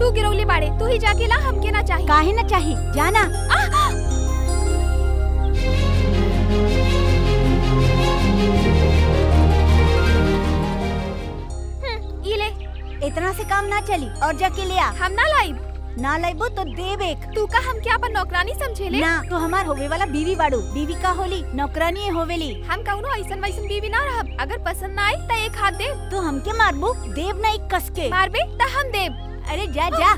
तू गिरौली बाड़े तू ही जाके ला हमके ना चाहिए काहे न चाही जाना हम्म, ई ले इतना से काम ना चली और जाके ले आ हम ना लाइब ना लाइबो तो देब एक तू का हम क्या अपन नौकरानी समझेले ना तो हमार होवे वाला बीवी बाड़ू बीवी का होली नौकरानी होवेली हम कौनो ऐसन वैसन बीवी ना रहब अगर पसंद ना आई त एक हाथ दे तो हमके मारबू देव ना एक कस के मारबे त हम देब अरे जा जा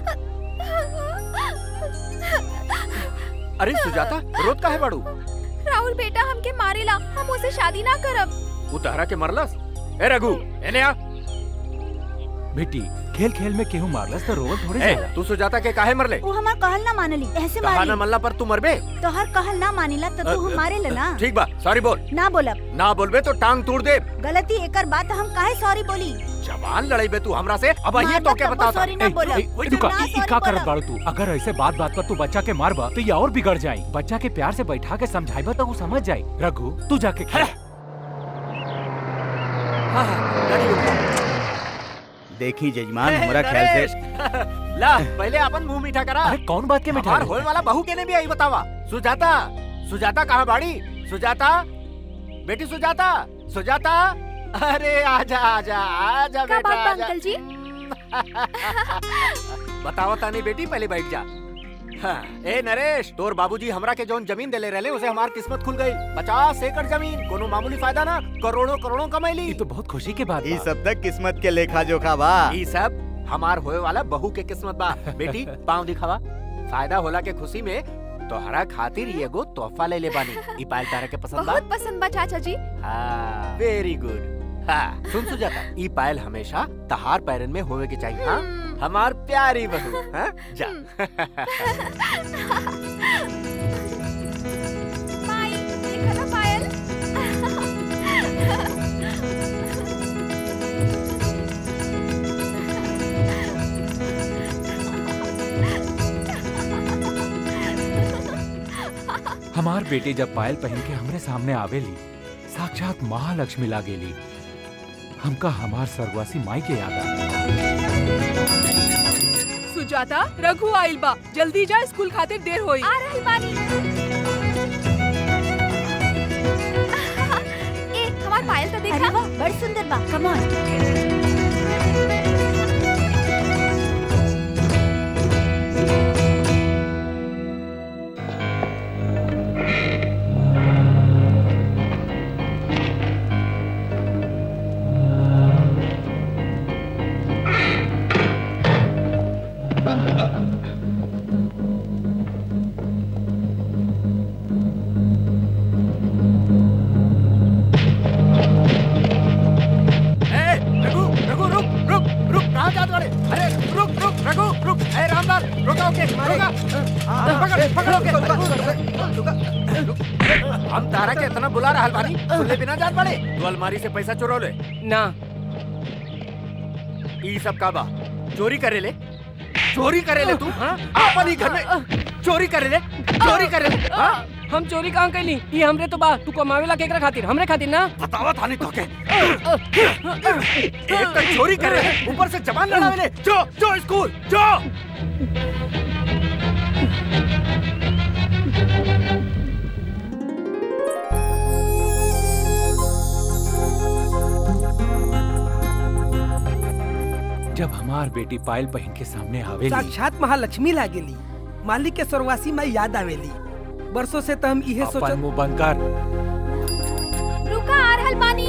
अरे सुजाता रोत का है बाड़ू राहुल बेटा हमके मारेला हम उसे शादी ना करब वो तहरा के मरलस ए रघु एने आ बेटी खेल खेल में केहू मारलस तो रोवल थोड़े ए जाला तू सुजाता के काहे मरले वो हमार कहल ना मानली ऐसे कहा मारी न मल्ला पर तू मरबे तो हर कहल ना मानिला तो तू अ, मारे ना ठीक बा सॉरी बोल ना बोलब ना बोलबे तो टांग तोड़ दे गलती एकर बात हम काहे सॉरी बोली जबान लड़ाई तू हमरा से अब ये मारबा तो के तब्बो बताता सॉरी ना ए, बोलब ए, रुका, ना ई- ई सॉरी का करत बोलब। बाड़ू तू अगर ऐसे बात बात पर तू बच्चा के मारबा तो ये और बिगड़ जाई बच्चा के प्यार से बैठा के समझाइबा तो वो समझ जाई रघु तू जाके खेल हाँ, हाँ, गाड़ी रुक। देखी जजमान हमरा ए, ख्याल से नरेश, ला पहले अपन मुंह मीठा करा अरे कौन बात के हमार मिठाई होए वाला बहू के ने भी आई बतावा सुजाता सुजाता कहाँ बाड़ी सुजाता बेटी सुजाता सुजाता अरे आजा आजा आजा का बेटा बात बा आजा अंकल जी बताओ तानी बेटी पहले बैठ जा हाँ, ए नरेश तोर बाबूजी हमरा के जौन जमीन देले रहले उसे हमार किस्मत खुल गई पचास एकड़ जमीन कोनो मामूली फायदा ना करोड़ों करोड़ों कमैली ये तो बहुत खुशी की बात ई बा। सब तक किस्मत के लेखा जोखा बा ई सब हमार होए वाला बहू के किस्मत बा बेटी पाँव दिखावा फायदा होला के खुशी में तोहरा खातिर ये एगो तोहफा ले ले बानी ई पायल तारा के पसंद बा बहुत पसंद बा चाचा जी हाँ वेरी गुड हाँ सुन सुजाता ई पायल हमेशा तहार पैरन में होवे के चाहिए हाँ हम्म, हमार प्यारी बहू हाँ जा माई देखा ना पायल हमार बेटी जब पायल पहन के हमरे सामने आवेली साक्षात महालक्ष्मी लागेली हमका हमार सर्ववासी माई के याद आ सुजाता रघु आइल बा जल्दी जा स्कूल खातिर देर होई आ रही बानी ए हमार पायल तो अरे देखा वाह बड़ सुंदर बा कम ऑन ए, रघु रघु रुक रुक रुक कहाँ जात वाले अरे रुक रुक रघु रुक ए रामलाल रुका ओके रुका पकड़ पकड़ ओके रुक। हम तारा के इतना बुला रहा बानी सुनले बिना जात पड़े तू अलमारी से पैसा चुरा ले ना ई सब का बा चोरी करे ले चोरी करे ले तू हाँ अपन ही घर में चोरी करे ले चोरी करे ले हाँ हम चोरी कहाँ कैली ये हमरे तो बा तू कमावेला केकरा खातिर हमरे खातिर ना बतावा थाने तो के एक तो चोरी करे ले ऊपर से जबान लड़ावे ले जो जो स्कूल जो जब हमार बेटी पायल पहन के सामने आवेली साक्षात महालक्ष्मी लागेली मालिक के स्वर्गवासी माई याद आवेली बरसों से तो हम इहे अपन सोचत मुंह बंद कर रुका आ रहल बानी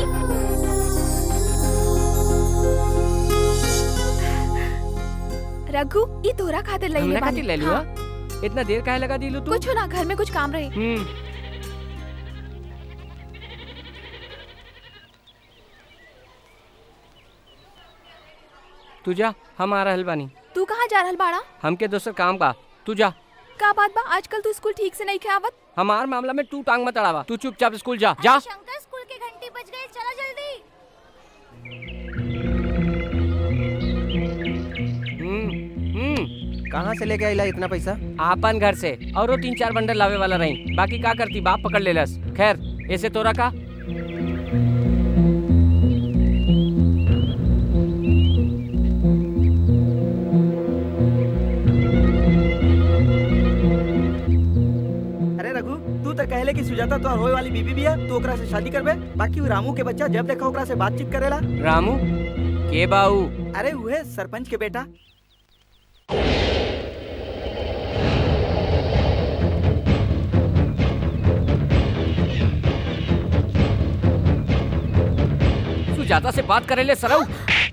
रघु ई तोरा खातिर ले हमरे ले खातिर ले लियो इतना देर काहे लगा दिलू तू कुछ ना घर में कुछ काम रहे हम्म तू जा हम आ रहल बानी तू कहाँ जा रहल बाड़ा हमके दोसर काम का तू जा का बात बा आजकल तू स्कूल ठीक से नहीं के आवत हमार मामला में तू टांग मत अड़ावा तू चुपचाप स्कूल जा जा शंकर स्कूल की घंटी बज गई चलो जल्दी हम्म हम्म कहाँ से लेके आइला इतना पैसा आपन घर से और वो तीन चार बंडल लावे वाला रही बाकी का करती बाप पकड़ लेलस खैर ऐसे तोरा का कहले कि सुजाता तो होए वाली बीबी भी है तो ओकरा से शादी करबे बाकी उ रामू के बच्चा जब देखा ओकरा से बातचीत करेला रामू के बाऊ अरे उहे सरपंच के बेटा सुजाता से बात करे ले सरऊ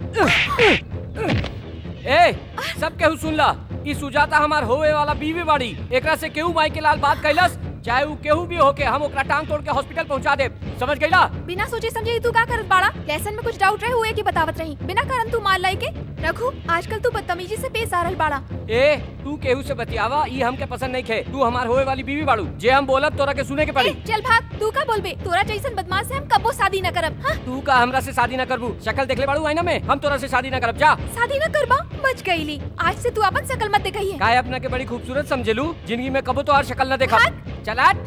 ए सब केहू सुन ला ई सुजाता हमार होवे वाला बीवी बाड़ी एकरा से केहू माई के लाल बात कैलस चाहे ऊ केहू भी होके हम ओकरा टांग तोड़ के हॉस्पिटल पहुंचा दे समझ गईला बिना सोचे समझे तू का करत बाड़ा लेसन में कुछ डाउट रहे हुए की बतावत रही बिना कारण तू मार लाई के रखू आजकल तू बदतमीजी से पेश आ रहल बाड़ा ए तू केहू से बतियावा ई हमके पसंद नहीं खे तू हमार होवे वाली बीवी बाड़ू जे हम बोलब तोरा के सुने के पड़ी ए, चल भाग तू का बोलबे तोरा जैसन बदमाश से हम कबो शादी न करब हाँ तू का हमरा से शादी ना करबू शक्ल देखले बाड़ू आईना में हम तोरा से शादी ना करब जा शादी न करबा बच गईली आज से तू अपन शकल मत दिखाई है काहे अपना के बड़ी खूबसूरत समझेलू जिंदगी में कबो तो हर शक्ल ना देखा चलाट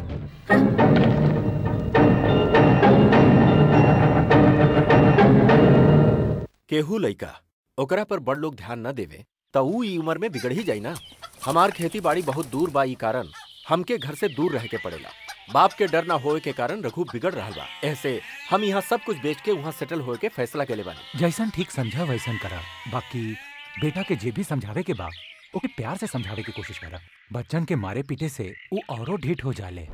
केहू लइका ओकरा पर बड़ लोग ध्यान न देवे त ऊ ई उम्र में बिगड़ ही जाई ना हमार खेती बाड़ी बहुत दूर बा ई कारण हमके घर से दूर रह के पड़ेला बाप के डर ना होए के कारण रघु बिगड़ रहल बा ऐसे हम यहाँ सब कुछ बेच के वहाँ सेटल होए के फैसला केले बानी जैसन ठीक समझा वैसन करा बाकी बेटा के जे भी समझावे के बा ओके प्यार से समझावे की कोशिश करा बच्चन के मारे पीटे से वो औरो ढीठ हो जाले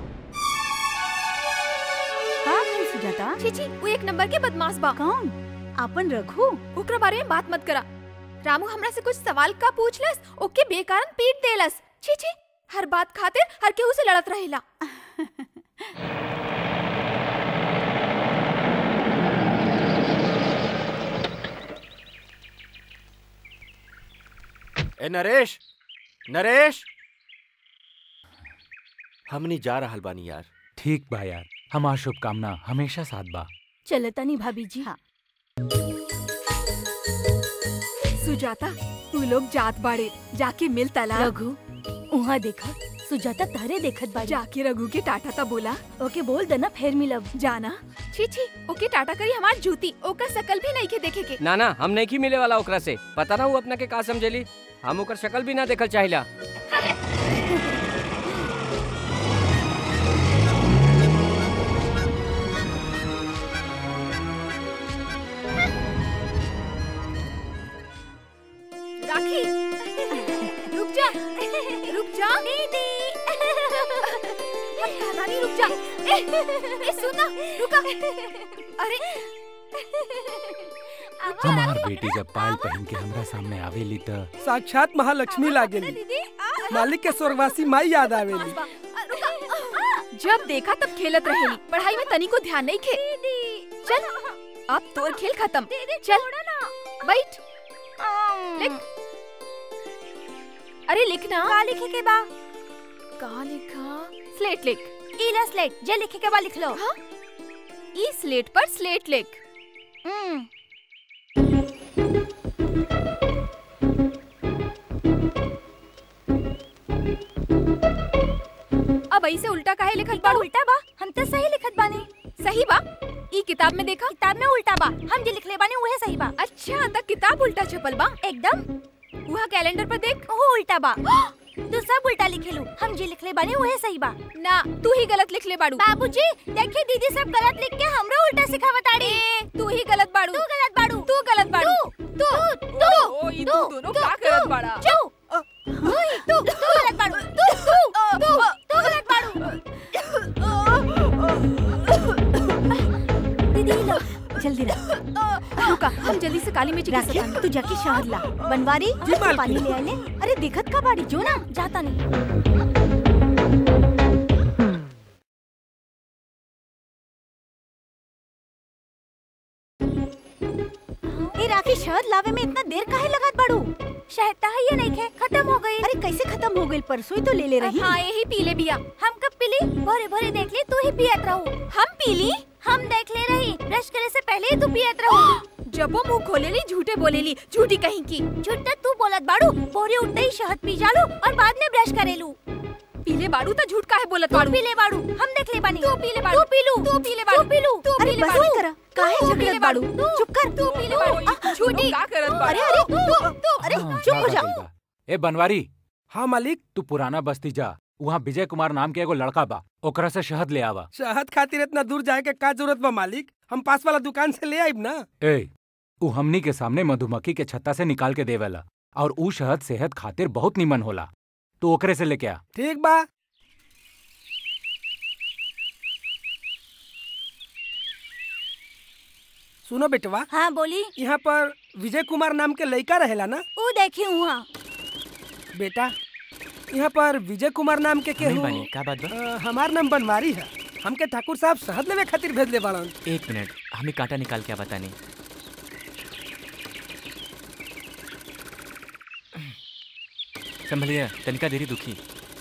का भइल सुजाता छी छी वो एक नंबर के बदमाश बा कौन अपन रखू ओकरा बारे में बात मत करा रामू हमरा से कुछ सवाल का पूछलस ओके बेकारण पीट देलस छी छी हर बात खातिर हर केहू से लड़त रहेला ए नरेश नरेश हमनी जा रहल बानी यार ठीक बा यार हमार शुभकामना हमेशा साथ बा चलतानी भाभी जी हाँ सुजाता तू लोग जात बाड़े जाके मिल तला रघु उहाँ देखा सुजाता तारे देखत बाजी जाके रघु के टाटा ता बोला ओके बोल देना फिर मिलब जाना छी छी ओके टाटा करी हमार जूती ओकर शकल भी नहीं के देखे के ना ना हम नहीं की मिले वाला ओकरा से पता ना वो अपना के का समझेली हम ओकर शक्ल भी ना देखल चाहिला राखी रुक जा रुक जा दीदी रानी रुक जा ए, ए सुना रुका अरे हमार बेटी जब पायल पहन के हमरा सामने आवेली त साक्षात महालक्ष्मी लागेली दीदी आ, मालिक के स्वर्गवासी माई याद आवेली आ, रुका आ, जब देखा तब खेलत रहेली पढ़ाई में तनी को ध्यान नहीं खे चल अब तोर खेल खत्म चल बैठ लिख अरे लिखना का लिखे के बा का लिखा स्लेट लिख इला स्लेट जे लिखे के बा लिख लो हाँ? ई स्लेट पर स्लेट लिख अब ऐसे उल्टा काहे लिखल बा उल्टा बा हम तो सही लिखत बानी सही बा ई किताब में देखा किताब में उल्टा बा हम जे लिखले बानी उहे सही बा अच्छा त किताब उल्टा छपल बा एकदम वहाँ कैलेंडर पर देख ओहो उल्टा बा तू सब उल्टा लिखेलू हम जे लिखले बानी उहे सही बा ना तू ही गलत लिख ले बाड़ू बाबूजी देखिए दीदी सब गलत लिख के हमरो उल्टा सिखावताड़ी तू ही गलत बाड़ू तू गलत बाड़ू तू गलत बाड़ू तू तू ओ ई तू दोनों का करत बाड़ा तू तू तू गलत बाड़ू तू तू तू तू गलत बाड़ू दीदी लो जल्दी ला रुका हम जल्दी से काली मिर्च राखी तू जाके शहर ला बनवारी मालकिन। पानी ले आले अरे देखत का बाड़ी जो ना जाता नहीं ए राखी शहद लावे में इतना देर काहे लगत बाड़ू शहद ता है ये नहीं खे खत्म हो गई अरे कैसे खत्म हो गई परसों ही तो ले ले रही हाँ यही पीले बिया हम कब पीली भरे भरे देख ली तू ही पियत रहू हम पीली हम देख ले रही ब्रश करे से पहले ही तू पियत रहू जब वो मुंह खोलेली झूठे बोलेली झूठी कहीं की झूठा तू बोलत बाड़ू बोरी उठते ही शहद पी जालू और बाद में ब्रश करेलू पीले बाड़ू तो झूठ काहे बोलत तू बाड़ू पी ले बाड़ू हम देख ले बानी तू पी ले बाड़ू तू पी लू तू पी ले बाड़ू तू पी लू तू अरे पी ले बस बाड़ू नहीं करा काहे तू पी झगड़त ले बाड़ू बाड़ू। चुप कर तू पी ले बाड़ू आ, झूठी का करत अरे अरे तू तू अरे हाँ, चुप हो का जा गइल बा? ए बनवारी हाँ मालिक तू पुराना बस्ती जा वहाँ विजय कुमार नाम के एगो लड़का बा ओकरा से शहद ले आवा शहद खातिर इतना दूर जाए के का जरूरत बा मालिक हम पास वाला दुकान से ले आइब ना ए उ हमनी के सामने मधुमक्खी के छत्ता से निकाल के देवेला और उ शहद सेहत खातिर बहुत निमन होला तू ओकरे से लेके आ ठीक बा सुनो बेटवा हाँ बोली यहाँ पर विजय कुमार नाम के लड़का रहेला ना ऊ देखी वहाँ बेटा यहाँ पर विजय कुमार नाम के केहू नहीं बानी का बात बा अ, हमार नाम बनवारी है हमके ठाकुर साहब शहद लेवे खातिर भेज ले बाड़न एक मिनट हमें कांटा निकाल के बताने संभलिए तनिका देरी दुखी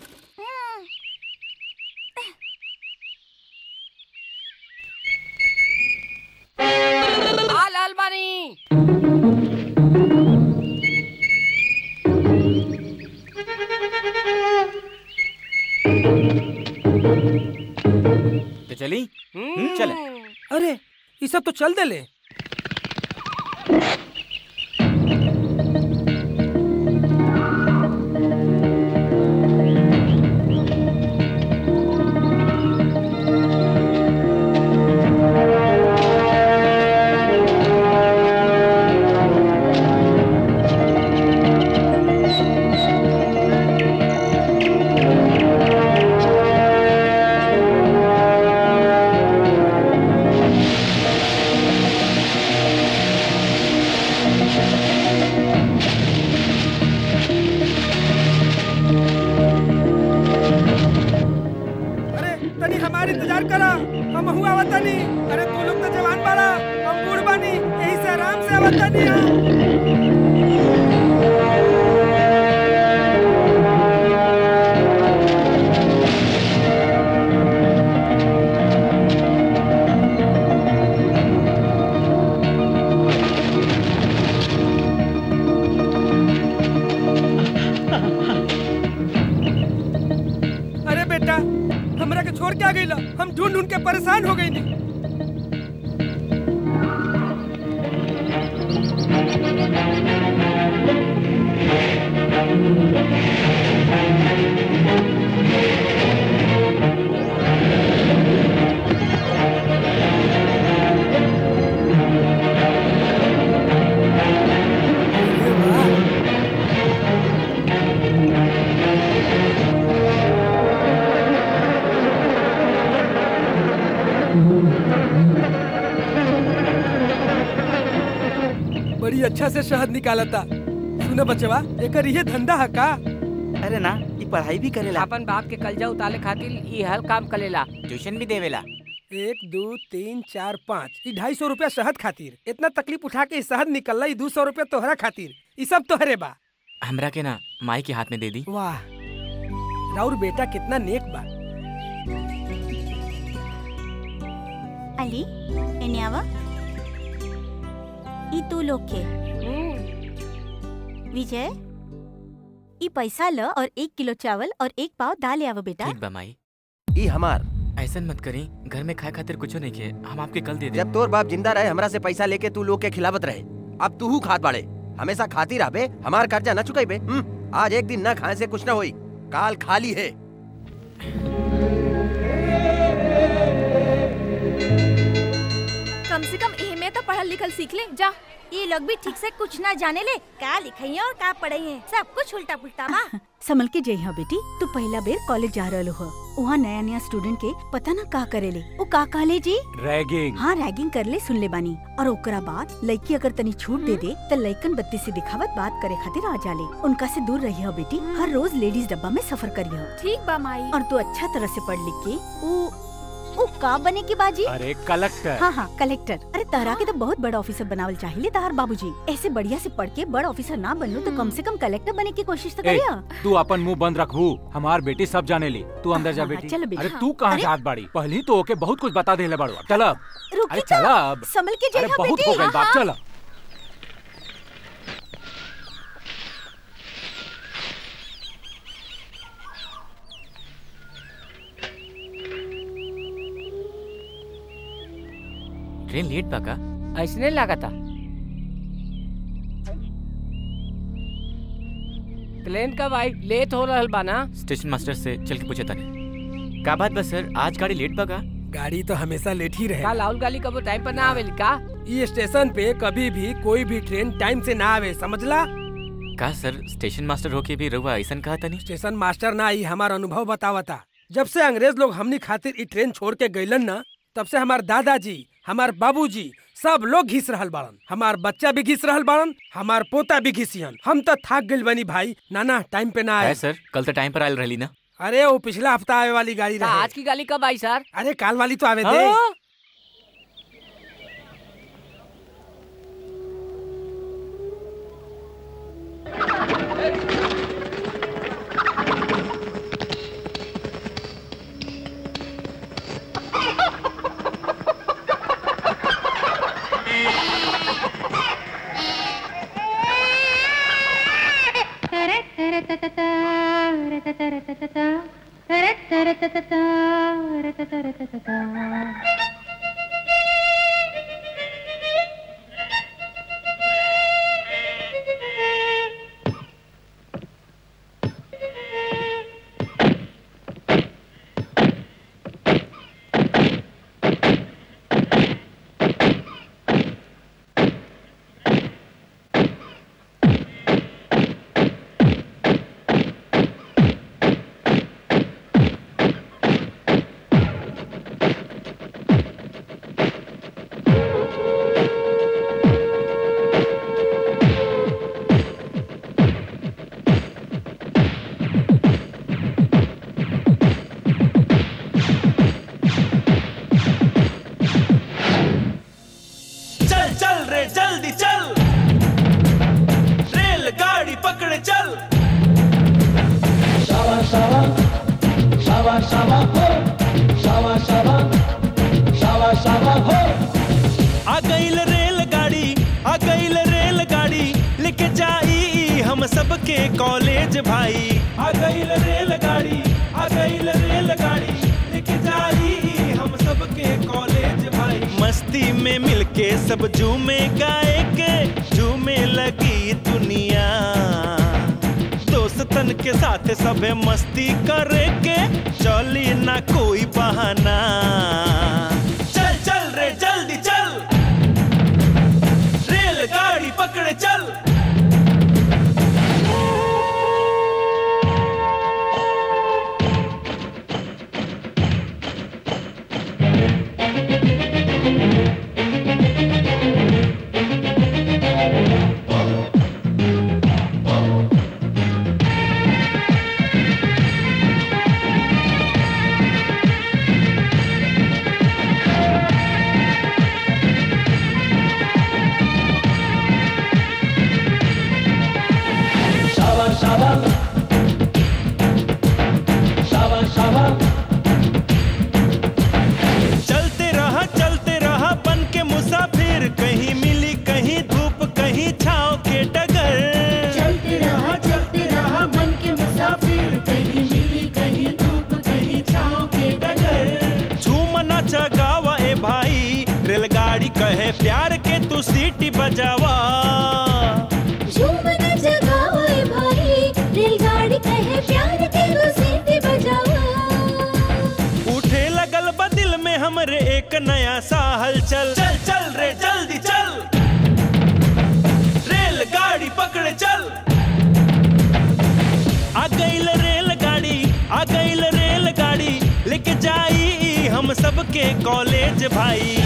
आ लाल बानी तो चली चले अरे ये सब तो चल देले अरे तनी हमार इंतजार करा हम हुआ आवतनी अरे तू लोग तो जवान बाड़ा हम बूढ़ बानी यही से आराम से आवतनी हम अरे बेटा हमरा के छोड़ के आ गई हम ढूंढ ढूंढ के परेशान हो गई नी बड़ी अच्छा से शहद निकाला था सुने बचवा एकर ये धंधा है का अरे ना ये पढ़ाई भी करेला अपन बाप के कलजा उतारे खातिर ई हल काम करेला ट्यूशन भी देवेला एक दो तीन चार पाँच ये ढाई सौ रूपया शहद खातिर इतना तकलीफ उठा के ई शहद निकल दू सौ रूपया तोहरा खातिर ये सब तोहरे बा हमरा के ना माई के हाथ में दे दी वाह राउर बेटा कितना नेक बा अली एने आवा ई तू लोग के विजय ई पैसा ल और एक किलो चावल और एक पाव दाल ले आवा बेटा ठीक बा माई ई हमार ऐसा मत करी घर में खाए खातिर कुछ नहीं खे हम आपके कल दे दे जब तोर बाप जिंदा रहे हमरा से पैसा लेके तू लोग के खिलावत रहे अब तू खात बाड़े हमेशा खाती रहबे हमार कर्जा न चुकाइबे हम्म, आज एक दिन न खाए से कुछ न होई काल खाली है कम से कम एह में तो पढ़ल लिखल सीख ले जा ये लोग भी ठीक से कुछ ना जाने ले का लिखाई और का पढ़ाई है सब कुछ उल्टा पुल्टा बा संभल के जइहा बेटी तू पहला बेर कॉलेज जा रहलो हो वहाँ नया नया स्टूडेंट के पता ना का करेले वो का कहले जी रैगिंग हाँ रैगिंग कर ले सुन ले बानी और ओकरा बाद लड़की अगर तनी छूट दे दे तो लड़कन बत्ती से दिखावत बात करे खातिर आ जाले उनका से दूर रही बेटी हर रोज लेडीज डब्बा में सफर करियो ठीक बा माई और तू अच्छा तरह से पढ़ लिख के ऊ ऊ का बने की बाजी अरे कलेक्टर हाँ हाँ कलेक्टर अरे तहरा के तो बहुत बड़ा ऑफिसर बनावल चाहिए तहार बाबूजी ऐसे बढ़िया से पढ़ के बड़ा ऑफिसर ना बनू तो कम से कम कलेक्टर बने की कोशिश तो ए, करिया तू अपन मुंह बंद रखबू हमार बेटी सब जाने ली तू अंदर जा हाँ, हाँ, बेटी चलो बेटी, अरे हाँ। तू कहाँ अरे- जात बाड़ी पहली तो ओके बहुत कुछ बता देले बाड़ू चल अब रुकी अरे जा। चल अब संभल के अरे जइहा बहुत बेटी हो गई बात चल ट्रेन लेट बा का ऐसने लगा था ट्रेन कब आई लेट हो रहल बा ना स्टेशन मास्टर से चल के पूछे तने का बात बस सर आज गाड़ी लेट बा का गाड़ी तो हमेशा लेट ही रहे का लाउल गाली कबो टाइम पर ना आवेली का ये स्टेशन पे कभी भी कोई भी ट्रेन टाइम से ना आवे समझला का सर स्टेशन मास्टर होके भी रहुआ ऐसा कहा तनी स्टेशन मास्टर ना आई हमार अनुभव बतावता जब से अंग्रेज लोग हमनी खातिर ई ट्रेन छोड़ के गइलन ना तब से हमार दादाजी हमार बाबूजी सब लोग घिस रहल बाड़न हमार बच्चा भी घिस रहल बाड़न हमार पोता भी घिसियन हम तो थक गइल बनी भाई ना ना टाइम पे ना है आए सर कल तो टाइम पर आयल रहली ना अरे वो पिछला हफ्ता आवे वाली गाड़ी ता रहे आज की गाली कब आई सर अरे काल वाली तो आवे दे हाँ? चल चल रे जल्दी चल रेलगाड़ी पकड़े चल शावा शावा शावा शावा हो शावा शावा शावा शावा हो आ गईल रेलगाड़ी आ गईल रेलगाड़ी लेके जाई हम सबके कॉलेज भाई आ गईल रेलगाड़ी आ गईल रेलगाड़ी लेके जाई हम सबके कॉलेज भाई मस्ती में मिलके सब झूमे गाए के झूमे लगी दुनिया दोस्तन के साथ सबे मस्ती करे के चली ना कोई बहाना चल चल रे जल्दी चल रेलगाड़ी पकड़े चल शावा शावा शावा शावा चलते रहा चलते रहा बन के मुसाफिर कहीं मिली कहीं धूप कहीं छाव के डगर चलते रहा चलते रहा बन के मुसाफिर कहीं मिली कहीं धूप कहीं छाव के डगर झूम नाचा गावा ए भाई रेलगाड़ी कहे प्यार के तू सीटी बजावा झूमना जगाओ ए भाई रेलगाड़ी कहे प्यार के दो सीटी बजाओ उठे लगल बा दिल में हमरे एक नया सा हलचल चल चल रे जल्दी चल रेलगाड़ी पकड़े चल आ गईल रेलगाड़ी आ गईल रेलगाड़ी लेके जाई हम सबके कॉलेज भाई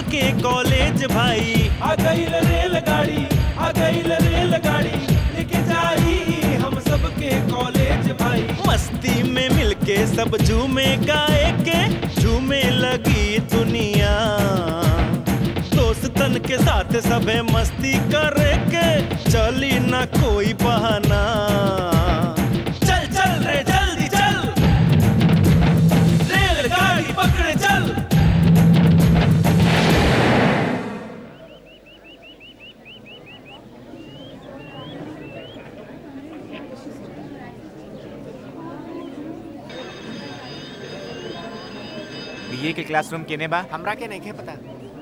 सबके कॉलेज भाई आ गईल रेलगाड़ी आ गईल रेलगाड़ी लेके जाई हम सबके कॉलेज भाई मस्ती में मिलके सब झूमे गाए के झूमे लगी दुनिया दोस्तन के साथ सबे मस्ती करे के चली ना कोई बहाना चल चल रे जल्दी चल रेलगाड़ी पकड़े चल बीए के क्लासरूम केने बा हमरा के नहीं पता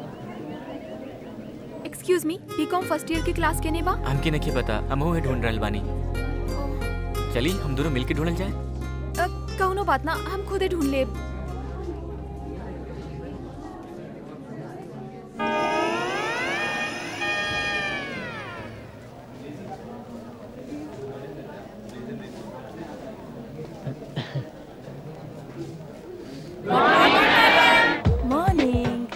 excuse me BCom first year की क्लास के नेबा हमके नहीं पता हम ही ढूंढ रहल बानी चली हम दोनों मिलके ढूंढल जाए अ, कौनो बात ना हम खुदे ढूंढ लेब मॉर्निंग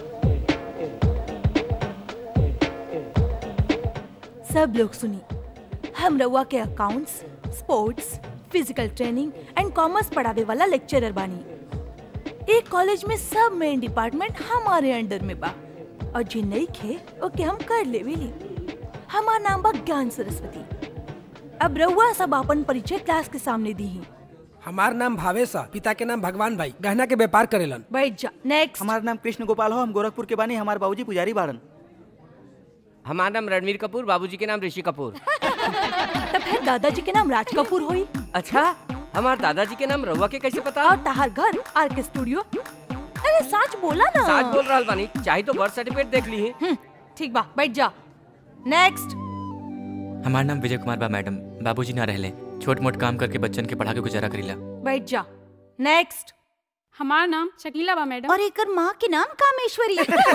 सब लोग सुनी हम रउआ के accounts sports physical training and commerce पढ़ावे वाला लेक्चरर बानी एक कॉलेज में सब मेन डिपार्टमेंट हमारे अंडर में बा और जे नहीं खे ओके हम कर लेवेली हमार नाम बा ज्ञान सरस्वती अब रउआ सब अपन परिचय क्लास के सामने दी ही हमार नाम भावेश है पिता के नाम भगवान भाई गहना के व्यापार करेलन बैठ जा नेक्स्ट हमारा नाम कृष्ण गोपाल हो हम गोरखपुर के बानी हमारे बाबूजी पुजारी बाड़न हमारा नाम रणवीर कपूर बाबूजी के नाम ऋषि कपूर तब फिर दादाजी के नाम राज कपूर हुई अच्छा हमारे दादाजी के नाम रहुआ के कैसे पता और तहार घर आर के स्टूडियो अरे सच बोला ना साथ बोल रहा बानी चाहे तो बर्थ सर्टिफिकेट देख ली है ठीक बा बैठ जा नेक्स्ट हमार नाम विजय कुमार बा मैडम बाबूजी ना रहले छोट मोट काम करके बच्चन के पढ़ा के गुजारा करीला बैठ जा नेक्स्ट हमार नाम शकीला बा मैडम और एकर माँ के नाम कामेश्वरी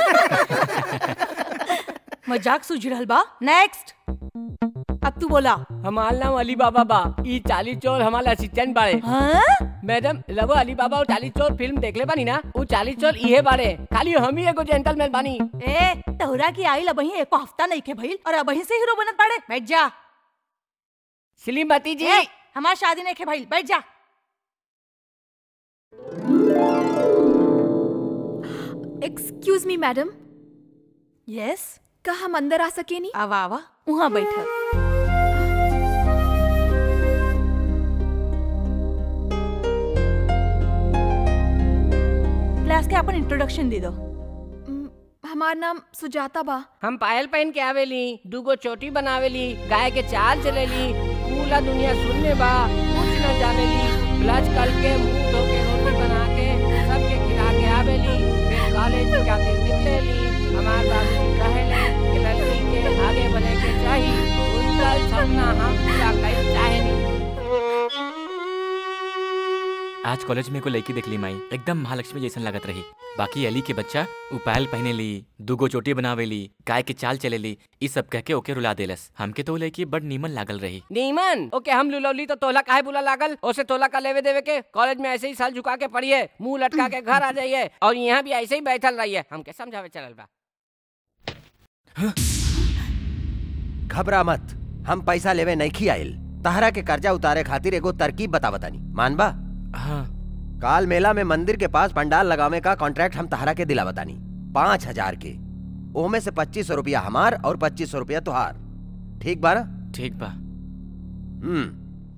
मजाक सूझ रहल बा नेक्स्ट अब तू बोला हमार नाम अली बाबा बा ई चाली चोर हमारा असिस्टेंट बाड़े हाँ? मैडम रघु अली बाबा और चाली चोर फिल्म देखले बानी ना वो चाली चोर इहे बाड़े खाली हम ही एगो जेंटलमैन बानी ए तोहरा की आइल अबही एको हफ्ता नहीं के भइल और अबही से हीरो बनत बाड़े बैठ जा श्रीमती जी ए, हमार शादी नहीं के भइल बैठ जा एक्सक्यूज मी मैडम यस का हम अंदर आ सके नहीं आवा आवा वहाँ बैठा क्लास के अपन इंट्रोडक्शन दे दो हमार नाम सुजाता बा हम पायल पहन के आवेली दूगो चोटी बनावेली गाय के चाल चलेली पूरा दुनिया सुनने बा कुछ न जानेली ब्लच कल के मुंह धो के रोटी बना के सबके खिला के आवेली फिर कॉलेज खातिर निकलेली हमार बाबूजी कहेले कि लड़की के आगे बढ़े के चाहिए उनका सपना हम पूरा कर चाहे नहीं आज कॉलेज में को लड़की देख ली माई एकदम महालक्ष्मी जैसन लागत रही बाकी अली के बच्चा उपायल पहने ली दूगो चोटी बनावे ली गाय के चाल चले ली ई सब कह के ओके रुला देलस हमके तो वो लड़की बड़ नीमन लागल रही नीमन ओके हम लुलौली तो तोला काहे बुला लागल ओसे तोला का लेवे देवे के कॉलेज में ऐसे ही साल झुका के पढ़िए मुंह लटका के घर आ जाइए और यहाँ भी ऐसे ही बैठल रहिए हमके समझावे चलल बा घबरा मत हम पैसा लेवे नहीं आइल तहरा के कर्जा उतारे खातिर एगो तरकीब बता बतानी मानबा हाँ काल मेला में मंदिर के पास पंडाल लगावे का कॉन्ट्रैक्ट हम तहरा के दिला बतानी पाँच हजार के ओमे से पच्चीस सौ रुपया हमार और पच्चीस सौ रुपया तुहार ठीक बा ना ठीक बा हम्म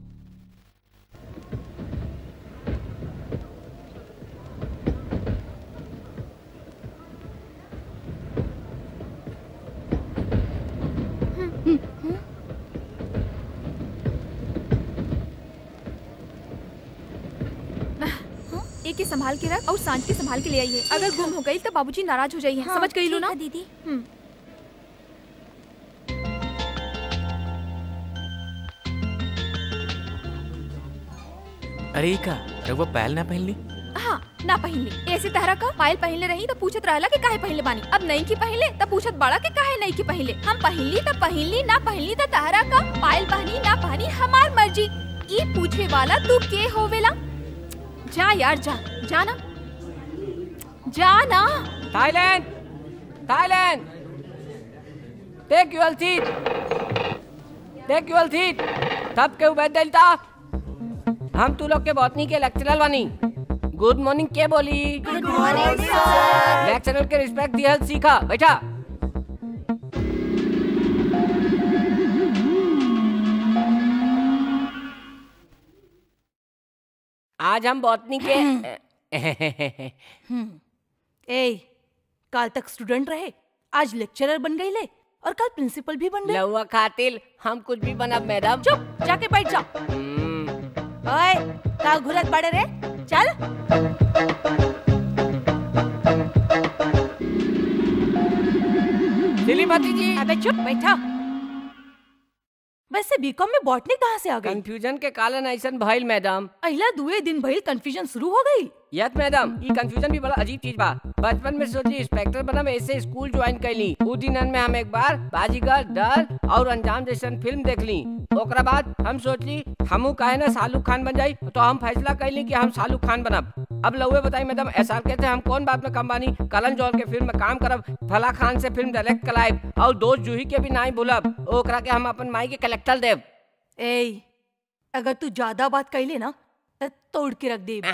एक के संभाल के रख और सांझ के संभाल के ले आइए अगर गुम हो गई तो बाबूजी नाराज हो जाइए हाँ, समझ गई लो ठीक ना है, दीदी हम्म अरे ई का रघुआ पायल ना पहन ली हाँ ना पहन ली ऐसे तरह का पायल पहनले रही तो पूछत रहला कि काहे पहनले बानी अब नहीं की पहनले तो पूछत बड़ा कि काहे नहीं की पहनले हम पहनली तो पहनली ना पहनली तो तहरा का पायल पहनी ना पहनी हमार मर्जी ई पूछे वाला तू के होवेला जा यार जा जा ना जा ना Thailand Thailand. Take your seat. Take your seat. तब के बैठ दिलता हम तू लोग के बॉटनी के लेक्चरर बनी गुड मॉर्निंग के बोली गुड morning, sir. लेक्चरर के रिस्पेक्ट दिया सीखा बैठा आज हम बॉटनी के हम्म। ए काल तक स्टूडेंट रहे आज लेक्चरर बन गई ले और कल प्रिंसिपल भी बन गए लहुआ खातिल हम कुछ भी बनब मैडम चुप जाके बैठ जा ओए का घुरत बड़े रे चल श्रीमती जी अबे चुप बैठा वैसे बीकॉम में बॉटनी कहाँ से आ गई कंफ्यूजन के कारण ऐसा भइल मैडम अगला दुए दिन भइल कंफ्यूजन शुरू हो गई यस मैडम ये कंफ्यूजन भी बड़ा अजीब चीज बा बचपन में सोची इंस्पेक्टर बनम ऐसे स्कूल ज्वाइन कैली उ दिनन में हम एक बार बाजीगर डर और अंजाम जैसन फिल्म देख ली ओकरा बाद हम सोचली हमू काहे ना शाहरुख खान बन जाई तो हम फैसला कैली कि हम शाहरुख खान बनब अब लउए बताई मैडम ऐसा कहते हम कौन बात में कम बानी कलन जौहर के फिल्म में काम करब फला खान से फिल्म डायरेक्ट कराइब और दोस्त जूही के भी नहीं भूलब ओकरा के हम अपन माई के कलेक्टर देव ए अगर तू ज्यादा बात कैले ना तो तोड़ के रख दे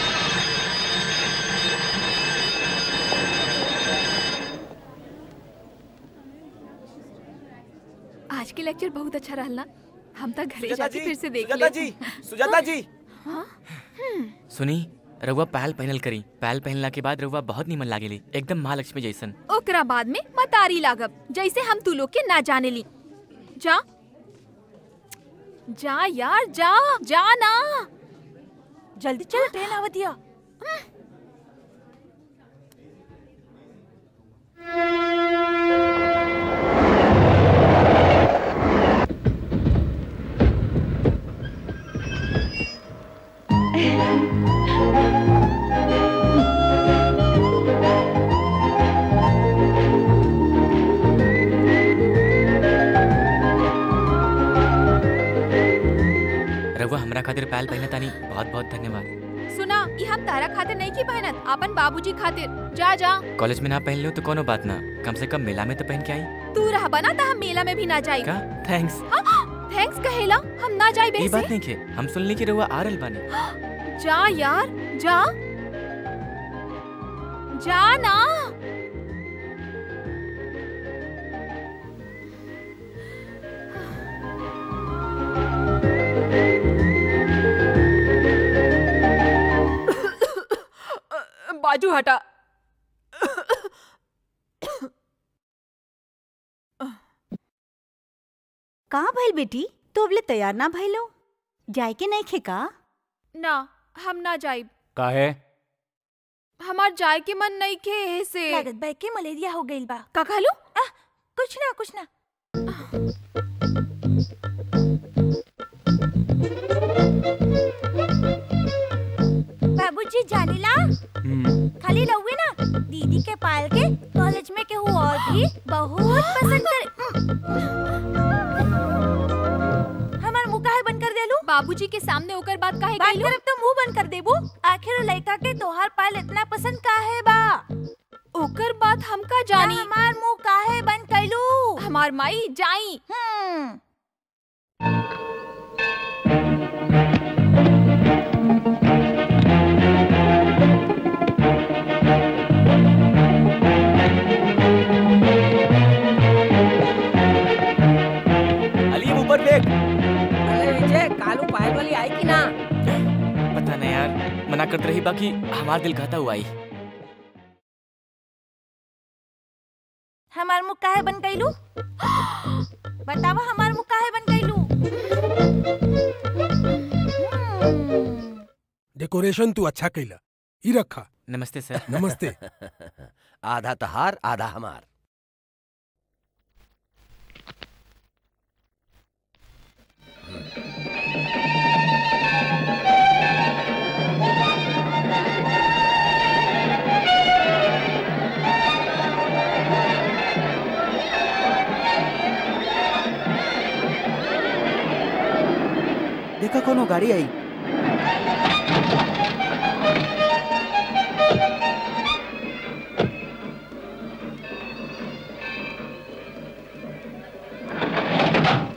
आज के लेक्चर बहुत अच्छा रहला हम तक घरे सुजाता जाके जी, फिर से देख सुजाता ले जी, सुजाता जी। हाँ? सुनी रउआ पहल पहनल करी पहल पहनला के बाद रउआ बहुत निमन लागेली एकदम महालक्ष्मी जैसन ओकरा बाद में मतारी लागब जैसे हम तू लोग के ना जाने ली जा जा यार जा जा ना जल्दी चल ट्रेन आवतिया रउआ हमरा खातिर पहल पहने तानी बहुत बहुत धन्यवाद सुना ये हम तारा खातिर नहीं की पहनत अपन बाबूजी खातिर जा जा कॉलेज में ना पहन लो तो कोनो बात ना कम से कम मेला में तो पहन के आई तू रह बना तो हम मेला में भी ना जाई का थैंक्स थैंक्स कहेला हम ना जाई ये बात बेसे नहीं के हम सुनली कि रउआ आ रहल बानी जा यार जा जा ना बाजू हटा कहाँ भइल बेटी तो अबले तैयार ना भइलो जाए के नहीं खे का ना हम ना जाई काहे हमार जाए के मन नहीं के ऐसे लागत बैग के मलेरिया हो गइल बा का खालू कुछ ना कुछ ना बाबूजी जानिला खाली रहुए ना दीदी के पाल के कॉलेज में केहू और भी बहुत पसंद करे हमार मुंह काहे बंद कर देलू बाबूजी के सामने होकर बात काहे बात कइलू करब तो मुंह बंद कर देबू आखिर लड़का के तोहार पाल इतना पसंद काहे बा ओकर बात हमका जानी हमार मुंह काहे बंद कैलू हमार माई जाई हम्म अली ऊपर देख अरे विजय कालू पायल वाली आई कि ना पता नहीं यार मना करते रही बाकी हमार दिल कहता हुआ आई हमार मुंह काहे बंद कैलू बतावा हमार मुंह काहे बंद कैलू डेकोरेशन तू अच्छा कैला ई रखा नमस्ते सर नमस्ते आधा तहार आधा हमार देखा कोनो गाड़ी आई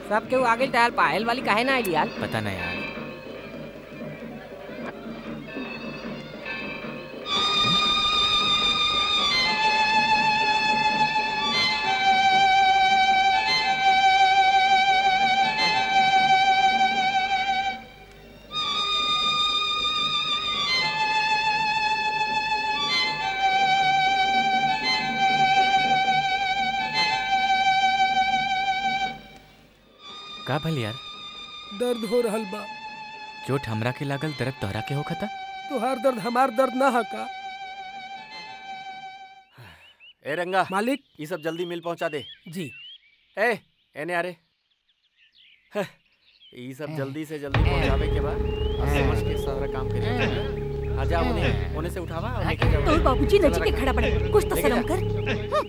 सब केहू आगे टहल पायल वाली काहे ना आइली यार पता नहीं यार का भल यार दर्द हो रहल बा चोट हमरा के लागल दर्द तोहरा के होखता तुहार दर्द हमार दर्द ना हा का ए रंगा मालिक ये सब जल्दी मिल पहुंचा दे जी ए एने आ रे ह, ये सब जल्दी से जल्दी पहुंचावे के बाद अब समझ के सारा काम करिए आ जा उन्हें उन्हें से उठावा और लेके जाओ तोर बाबूजी नजीक के खड़ा पड़े कुछ तो लेके शर्म जा। कर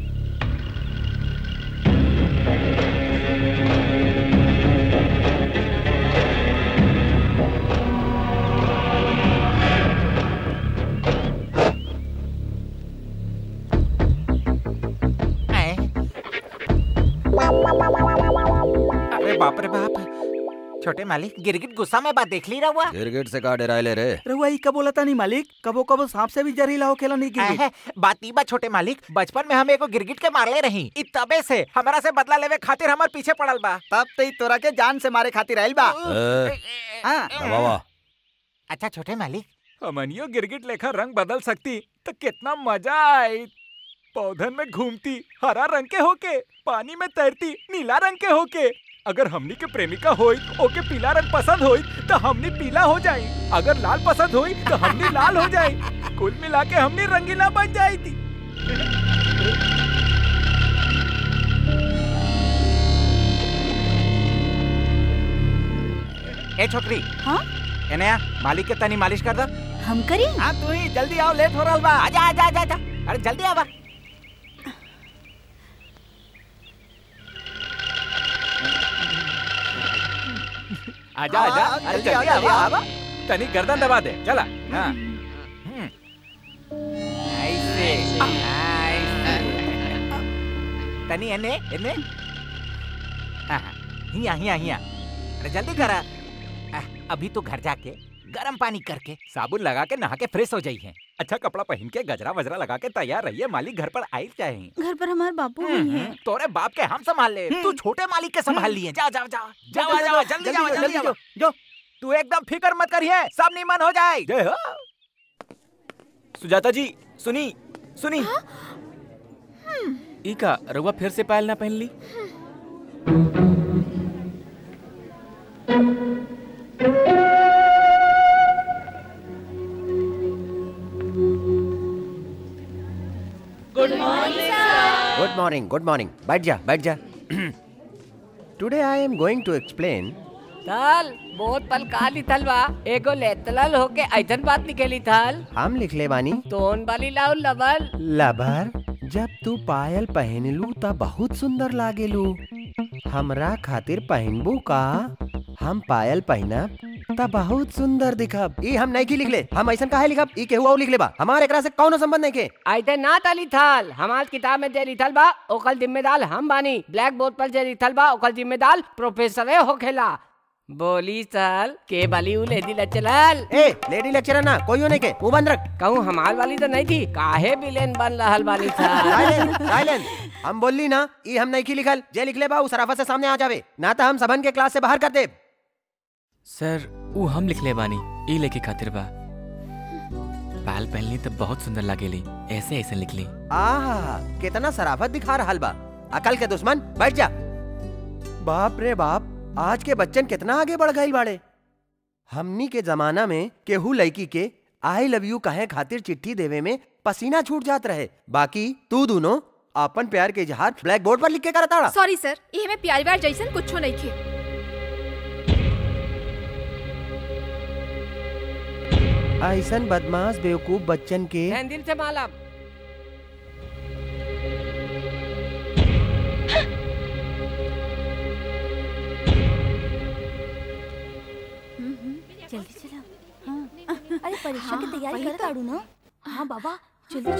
अरे बाप रे बाप छोटे मालिक गिरगिट गुस्सा में बात देख ली रहुआ गिरगिट से का डराए ले रे रहुआ ई कब बोला था नहीं मालिक कबो कबो सांप से भी जहरीला हो खेला नहीं गिरगिट अहे, बात ई बा छोटे मालिक बचपन में हम एगो गिरगिट के मारले रही इ तबे से हमरा से बदला लेवे खातिर हमर पीछे पड़ल बा तब तो ई तोरा के जान से मारे खातिर आइल बा हाँ दबावा अच्छा छोटे मालिक हमनियो गिरगिट लेखा रंग बदल सकती तो कितना मजा आई पौधन में घूमती हरा रंग के होके पानी में तैरती नीला रंग के होके अगर हमनी के प्रेमिका होई ओके पीला रंग पसंद होई तो हमनी पीला हो जाई अगर लाल पसंद होई तो हमनी लाल हो जाई कुल मिला के हमनी रंगीला बन जाई थी ए छोकरी हाँ एने आ मालिक के तनी मालिश कर दो हम करी हाँ तू ही जल्दी आओ लेट हो रहल बा आजा आजा आजा आजा अरे जल्दी आवा आजा आजा हाँ, अरे जल्दी जल्दी आओ, आवा जल्दी आवा तनी गर्दन दबा दे चला हाँ ऐसे ऐसे। तनी एने एने हाँ, हाँ, हिया हिया हिया अरे जल्दी करा आह, अभी तो घर जाके गर्म पानी करके साबुन लगा के नहा के फ्रेश हो जाइए अच्छा कपड़ा पहन के गजरा वजरा लगा के तैयार रहिए मालिक घर पर आई जाए घर पर हमारे बापू भी हैं तोरे बाप के हम संभाल ले तू छोटे मालिक के संभाल लिए जा जा जा जाओ जाओ, जाओ जाओ, जल्दी जल्दी जाओ जाओ, जल्दी जल्दी जाओ जाओ। तू एकदम फिक्र मत करिए सब निमन हो जाए जय हो सुजाता जी सुनी सुनी ई का रउआ फिर से पायल ना पहन ली गुड मॉर्निंग गुड मॉर्निंग बैठ जा बैठ जा today I am going to explain थल बहुत पल का लिखल बा एगो लेतलल होके ऐसन बात निकली थल हम लिख ले बानी तोन वाली लाउ लबल लबर जब तू पायल पहनलू त बहुत सुंदर लागेलू हमरा खातिर पहनबू का हम पायल पहनब त बहुत सुंदर दिखब ई हम नहीं की लिख ले हम ऐसन काहे लिखब ई केहू और लिख ले बा हमार एकरा से कौनो संबंध नहीं के ऐसे ना तली थल हमार किताब में जे लिखल बा ओकर जिम्मेदार हम बानी ब्लैक बोर्ड पर जे लिखल बा ओकर जिम्मेदार प्रोफेसरे होखेला बोली साल के बाली उ लेडी लचलल ए लेडी लेक्चरर ना कोई नहीं के मुंह बंद रख कहूँ हमार वाली तो नहीं थी काहे विलेन बन रहल बानी साल साइलेंस साइलेंस हम बोलली ना ई हम नहीं की लिखल जे लिख ले बा उ सराफत से सामने आ जावे ना तो हम सबन के क्लास से बाहर कर दे सर वो हम लिख ले बानी ई लेके खातिर बा पायल पहनली तो बहुत सुंदर लागेली ऐसे ऐसे लिख ली आहा कितना सराफत दिखा रहा बा अकल के दुश्मन बैठ जा बाप रे बाप आज के बच्चन कितना आगे बढ़ गई बाड़े हमनी के जमाना में केहू लड़की के आई लव यू कहे खातिर चिट्ठी देवे में पसीना छूट जात रहे बाकी तू दोनों अपन प्यार के इजहार ब्लैक बोर्ड पर लिख के करता सॉरी सर ये हमें प्यार व्यार जैसन कुछो नहीं खे ऐसन बदमाश बेवकूफ बच्चन के ध्यान दिल से मालम जल्दी चला हाँ अरे परीक्षा की तैयारी कर ताड़ू ना हाँ बाबा जल्दी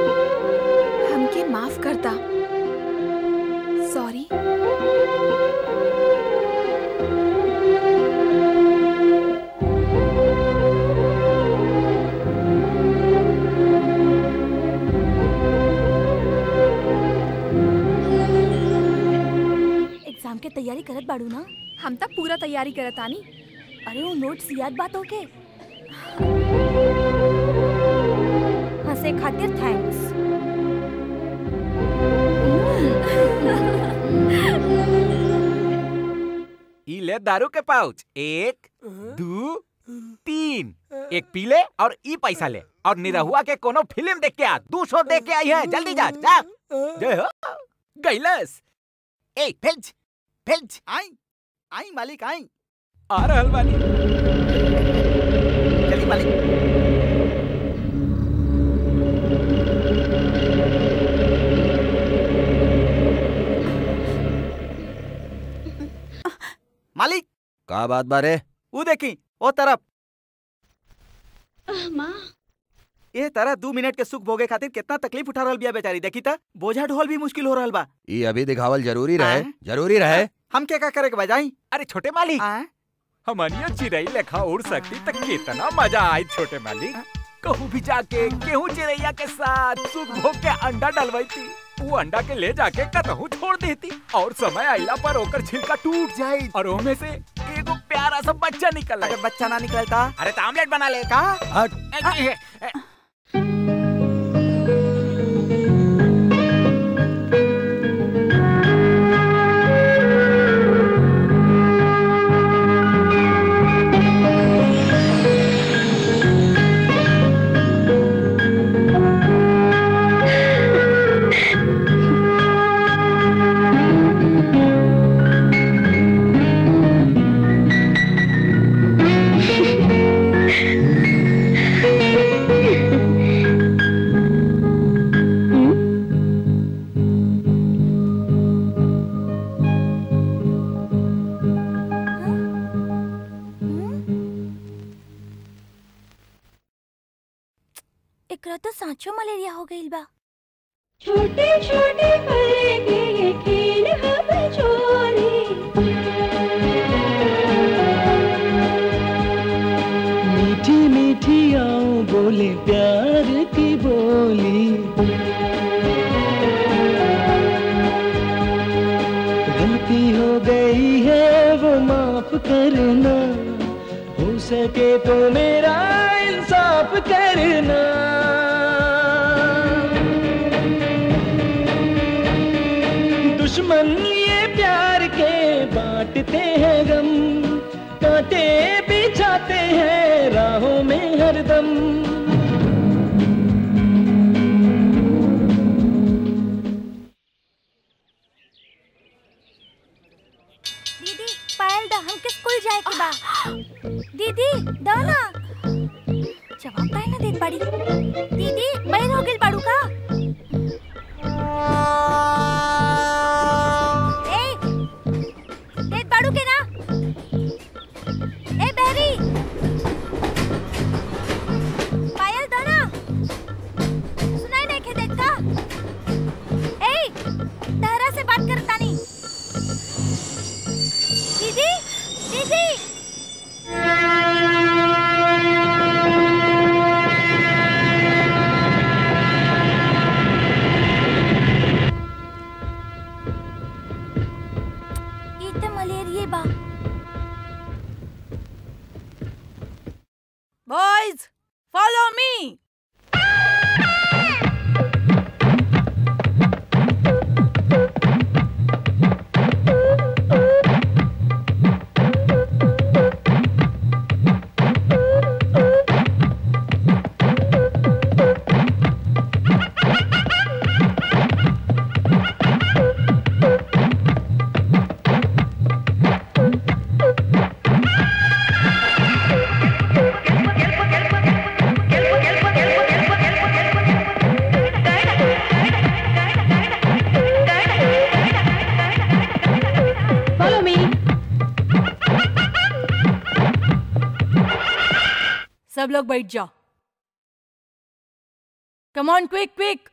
चलो हमके माफ करता सॉरी बाड़ू ना हम तब पूरा तैयारी करत आनी अरे वो नोट्स याद बात होके हंसे खातिर थैंक्स ई ले दारू के पाउच एक दू तीन एक पीले और ई पैसा ले और निरहुआ के कोनो फिल्म देख के आ दू सौ देख के आई है जल्दी जा जा जय हो गैलस ए भेज भेज आई आई मालिक आई आ रहल बानी चली मालिक मालिक का बात बारे वो देखी ओ तरफ माँ ए तरह दू मिनट के सुख भोगे खातिर कितना तकलीफ उठा रहल बिया बेचारी देखी त बोझा ढोल भी मुश्किल हो रहल बा ये अभी दिखावल जरूरी रहे जरूरी रहे हम क्या क्या करे के बजाई अरे छोटे मालिक हमनियो चिड़ई लेखा उड़ सकती त कितना मजा आई छोटे मालिक कहूँ भी जाके गेहूं चिड़ैया के साथ सुख भोग के अंडा डलवाई थी वो अंडा के ले जाके कतहू छोड़ देती और समय आइला पर ओकर छिलका टूट जाई और ओमे से एगो प्यारा सा बच्चा निकल अगर बच्चा ना निकलता अरे तो आमलेट बना ले का हट एकरा तो सांचो मलेरिया हो गइल बा छोटे छोटे करेंगे ये खेल हम चोरी मीठी मीठी आऊं बोले प्यार की बोली गलती हो गई है वो माफ करना हो सके तो मेरा इंसाफ करना दुश्मन ये प्यार के बांटते हैं गम कांटे बिछाते हैं राहों में हरदम दीदी पायल दा हमके स्कूल जाए के बा दीदी दा ना जवाब काहे ना देत बाड़ी दीदी बैर हो गेल बाड़ू का ए देत बाड़ू के ना ए बेरी पायल दा ना सुनाई नहीं के देत का ए तहरा से बात करतानी दीदी दीदी ये तो मलेरिया बा boys follow me follow me सब लोग बैठ जाओ कम ऑन क्विक क्विक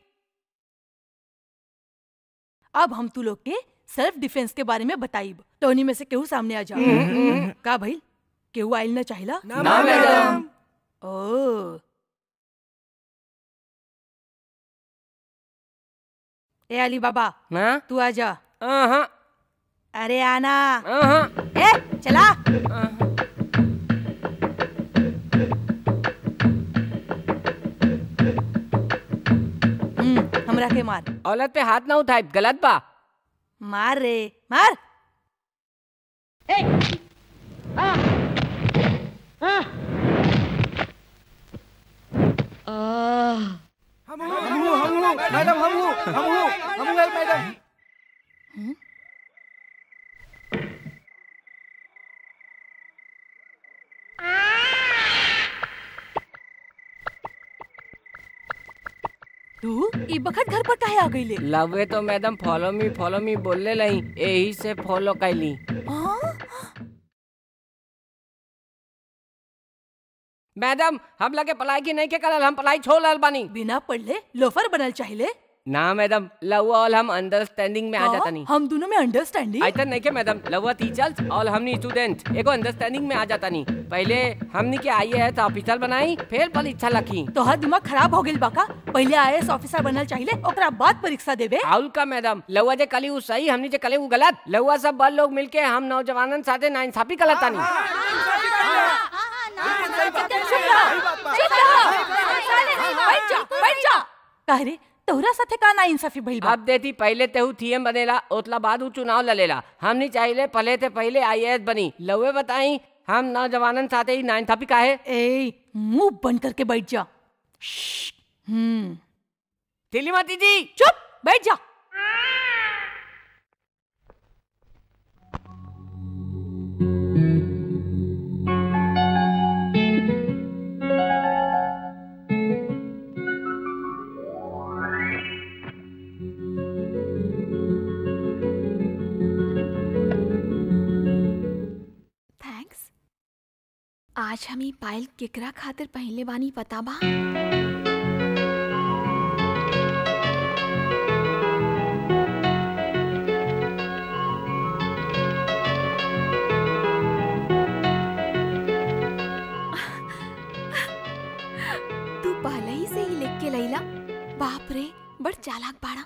अब हम तू लोग के सेल्फ डिफेंस के बारे में बताइब टोनी में से केहू सामने आ जाओ का भाई केहू आइल ना चाहिला ना, ना, मैडम। ओ ए अली बाबा ना तू आ जा हाँ अरे आना ए चला हम्म, हमरा के मार औलत पे हाथ ना उठाए गलत बा मार रे मार हमहू हमहू मैडम हमहू हमहू हमहू है मैडम तू ई बखत घर पर काहे आ गईले लवे तो madam follow me follow me बोलले लही यही से फॉलो कैली मैडम हम लगे पढ़ाई की नहीं के करल हम पढ़ाई छोड़ रहल बानी बिना पढ़ले लोफर बनल चाहिए ना मैडम लव ऑल हम अंडरस्टैंडिंग में आ का? जाता नहीं हम दोनों में अंडरस्टैंडिंग ऐसा नहीं के मैडम लव टीचर्स और हमनी स्टूडेंट एगो अंडरस्टैंडिंग में आ जाता नहीं पहले हमनी के आई है ऑफिसर बनाई फिर परीक्षा लखी तोहर दिमाग खराब हो गेल बाका पहले आईएएस ऑफिसर बनल चाहिए ओकरा बाद परीक्षा देबे आउल का मैडम लउआ जे कली उ सही हमनी जे कले उ गलत लउआ सब बड़ लोग मिलके हम नौजवानन साथे नाइंसाफी करत तानी बैठ जा बैठ जा काहे रे तोहरा साथे का ना इंसाफी भइल बा अब देती पहले तेहू थीएम बनेला ओतला बाद उ चुनाव लड़ेला हमनी चाहिए पहले ते पहले आईएएस बनी लउए बताई हम नौजवानन साथे ही नाइंसाफी काहे ए मुंह बंद करके बैठ जा श्श्श, हम्म तिलीमती जी चुप बैठ जा थैंक्स आज हम ई पायल केकरा खातिर पहले बानी पता बा तू पहले ही से ही लिख के लैला बाप रे बड़ चालाक बाड़ा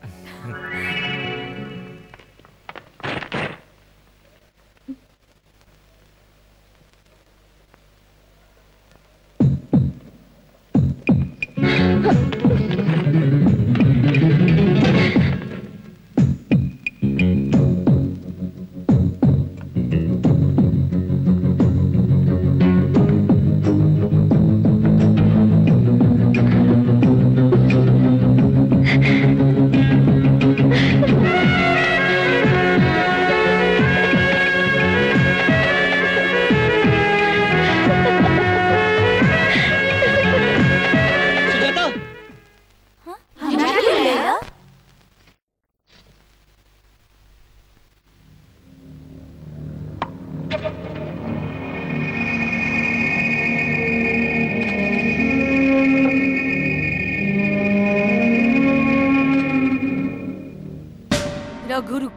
रघु रुक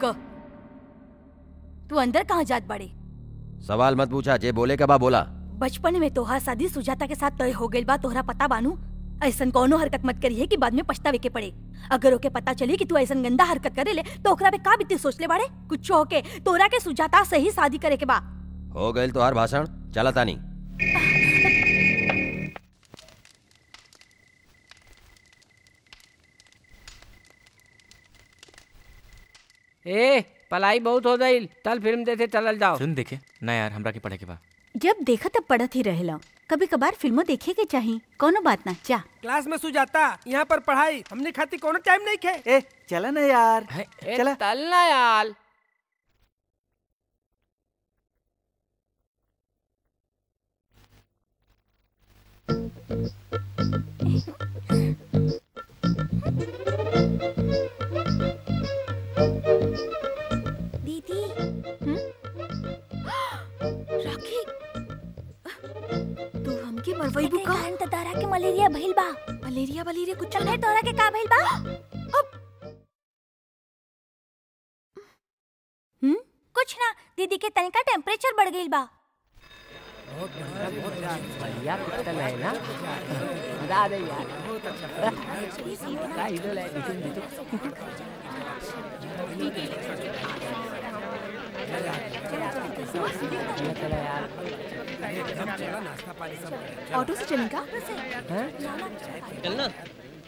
तू अंदर कहाँ जात बड़े सवाल मत पूछा जे बोले का बा बोला बचपन में तोहार शादी सुजाता के साथ तय हो गइल बा तोहरा पता बानू ऐसन कौनो हरकत मत करिए कि बाद में पछतावे के पड़े अगर ओके पता चली कि तू ऐसन गंदा हरकत करे ले तो ओकरा पे का बीती सोच ले बाड़े कुछ होके तोरा के सुजाता से ही शादी करे के बा हो गइल तोहार भाषण चला तानी ए पलाई बहुत हो गई तल फिल्म देखे चलल जाओ सुन देखे ना यार हमरा के पढ़े के बा जब देखा तब पढ़त ही रहेला कभी कभार फिल्मों देखे के चाही कोनो बात ना जा क्लास में सुजाता यहाँ पर पढ़ाई हमने खाती कोनो टाइम नहीं खे ए चला ना यार ए, तल ना यार दीदी राखी तू हमके मरवई बुका त तारा के मलेरिया भइल बा मलेरिया बलेरिया कुछ चल तोरा के का भइल बा हम्म कुछ ना दीदी के तनिका टेम्परेचर बढ़ गइल बा बढ़िया पिक्चर है ना मजा आ रही यार का idol है, नितिन, नितिन। ऑटो से चलेगा चलना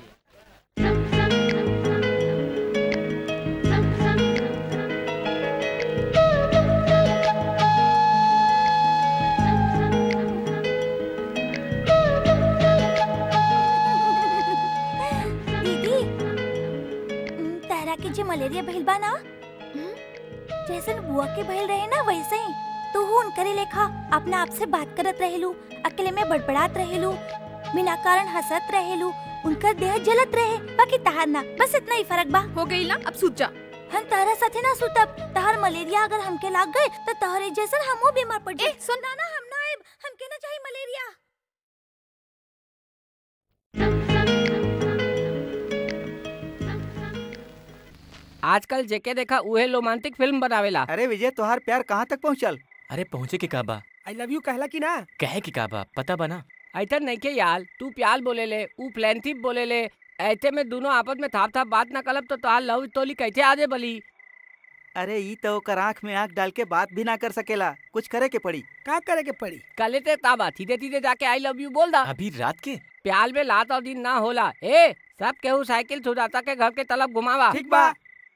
दीदी उम, तहरा के जे मलेरिया भइल बा ना उम, जैसन बुआ के भइल रहे ना वैसे ही तू उनकरे लेखा अपना आप से बात करत रहेलू अकेले में बड़बड़ात रहेलू बिना कारण हंसत रहेलू उनकर देह जलत रहे बाकी तहार ना बस इतना ही फर्क बा हो गई ना अब सूत जा हम तहरा साथे ना सुतब तहर मलेरिया अगर हमके लाग गए तो तहरे जैसन हमो बीमार पड़ जाए सुन ना ना हम ना आएब हमके ना चाहिए मलेरिया आजकल जेके देखा उहे रोमांटिक फिल्म बनावेला अरे विजय तोहार प्यार कहाँ तक पहुँचल अरे पहुँचे के काबा आई लव यू कहला कि ना कहे के काबा पता बना ऐसा नहीं के यार तू प्याल बोले ले ऊ प्लेंथिप बोले ले ऐसे में दोनों आपस में थाप थाप बात ना कलब तो तोहार लव स्टोरी कैसे आजे बली अरे ई तो ओकर आँख में आँख डाल के बात भी ना कर सकेला कुछ करे के पड़ी का करे के पड़ी कले ते ताबा सीधे सीधे जाके आई लव यू बोल दा अभी रात के प्याल में लात और दिन ना होला ए सब केहू साइकिल सुजाता के घर के तरफ घुमावा ठीक बा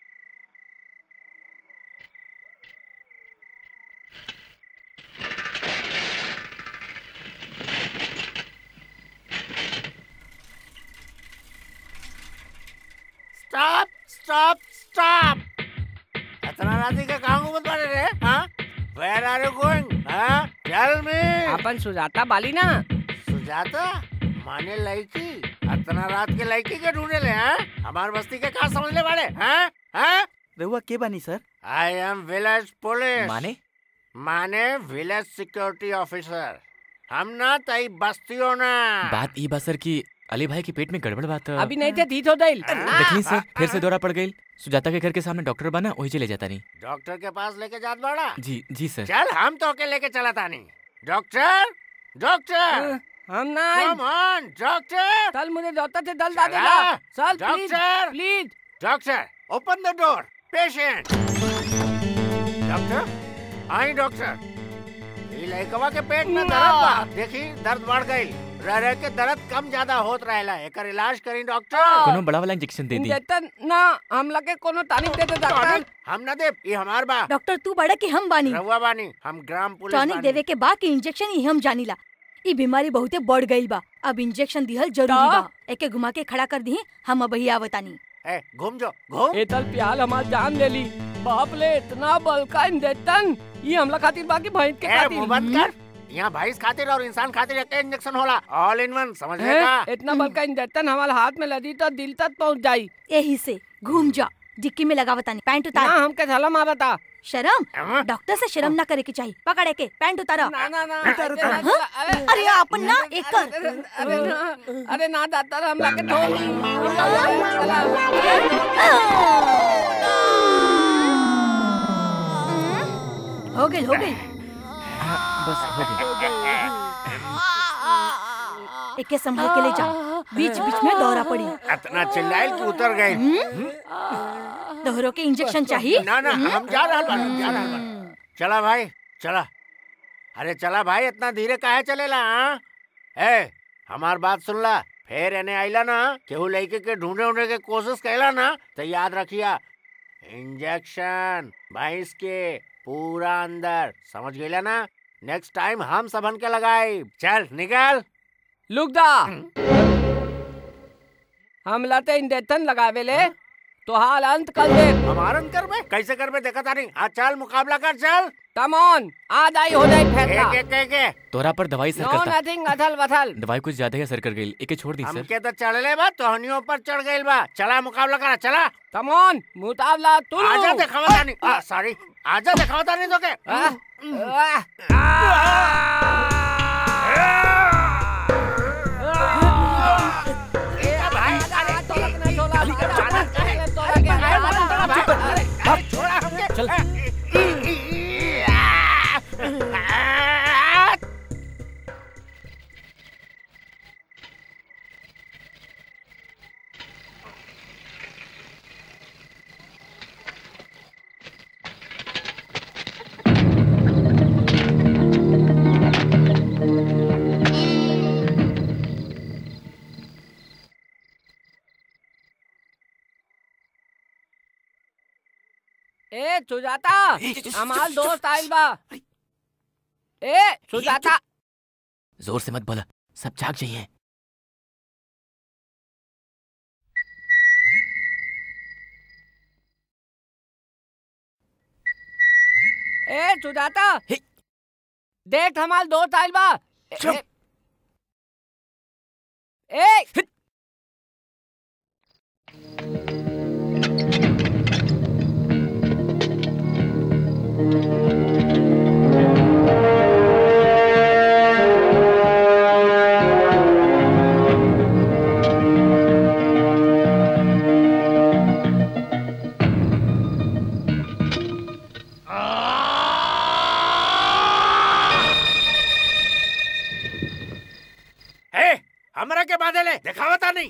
स्टॉप स्टॉप स्टॉप इतना राती का कहाँ घूमत बाड़े रे हाँ वेयर आर यू गोइंग हाँ टेल मी अपन सुजाता बाली ना सुजाता माने लड़की इतना रात के लड़की के ढूंढे ले हाँ हमार बस्ती के कहाँ समझ ले बाड़े हाँ हाँ रहुआ के बानी sir I am village police माने माने विलेज सिक्योरिटी ऑफिसर हम ना तई बस्तियों ना बात ई बसर की अली भाई के पेट में गड़बड़ बात अभी नहीं थे ठीक हो गई देखली सर फिर से दौरा पड़ गई सुजाता के घर के सामने डॉक्टर बना वही चले जाता नहीं डॉक्टर के पास लेके जात बाड़ा जी जी सर चल हम तो के लेके चला तानी डॉक्टर डॉक्टर हम ना कम ऑन डॉक्टर चल मुझे डॉक्टर से दल दा चला। देगा चल please doctor please doctor open the door patient doctor आई डॉक्टर ई लड़कवा के पेट में दर्द बा देखी दर्द बढ़ गई रह रह के दर्द कम ज्यादा होत रहेला एकर इलाज करी डॉक्टर कोनो बड़ा वाला इंजेक्शन दे दी इंजेक्शन ना हम लगे कोनो तारीफ देते डॉक्टर टॉनिक हम ना दे ये हमार बा डॉक्टर तू बड़ा कि हम बानी रहुआ बानी हम ग्राम पुलिस टॉनिक बानी देवे के बा के इंजेक्शन ही हम जानीला ई बीमारी बहुते बढ़ गई बा अब इंजेक्शन दिहल जरूरी तो? बा एके घुमा के खड़ा कर दी हम अब ही आवतानी ए घूम जो घूम ए तल प्याल हमार जान ले ली बाप ले इतना बलका इंजेक्शन ये हमला खातिर बाकी भैंस के ए खातिर मुंह बंद कर यहाँ भैंस खातिर और इंसान खातिर एक इंजेक्शन होला ऑल इन वन समझ हैं? लेगा इतना बलका इंजेक्शन हमारे हाथ में लगी तो दिल तक पहुंच जाई यही से घूम जा डिक्की में लगावतानी पैंट ना उतार हमके झला मारता शर्म डॉक्टर से शर्म ना करे के चाहिए पकड़े के पैंट उतारा ना ना ना उतार, उतार। ऐसे- हाँ? अरे अरे अपन ना एक कर अरे अरे ना अरे ना डॉक्टर हम लगे ठोक हो गई हो गई बस हो गई एके संभाल के ले जा बीच बीच में दौरा पड़ी इतना चिल्लाइल कि उतर गए दोहरों के इंजेक्शन चाहिए ना ना हम जा रहा बानी हम जा रहा बानी चला भाई चला अरे चला भाई इतना धीरे काहे चलेला हाँ ए हमार बात सुन ला फिर एने आइला ना केहू लड़के के ढूंढे ढूंढे के कोशिश कैला ना तो याद रखिया इंजेक्शन भैंस के पूरा अंदर समझ गईला ना नेक्स्ट टाइम हम सबन के लगाई चल निकल लुक दा हम लाते इंजेक्शन लगावे ले तो हाल अंत कर दे हमारा अंत कर बे कैसे कर बे देखा तानी हाँ चल मुकाबला कर चल कम ऑन आ जाई हो जाई फैसला एक एक एक एक तोरा पर दवाई सर नो करता नथिंग अथल वथल दवाई कुछ ज्यादा ही असर कर गई एके छोड़ दी सर हमके तो चढ़ले बा तोहनियों पर चढ़ गइल बा चला मुकाबला करा चला कम ऑन मुकाबला तू आजा दिखावा तानी आ सॉरी आजा दिखावा तानी तो के चल ए सुजाता हमार दोस्त आइल बा ए सुजाता जोर से मत बोला सब जाग जाइए ए सुजाता देख हमार दोस्त आइल बा ए, ए, ए ए हमरा के बादे ले दिखावता नहीं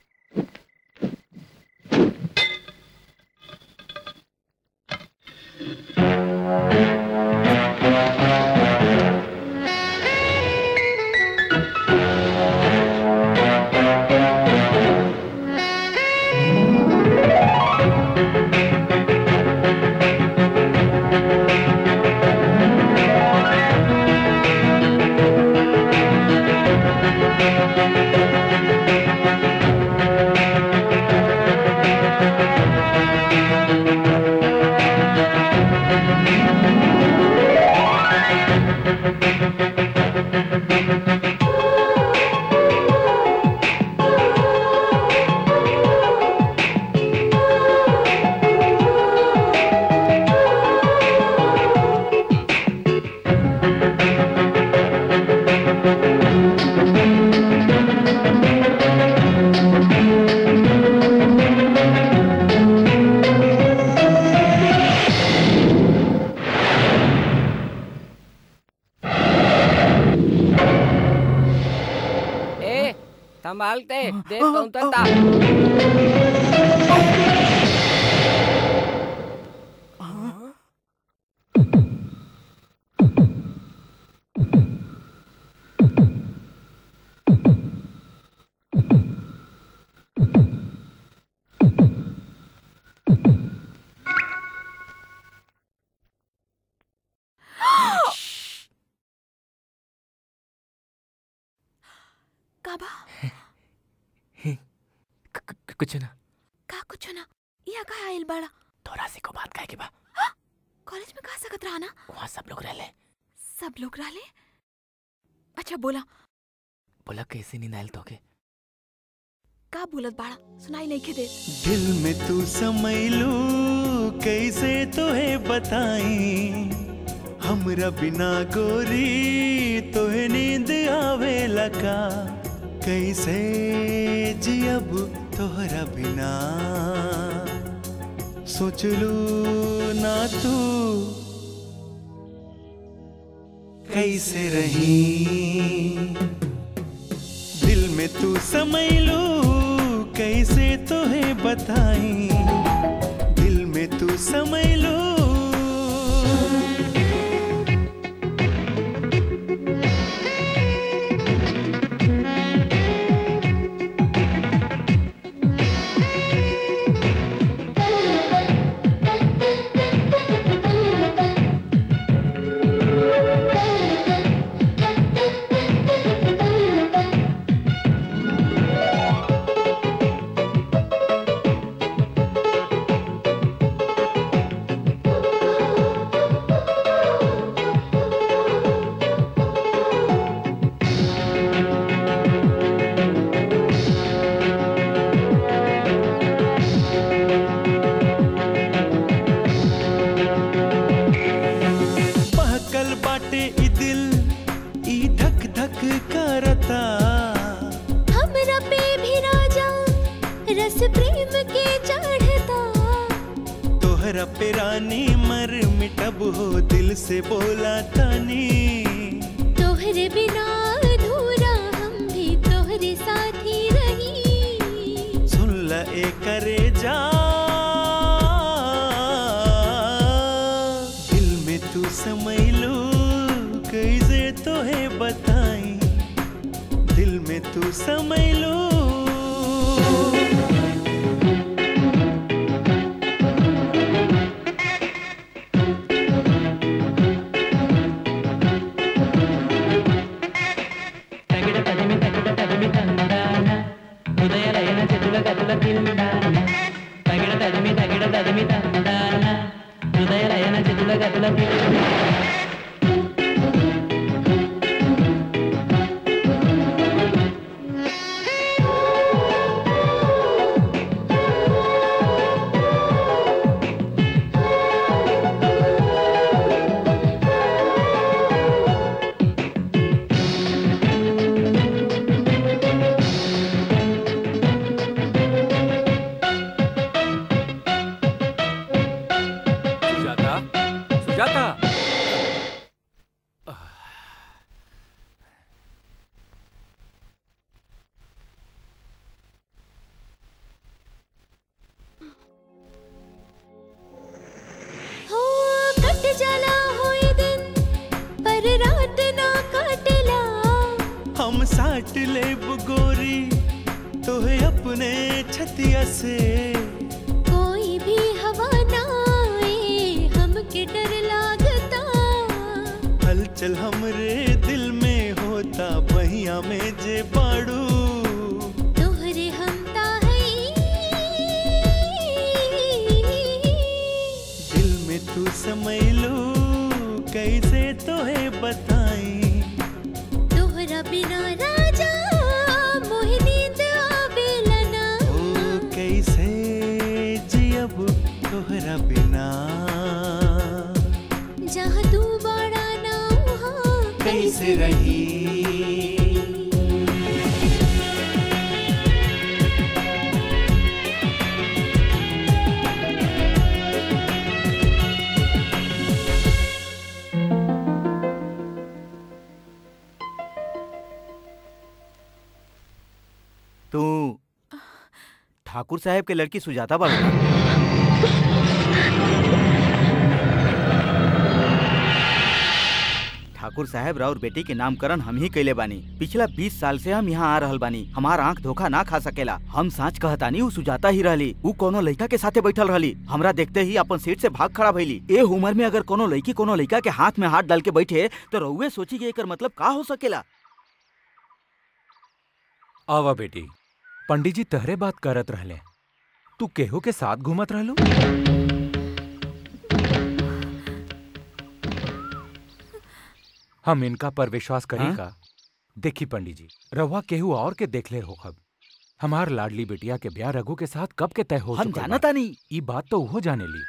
ए संभालते देख कौन तता काबा कुछ ना का कुछ ना यहाँ का आइल बाड़ा थोड़ा सी को बात कहे के बा कॉलेज में का सकत रहा ना वहाँ सब लोग रहले सब लोग रहले अच्छा बोला बोला कैसे नींद आयल तोके का बोलत बाड़ा सुनाई नहीं के दे दिल में तू समैलू कैसे तोहे बताई हमरा बिना गोरी तोहे नींद आवे लगा कैसे जियब तोहरा बिना सोचलू ना तू कैसे रही दिल में तू समैलू कैसे तोहे बताई दिल में तू समैलू बहकल बाटे ई दिल ई धक धक करता हमरा पे भी राजा रस प्रेम के चढ़ता तोहरा पे रानी मर मिटब हो दिल से बोला तानी तोहरे बिना अधूरा हम भी तोहरे साथ ही रही सुन ल ए करे जा दिल में तू समैलू कैसे तोहे बताई दिल में तू समैलू हम साट लेब गोरी तोहे अपने छतिया से कोई भी हवा ना आए हमके डर लागता हलचल हमरे दिल में होता बहिया में जे बाड़ू तोहरे हमता है दिल में तू समैलू कैसे तोहे बताई तोहरा बिना राजा मोहे नींद आवेला ना ओ कैसे जियब तोहरा बिना जहाँ तू बड़ा ना वहाँ कैसे रही तू ठाकुर साहब के लड़की सुजाता बाबू ठाकुर साहब राउर बेटी के नामकरण हम ही कैले बानी पिछला 20 साल से हम यहाँ आ रहल बानी हमार आंख धोखा ना खा सकेला हम साच कहतानी उ सुजाता ही रहली उ कोनो लड़का के साथे बैठल रहली हमरा देखते ही अपन सीट से भाग खड़ा भइली ए उम्र में अगर कोनो लड़की कोनो लड़का के हाथ में हाथ डाल के बैठे तो रउए सोची कि एकर मतलब का हो सकेला आवा बेटी पंडित जी तहरे बात करत रहले तू केहू के साथ घूमत रहलू हम इनका पर विश्वास करी हाँ? का देखी पंडित जी रवा केहू और के देख ले होखब हमार लाडली बेटिया के ब्याह रघु के साथ कब के तय हो हम चुकल बा। जानता नहीं ई बात तो उहो जाने ली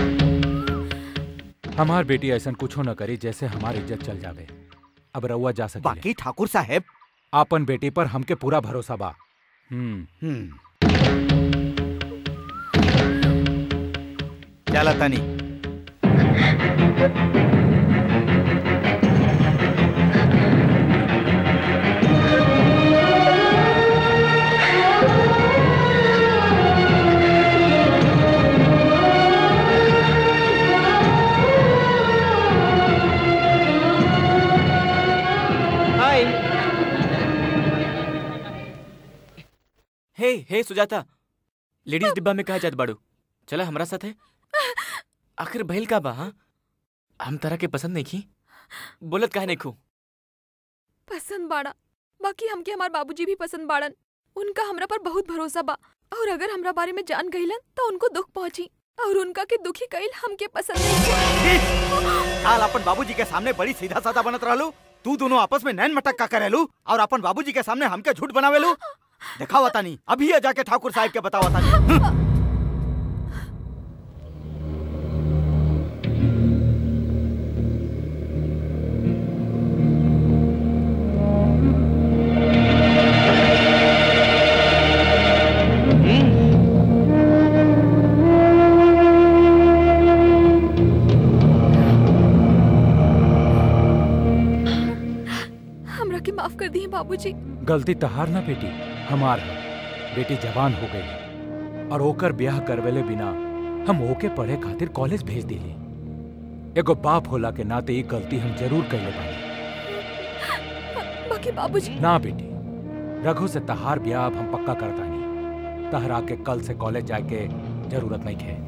हमार बेटी ऐसा कुछो न करी जैसे हमार इज्जत चल जावे अब रउआ जा सके बाकी ठाकुर साहब आपन बेटी पर हमके पूरा भरोसा बा हम्म चला तनी हाय हे हे सुजाता लेडीज डिब्बा में कहा जात बाड़ू चला हमरा साथ है आखिर भइल का बा हाँ? हम तरह के पसंद नहीं की बोलत काहे नहीं खू पसंद बाड़ा बाकी हमके हमार बाबूजी भी पसंद बाड़न उनका हमरा पर बहुत भरोसा बा और अगर हमरा बारे में जान गईलन तो उनको दुख पहुंची और उनका के दुखी कईल हमके पसंद नहीं काल अपन बाबूजी के सामने बड़ी सीधा साधा बनत रहलू तू दोनों आपस में नैन मटक का करेलू और अपन बाबूजी के सामने हमके झूठ बनावेलू दिखावा तानी अभी ये जाके ठाकुर साहब के बतावा तानी हमरा के माफ कर दिए बाबूजी गलती तहार ना बेटी हमार है बेटी जवान हो गई और ओकर ब्याह करवेले बिना हम ओके पढ़े खातिर कॉलेज भेज दिली एगो बाप होला के नाते ये गलती हम जरूर कैले बानी बाकी बाबूजी ना बेटी रघु से तहार ब्याह अब हम पक्का करतानी तहरा के कल से कॉलेज जाए के जरूरत नहीं है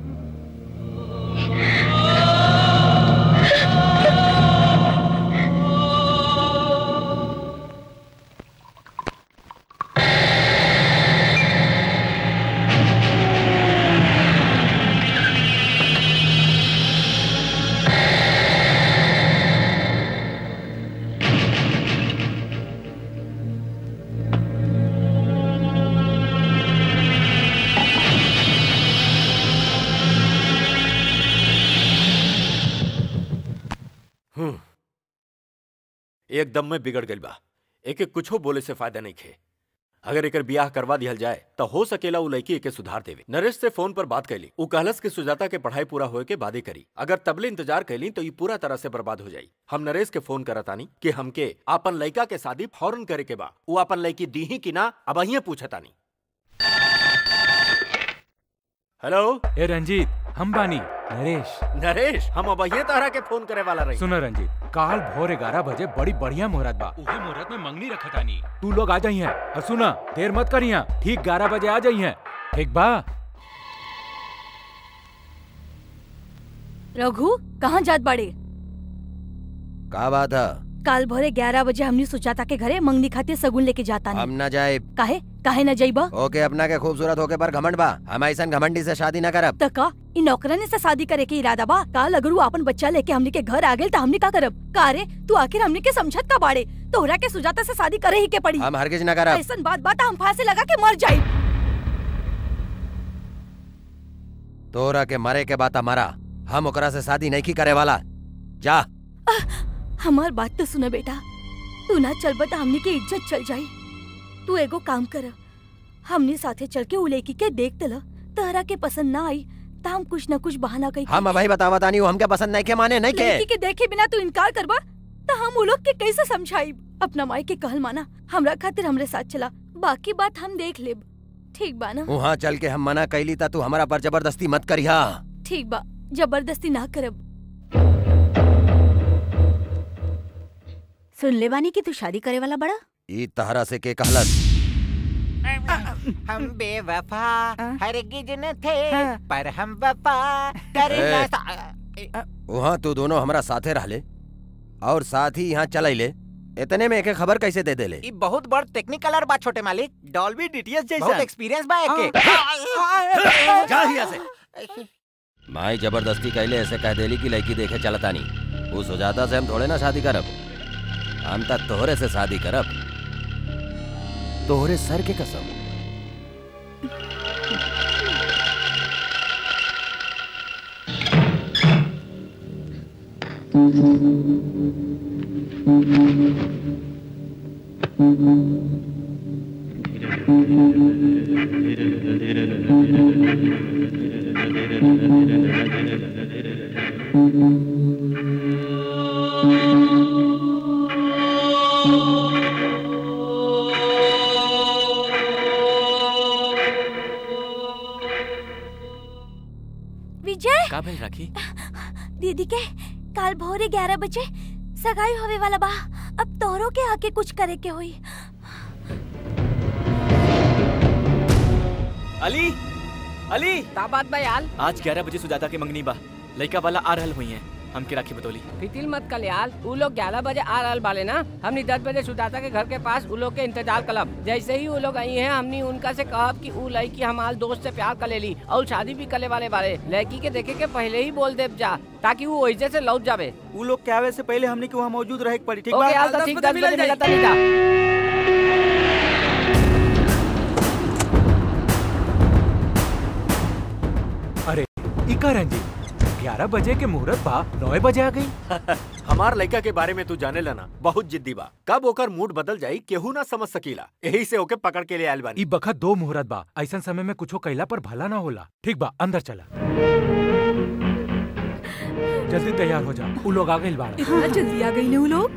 हम्म एकदम में बिगड़ गई बा एके कुछो बोले से फायदा नहीं खे अगर एकर बियाह करवा दिहल जाए तो हो सकेला उ लड़की एके सुधार देवे नरेश से फोन पर बात कैली उ कहलस के सुजाता के पढ़ाई पूरा होए के बादे करी अगर तबले इंतजार कैली तो ये पूरा तरह से बर्बाद हो जाई हम नरेश के फोन करतानी कि हमके आपन लड़का के शादी फौरन करे के बा उ आपन लड़की दीही कि ना अब अहिए पूछतानी हेलो ए रंजीत हम बानी नरेश नरेश हम अब अहिए तहरा के फोन करे वाला रही सुनो रंजीत काल भोर ग्यारह बजे बड़ी बढ़िया मुहूर्त बा उहे मुहूर्त में मंगनी रखा तानी तू लोग आ जाइए और सुना देर मत करिए ठीक ग्यारह बजे आ जाइए ठीक बा रघु कहाँ जात बाड़े का बात है काल भोरे ग्यारह बजे हमनी सुजाता के घरे मंगनी खातिर सगुन लेके जाता हम नहीं न जाए काहे काहे न जाइबा ओके अपना के खूबसूरत होके पर घमंड बा हम ऐसा घमंडी से शादी न करब त का इ नौकरानी से शादी करे के इरादा बा काल अगर वो अपन बच्चा लेके हमनी के घर आ गेल त हमनी का करब का रे तू आखिर हमनी के समझत का बाड़े तोहरा के सुजाता से शादी करे ही के पड़ी हम हरगिज न करब ऐसन बात बात हम फांसी लगा के मर जाई तोरा के मरे के बात मरा हम ओकरा से शादी नहीं की करे वाला जा हमार बात तो सुना बेटा तू ना चल बता हमनी के इज्जत चल जाई तू एगो काम कर हमनी साथे चल के उ लड़की के देख तला तहरा के पसंद ना आई त हम कुछ न कुछ बहाना कई हम भाई बतावा तानी वो हमके पसंद नहीं के माने नहीं के लड़की के देखे बिना तू इनकार करबा त हम उ लोग के कैसे समझाई अपना माई के कहल माना हमरा खातिर हमरे साथ चला बाकी बात हम देख लेब ठीक बा ना वहाँ चल के हम मना कैली ता तू हमारा पर जबरदस्ती मत करिहा ठीक बा जबरदस्ती ना करब सुन ले बानी कि तू शादी करे वाला बड़ा ई तहरा से के कहलस हम बेवफा हरगिज न थे पर हम वफा करना ए। सा- वहाँ तू दोनों हमारा साथे रहले और साथ ही यहाँ चलैले इतने में एके खबर कैसे दे देले ई बहुत बड़ टेक्निकल बा छोटे मालिक डॉल्बी डीटीएस जैसा बहुत एक्सपीरियंस बा एके जा हिया से माई जबरदस्ती कैले ऐसे कह देली कि लड़की देखे चलता नहीं वो सुजाता से हम थोड़े ना शादी करब हम तक तोहरे से शादी करब तोहरे सर के कसम विजय का भइल राखी दीदी के काल भोरे ग्यारह बजे सगाई होवे वाला बा अब तोहरो के आके कुछ करे के होई अली अली का बात बा याल आज ग्यारह बजे सुजाता के मंगनी बा लड़का वाला आ रहल हुई है हमके राखी बतौली फितिल मत कल याल उ लोग ग्यारह बजे आ रहल बाले ना हमनी दस बजे सुजाता के घर के पास उ लोग के इंतजार कलब जैसे ही वो लोग आई हैं हमनी उनका से कहब कि उ लड़की हमार दोस्त से प्यार कर लेली और शादी भी करे वाले बारे लड़की के देखे के पहले ही बोल देव जा ताकि वो वैसे से लौट जावे उ लोग के आवे से पहले हमने के वहाँ मौजूद रहे के पड़ी ठीक ओके याल बा तो ठीक दस बजे मिलता नहीं था अरे इका रंजी ग्यारह बजे के मुहूर्त बा नौ बजे आ गई हमार लड़का के बारे में तू जाने लना बहुत जिद्दी बा कब ओकर मूड बदल जाई केहू ना समझ सकीला यही से ओके पकड़ के ले आयल बानी ई बखत दो मुहूर्त बा ऐसा समय में कुछो कैला पर भला ना होला ठीक बा अंदर चला जल्दी तैयार हो जा उ लोग आ गइल बाड़ा इतना जल्दी आ गई उ लोग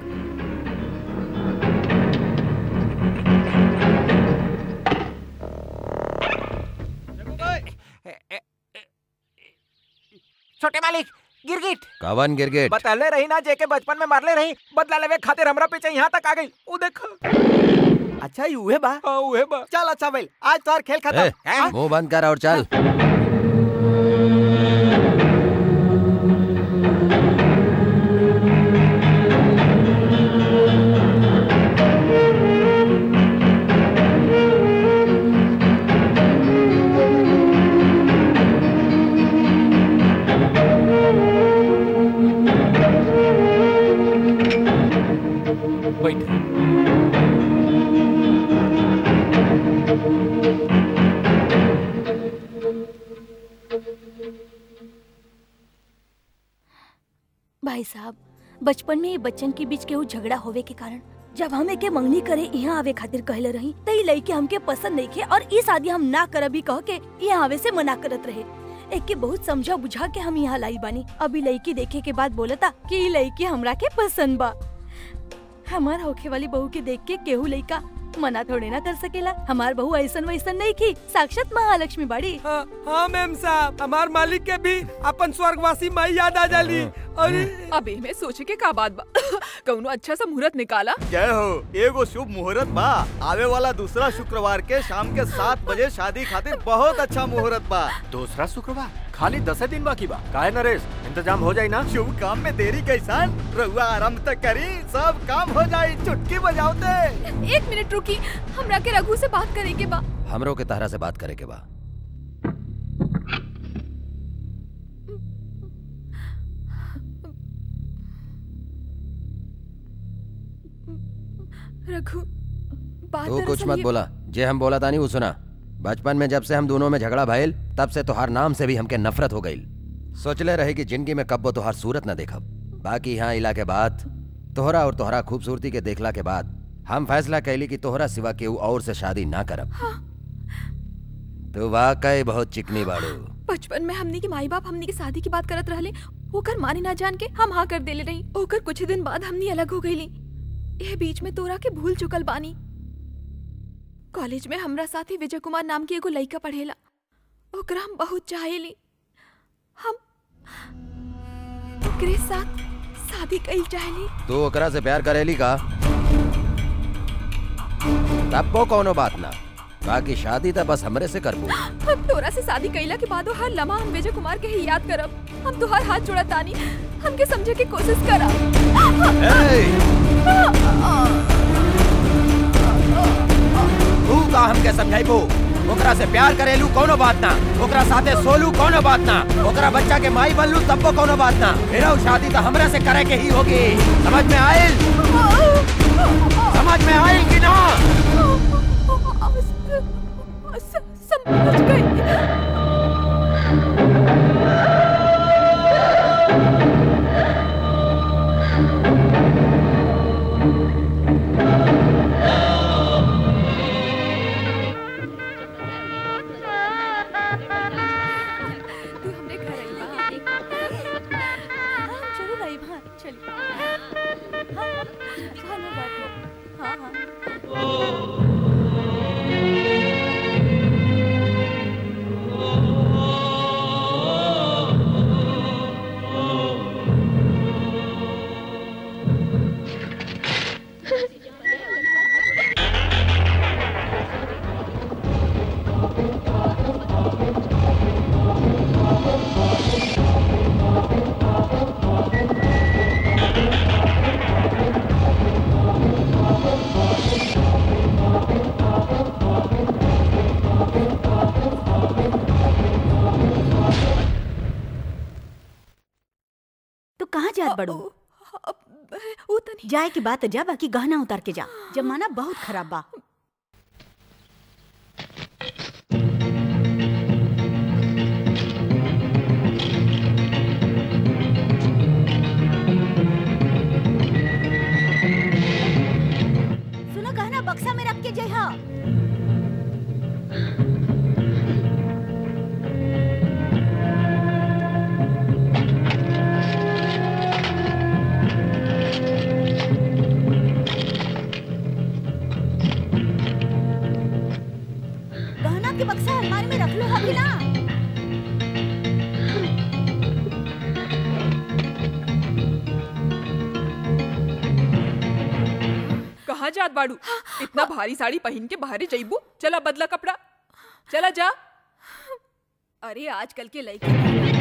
छोटे मालिक गिरगिट कवन गिरगिट बतले रही ना जेके बचपन में मारले रही बदला लेवे खातिर हमरा पीछे यहाँ तक आ गई उ देख अच्छा ये उहे बा हाँ उहे बा चल अच्छा भाई आज तो खेल ए, खत्म हैं? मुंह बंद कर और चल बैठ भाई साहब बचपन में ये बच्चन के बीच केहू झगड़ा होवे के कारण जब हम एके मंगनी करे यहाँ आवे खातिर कहले रही त ई लड़की हमके पसंद नहीं खे और ई शादी हम ना करबी कह के यहाँ आवे से मना करत रहे एक के बहुत समझा बुझा के हम यहाँ लाई बानी अभी लड़की देखे के बाद बोलता कि ई लड़की हमरा के पसंद बा हमार होखे वाली बहू के देख के केहू लड़का मना थोड़े ना कर सकेला हमार बहू ऐसन वैसन नहीं की साक्षात महालक्ष्मी बाड़ी हाँ हाँ मैम साहब हमार मालिक के भी अपन स्वर्गवासी माई याद आ जाली अरे अब में सोचे के का बात बा कौनो अच्छा सा मुहूर्त निकाला जय हो एगो शुभ मुहूर्त बा आवे वाला दूसरा शुक्रवार के शाम के सात बजे शादी खातिर बहुत अच्छा मुहूर्त बा दूसरा शुक्रवार खाली दस दिन बाकी बा काहे नरेश इंतजाम हो जाई ना शुभ काम में देरी कैसान रहुआ आराम तक करी सब काम हो जाई चुटकी बजाओते एक मिनट रुकी हमरा के रघु से बात करे के बा हमरो के तहरा से बात करे के बा रघु बात तू कुछ दरअसल मत ये- बोला जे हम बोला तानी वो सुना बचपन में जब से हम दोनों में झगड़ा भइल तब से तोहार नाम से भी हमके नफरत हो गई सोचले रहे कि जिंदगी में कब्बो तोहार सूरत न देखब बाकी यहाँ इला के बाद तोहरा और तोहरा खूबसूरती के देखला के बाद हम फैसला कैली कि तोहरा सिवा केहू और से शादी ना करब तू वाकई बहुत चिकनी बाड़ू बचपन में हमनी के माई बाप हमनी के शादी की बात करत रहले ओकर माने ना जान के हम हाँ कर देले रही ओकर कुछ दिन बाद हमनी अलग हो गईली ये बीच में तोरा के भूल चुकल बानी कॉलेज में हमरा साथी विजय कुमार नाम की एगो लड़का पढ़ेला ओकरा हम बहुत चाहेली हम ओकरे साथ शादी कईल चाहेली तू ओकरा से प्यार करेली का तब वो कोनो बात ना बाकी शादी तो बस हमरे से करबू हम तोरा से शादी कईला के बाद हर लम्हा हम विजय कुमार के ही याद करब हम तोहार हाथ जोड़ा तानी हमके समझे की कोशिश तू का हमके समझाइबू ओकरा से प्यार करेलू कोनो बात ना ओकरा साथे सोलू कोनो बात ना ओकरा बच्चा के माई बनलू तब वो कोनो बात ना फिर शादी तो हमरा से करे के ही होगी समझ में आयल समझ में आयल कि ना समझ गई तू हमरे घर आई बा हाँ, जरूर आई हाँ चलिए हाँ हाँ हाँ लो बात लो हाँ हाँ तू कहाँ जात बड़ू जाए के बात जा बाकी गहना उतार के जा जमाना बहुत खराब बा सुनो गहना बक्सा में रख के जय हा गहना के बक्सा अलमारी में रख लो अभी ना कहाँ जात बाड़ू इतना भारी साड़ी पहन के बाहर जइबू चला बदला कपड़ा चला जा अरे आजकल के लड़के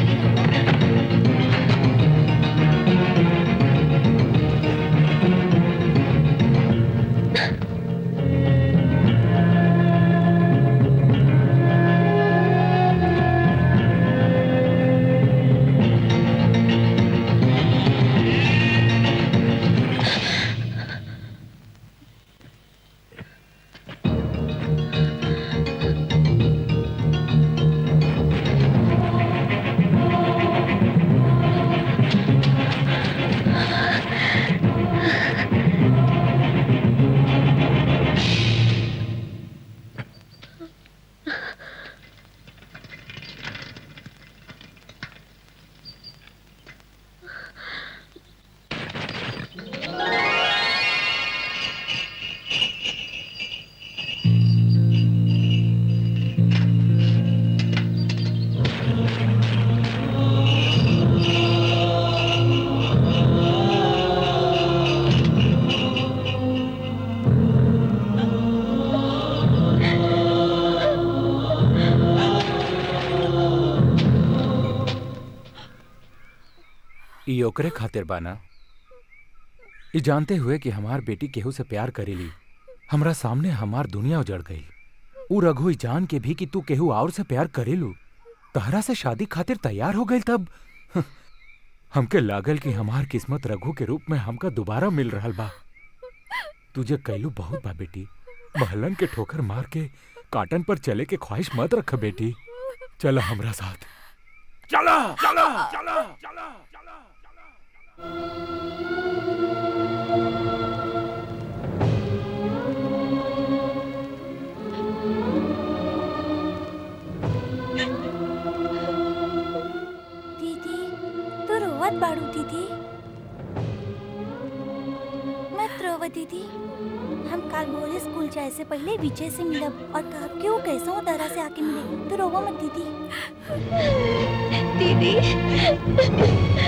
Thank ई ओकरे खातिर बाना ई जानते हुए कि हमार बेटी केहू से प्यार करेली हमरा सामने हमार दुनिया उजड़ गई ऊ रघु ई जान के भी कि तू केहू और से प्यार करेलू तहरा से शादी खातिर तैयार हो गई तब हमके लागल कि हमार किस्मत रघु के रूप में हमका दोबारा मिल रहल बा तुझे कैलू बहुत बा बेटी महलन के ठोकर मार के काटन पर चले के ख्वाहिश मत रख बेटी चला हमरा साथ चला चला चला दीदी तू रोवत बाड़ू दीदी मत रोव दीदी हम काल भोरे स्कूल जाए से पहले विजय से मिलब और कहब कि वो कैसा हो तरह से आके मिले तू रोवो मत दीदी दीदी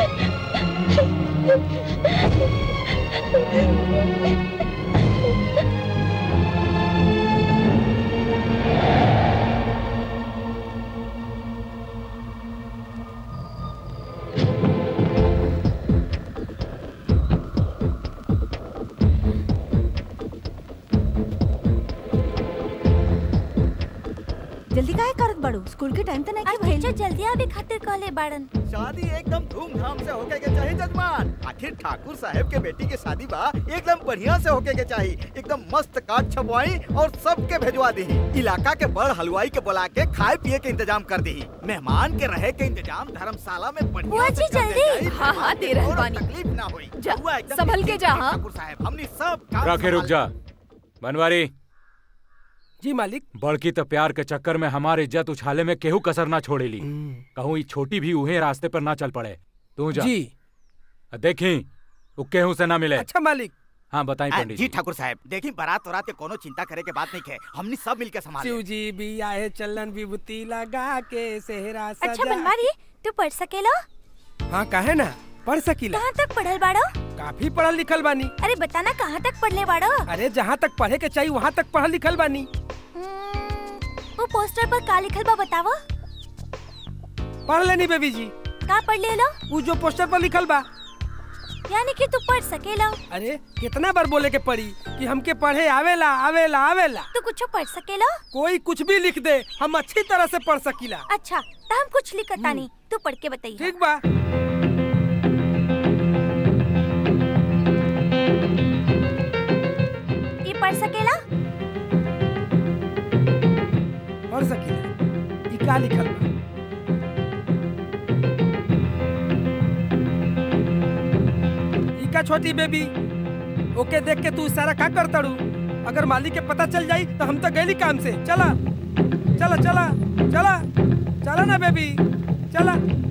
जल्दी काहे करत बाड़ू स्कूल के टाइम त नहीं के अच्छा जल्दी आवे खातिर कहले बाड़न शादी एकदम धूमधाम से होके के चाहिए जजमान आखिर ठाकुर साहब के बेटी के शादी बा एकदम बढ़िया से होके के चाहिए एकदम मस्त कार्ड छपवाई और सबके भेजवा दी इलाका के बड़ हलवाई के बुला के खाए पिए के इंतजाम कर दी मेहमान के रहे के इंतजाम धर्मशाला में बढ़िया बुआ से जी, कर दे जल्दी। जाई। हाँ, हाँ, दे रहल और बानी। तकलीफ ना होई जा, बुआ एकदम संभल के जा, हाँ। ठाकुर साहब हमने सब काम राखे रुक जा बनवारी जी मालिक बड़की तो प्यार के चक्कर में हमार इज्जत उछाले में केहू कसर ना छोड़ेली कहूँ ई छोटी भी उहे रास्ते पर ना चल पड़े तू जा जी आ देखी वो केहू से ना मिले अच्छा मालिक हाँ बताई आ, पंडित जी जी ठाकुर साहब देखी बारात वरात के कोनो चिंता करे के बात नहीं है हमने सब मिलके संभाल शिव जी भी आए चलन विभूति लगा के सेहरा अच्छा सजा बनवारी तू पढ़ सकेला हाँ काहे ना पढ़ सकीला कहाँ तक पढ़ल बाड़ो काफी पढ़ल लिखल बानी अरे बताना कहाँ तक पढ़ले बाड़ो अरे जहाँ तक पढ़े के चाहिए वहाँ तक पढ़ल लिखल बानी वो पोस्टर पर का लिखल बा बतावो पढ़ लेनी बेबी जी का पढ़ ले लो वो जो पोस्टर पर लिखल बा यानी कि तू पढ़ सकेला अरे कितना बार बोले के पड़ी कि हमके पढ़े आवेला आवेला आवेला तू कुछ पढ़ सकेला कोई कुछ भी लिख दे हम अच्छी तरह से पढ़ सकीला अच्छा तो हम कुछ लिखता नहीं तू पढ़ के बताइए ठीक बा ये पढ़ सकेला पढ़ सकीला ई का लिखल बा ई का छोटी बेबी ओके देख के तू इशारा का कर तड़ू अगर मालिक के पता चल जाई तो हम तो गैली काम से चला चला चला चला चला ना बेबी चला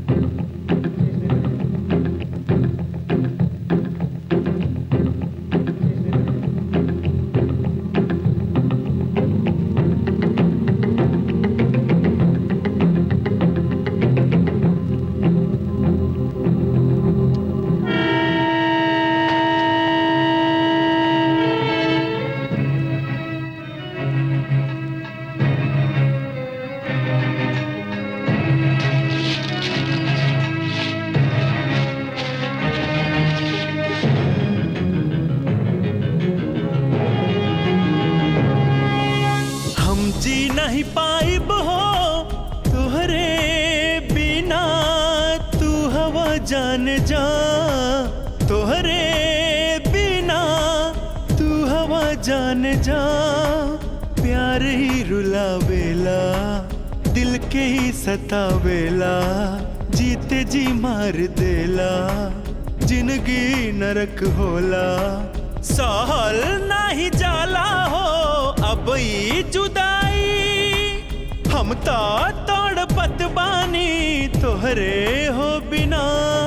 हम जी नहीं पाइब हो तुहरे बिना तू हवा जान जा तुहरे बिना तू हवा जान जा प्यार ही रुलावेला दिल के ही सतावेला जीते जी मार देला जिंदगी नरक होला सहल नाही जाला हो अब ई जुदाई हम तो तड़पत बानी तोहरे हो बिना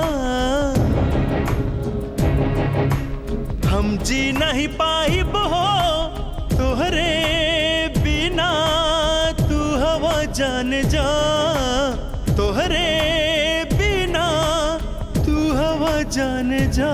हम जी नहीं पाइब हो तोहरे बिना तू हवा जान जा तोहरे बिना तू हवा जान जा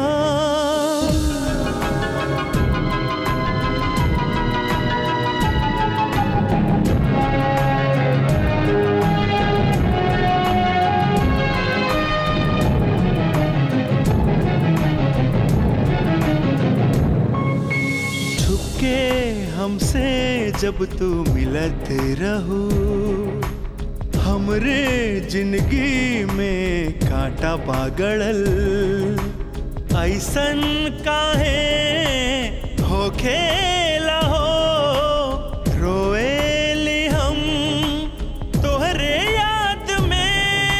से जब तू मिलत रहू हमरे जिंदगी में कांटा पागड़ल ऐसन काहे होखे हो रोएली हम तोहरे याद में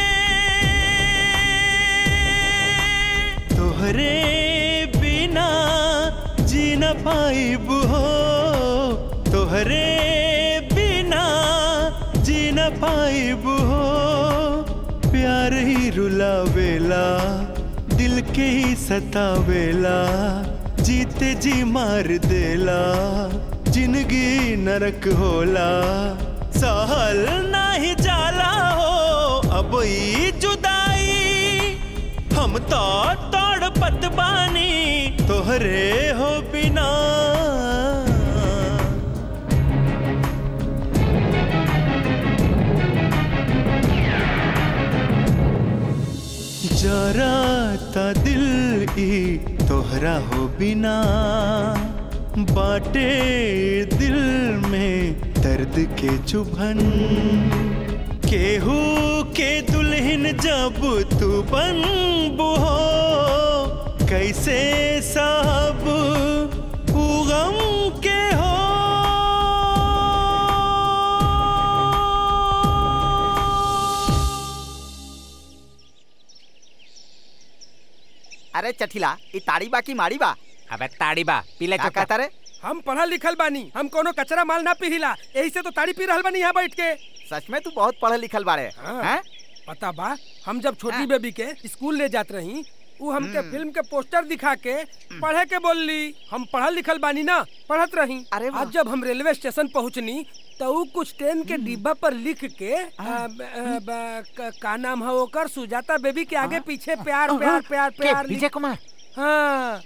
तोहरे बिना जी न पाइब हो तोहरे बिना जी न पाइब हो प्यार ही रुलावेला दिल के ही सतावेला जीते जी मार देला जिंदगी नरक होला सहल नाही जाला हो अब ई जुदाई हम तो तड़पत बानी तोहरे हो बिना जरा ता दिल ई तोहरा हो बिना बाटे दिल में दर्द के चुभन केहू के दुल्हन जब तू बन हो कैसे साहब ऊ गम के हो अरे चठिला ई ताड़ी बा की माड़ी बा अबे ताड़ी बा पीले का कहता रे हम पढ़ल लिखल बानी हम कोनो कचरा माल ना पिहिला यही से तो ताड़ी पी रहल बानी यहाँ बैठ के सच में तू बहुत पढ़ल लिखल बारे हैं पता बा हम जब छोटी बेबी के स्कूल ले जात रही उ हमके फिल्म के पोस्टर दिखा के पढ़े के बोलली हम पढ़ल लिखल बानी ना पढ़त रही अरे आज जब हम रेलवे स्टेशन पहुँचनी तो उ कुछ ट्रेन के डिब्बा पर लिख के आ, ब- आ, ब- क- का नाम है ओकर सुजाता बेबी के आगे पीछे प्यार प्यार प्यार के प्यार विजय लिख- कुमार हाँ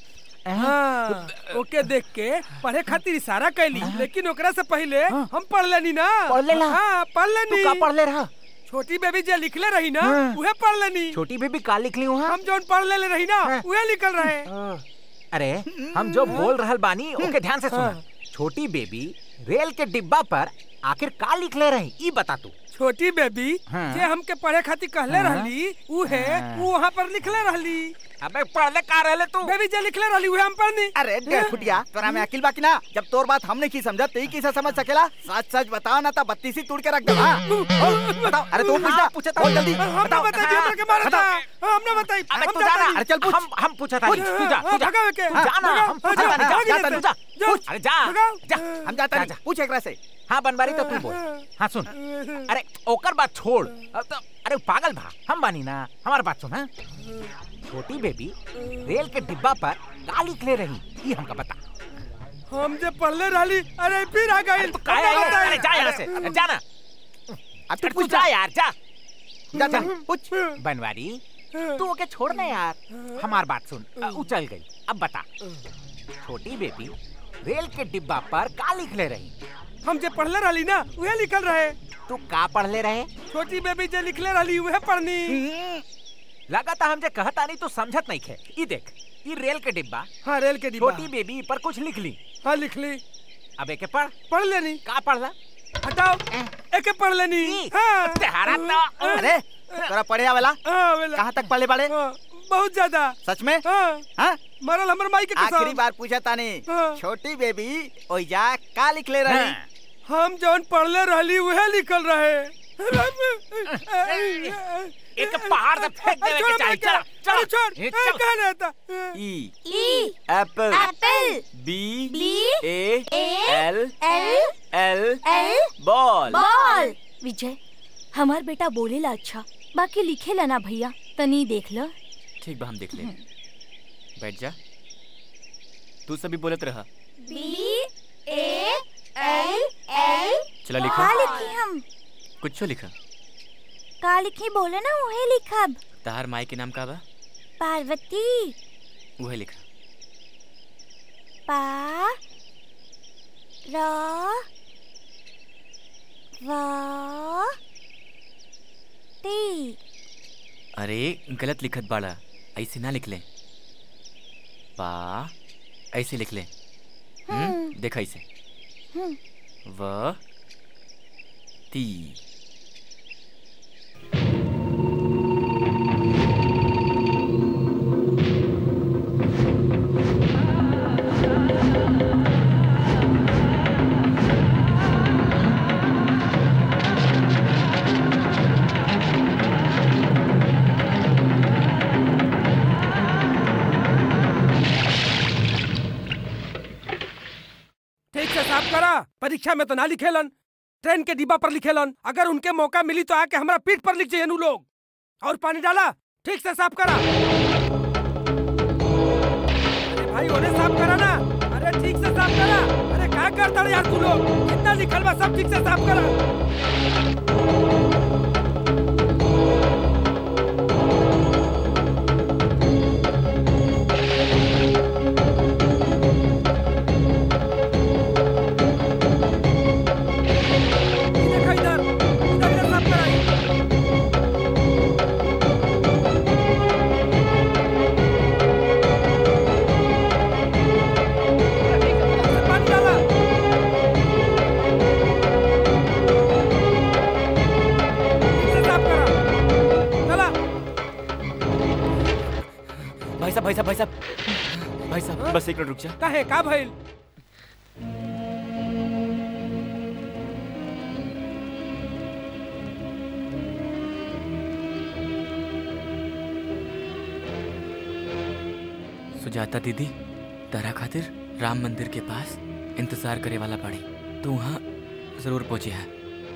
हाँ ओके देख के पढ़े खातिर इशारा कैली लेकिन ओकरा से पहले हम पढ़ लेनी ना पढ़ लेला? हाँ पढ़ लेनी तू का पढ़ ले रहा छोटी बेबी जे लिखले रही ना हाँ। उहे पढ़ लेनी छोटी बेबी का लिख ली हूँ हम जोन पढ़ ले रही ना उहे लिखल रहे अरे हम जो बोल रहल बानी ओके ध्यान से सुन छोटी बेबी रेल के डिब्बा पर आखिर का लिख ले रही ई बता तू छोटी बेबी हाँ। जे हमके पढ़े खातिर कहले हाँ। रहली उहे हाँ। उ वहाँ पर लिखले रहली अबे पढ़ले का रहले तू बेबी जे लिखले रहली उहे हम पढ़नी अरे डेढ़ फुटिया तोरा में अकिल बा की ना जब तोर बात हमने की समझा ते कैसे समझ सकेला सच सच बताओ ना ता बत्तीसी तोड़ के रख दे हाँ? बोल, बताओ अरे तू पूछता पूछा बोल जल्दी हमने बताई थी हमरा के मारा था हमने बताई अबे हम तू जाना जाता अरे चल पूछ हम हम पूछा था तू जा तू जा भगावे के तू जाना भगाओ, हम हाँ, पूछा जा, था जा भागी जा लेते। तू जा जा, पूछ अरे जा भगाओ। जा हम जाता जा, नहीं जा। पूछ एकरा से हाँ बनवारी तो तू बोल हाँ सुन अरे ओकर बात छोड़ अब तो अरे पागल भा हम बानी ना हमार बात सुन हाँ? छोटी बेबी रेल के डिब्बा पर का लिख ले रही ये हमका बता हम जे पढ़ले रहली अरे फिर आ गई का है यार? अरे जा यहाँ से अरे जा ना अब तू पूछ जा यार जा जा जा पूछ बनवारी तू ओके छोड़ ना यार हमार बात सुन अ, उ चल गई अब बता छोटी बेबी रेल के डिब्बा पर का लिख ले रही हम जे पढ़ले रहली ना उहे लिखल रहे तू का पढ़ ले रहे छोटी बेबी जे लिखले रहली उहे पढ़नी लगाता हम जे कहता नहीं तू समझत नहीं खे ई देख ई रेल के डिब्बा हाँ रेल के डिब्बा छोटी बेबी पर कुछ लिख ली हाँ लिख ली अब एके पढ़ पढ़ लेनी का पढ़ला हटाओ एके पढ़ लेनी हाँ तेहारा तो अरे तोरा पढ़े आवेला हाँ वेला कहाँ तक पढ़े बाड़े बहुत ज्यादा सच में हाँ हाँ मरल हमर माई के कसम आखिरी बार पूछा तानी हाँ। छोटी बेबी ओइजा का लिख ले रही हम जौन पढ़ले रहली उहे लिखल रहे एक पहाड़ से फेंक देवे के चाहिए चल चल छोड़ ए, ए, चल। कहाँ रहता ई ई apple apple B B A A L L L L ball ball Vijay हमार बेटा बोलेला अच्छा बाकी लिखेला ना भैया तनी देख ल ठीक बा हम देख ले बैठ जा तू सभी बोलत रहा बी ए एल एल चला लिखो का लिखी हम कुछ लिखा का लिखी बोले ना वही लिखब तहार माई के नाम का बा पार्वती वही लिखा पा र वा टी अरे गलत लिखत बाड़ा ऐसे ना लिख ले पा ऐसे लिख ले हम्म देख ऐसे व ती ठीक से साफ करा परीक्षा में तो ना लिखेलन ट्रेन के डिब्बा पर लिखेलन अगर उनके मौका मिली तो आके हमारा पीठ पर लिख जाइए नु लोग और पानी डाला ठीक से साफ करा अरे भाई उन्हें साफ करा ना अरे ठीक से साफ करा अरे क्या करता रे यार तू लोग कितना लिखल बा सब ठीक से साफ करा ये देखो इधर इधर इधर साफ करा पानी डाला ठीक से साफ करा चला भाई साहब भाई साहब भाई साहब भाई साहब बस एक मिनट रुक जा काहे का भइल सुजाता दीदी तारा खातिर राम मंदिर के पास इंतजार करे वाला पड़ी तो वहाँ जरूर पहुँचे है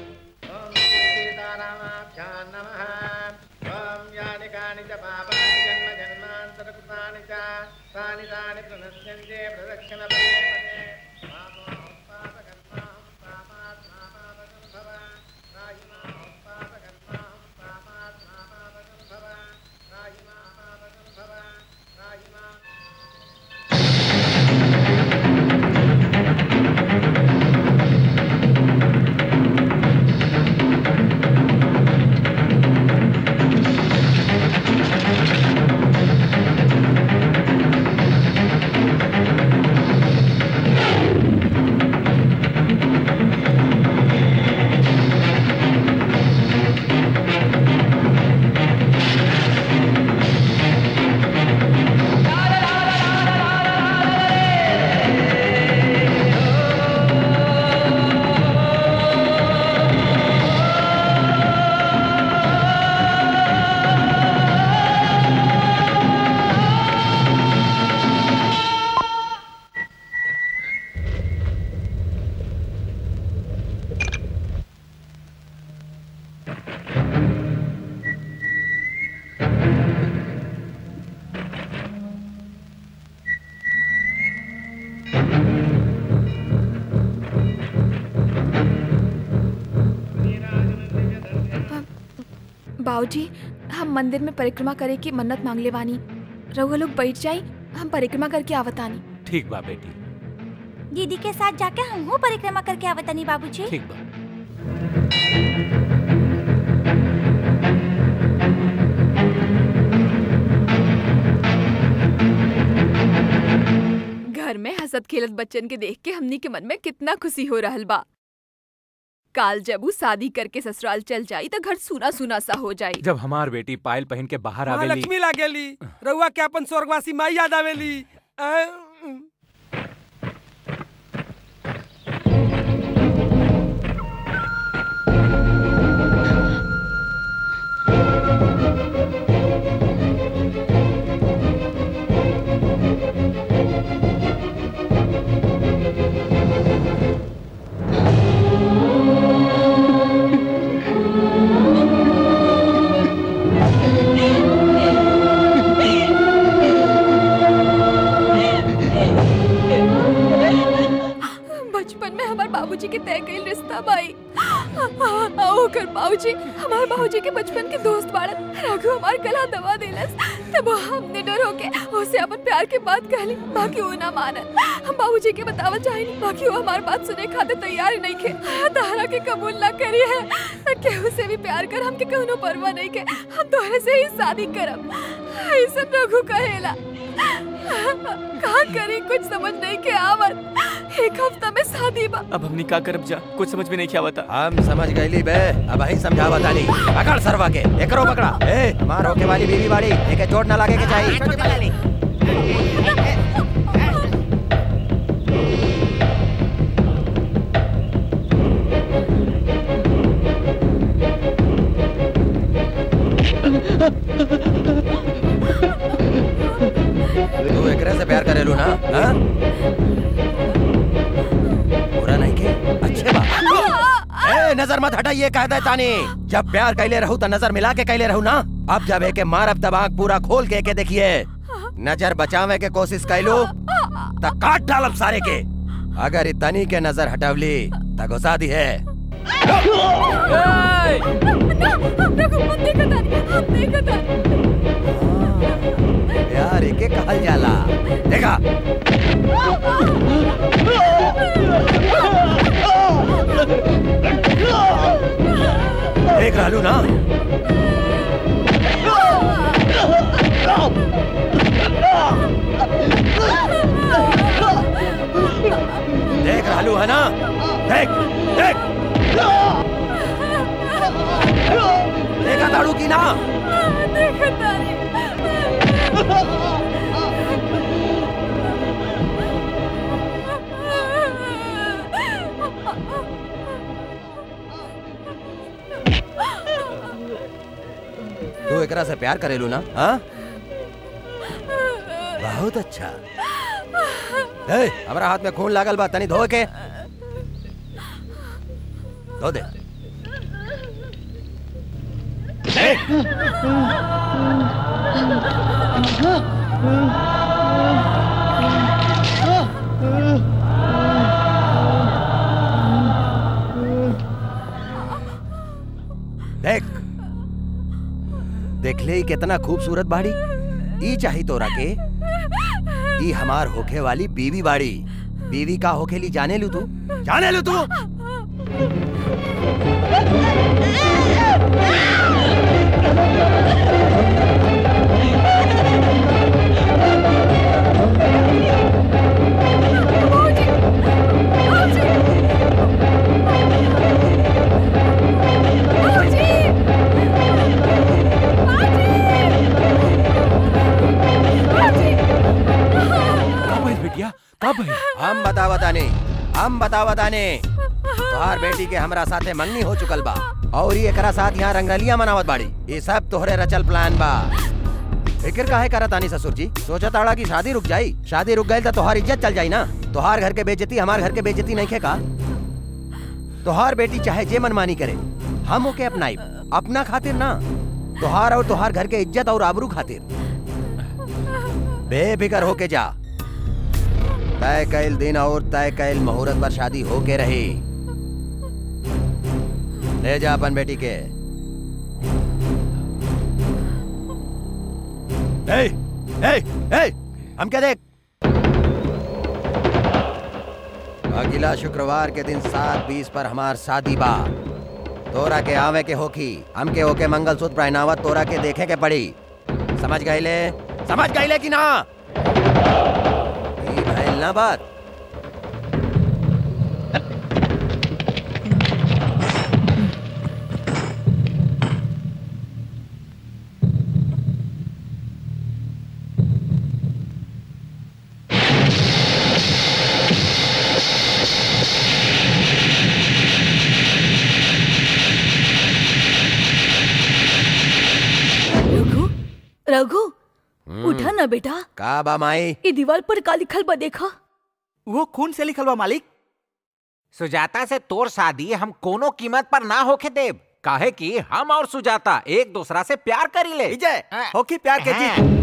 बाबूजी हम मंदिर में परिक्रमा करे की मन्नत मांगले बानी रउआ लोग बैठ जाई हम परिक्रमा करके आवतानी ठीक बा बेटी दीदी के साथ जाके हम हूँ परिक्रमा करके आवतनी बाबूजी ठीक बा घर में हंसत खेलत बच्चन के देख के हमनी के मन में कितना खुशी हो रहल बा काल जब उ शादी करके ससुराल चल जाई तो घर सुना सुना सा हो जाई जब हमार बेटी पायल पहन के बाहर आवेली महालक्ष्मी लागेली रउआ के अपन स्वर्गवासी माई याद आवेली आ, बचपन में हमार बाबूजी के तय कईल रिश्ता बाई ओकर बाबूजी हमार बाबूजी के बचपन के दोस्त बाड़न रघु हमार गला दबा देलस तब वो हमने डर होके उसे अपन प्यार के बात कहली बाकी वो ना मानल हम बाबूजी के बतावल चाहेनी बाकी वो हमार बात सुने खातिर तैयार ही नहीं खे तारा के कबूल ना करी है केहू से भी प्यार कर हमके कौनो परवाह नहीं के हम तोहरे से ही शादी करब ऐसा रघु कहेला का करी कुछ समझ नहीं के आवत एक हफ्ता में शादी बा अब हमनी का करब जा कुछ समझ में नहीं क्या बता हम समझ गईली बे अब ही समझावा तानी पकड़ सरवा के एकरो पकड़ा ए मार होके वाली बीवी बाड़ी एके चोट ना लागे के चाहिए तू एकरे से प्यार करेलू ना हाँ? बुरा नहीं के अच्छे बात ए नजर मत हटाइए कह दे तानी जब प्यार कैले रहू तो नजर मिला के कैले रहू ना अब जब एके मारब तब आँख पूरा खोल के एके देखिए नजर बचावे के कोशिश कैलू त काट डालब सारे के अगर इ तनी के नजर हटवली त घुसा दी है प्यार एके कहल जाला देखा देख रहलू ना देख रहलू है ना देख देख देखा ताड़ू की ना तू एकरा से प्यार करेलू ना हाँ बहुत अच्छा ए, हमारा हाथ में खून लागल बा तनी धो के धो दे ए! देख देख ले इ कितना खूबसूरत बाड़ी ई चाही तोरा के ई हमार होखे वाली बीवी बाड़ी बीवी का होखेली जाने लू तू जाने लू तू कब है बिटिया कब है हम बता बताने हम बता बताने तोहार बेटी के हमरा साथे मंगनी हो चुकल बा और ये एकरा साथ यहाँ रंगरलिया मनावत बाड़ी ये सब तोहरे रचल प्लान बा फिक्र काहे करत तानी ससुर जी सोचा ताड़ा की शादी रुक जाई शादी रुक गई तो तोहार इज्जत चल जाई ना तोहार घर के बेइज्जती हमार घर के बेइज्जती नहीं खे का तोहार बेटी चाहे जे मनमानी करे हम ओके अपनाई अपना खातिर ना तोहार और तोहार घर के इज्जत और आबरू खातिर बेफिक्र होके जा तय कैल दिन और तय कैल मुहूर्त पर शादी होके रही ले जा अपन बेटी के ए, ए, ए, हम क्या देख अगला शुक्रवार के दिन सात बीस पर हमार शादी बा तोरा के आवे के होखी हमके होके मंगलसूत्र पहनावत तोरा के देखे के पड़ी समझ गईले समझ गईले कि ना ई भइल ना बात रघु रघु उठा ना बेटा का बा माई ये दीवार पर का लिखल बा देखा वो खून से लिखल बा मालिक सुजाता से तोर शादी हम कोनो कीमत पर ना होके देव काहे कि हम और सुजाता एक दूसरा से प्यार करी ले विजय होकी प्यार के हाँ। जीत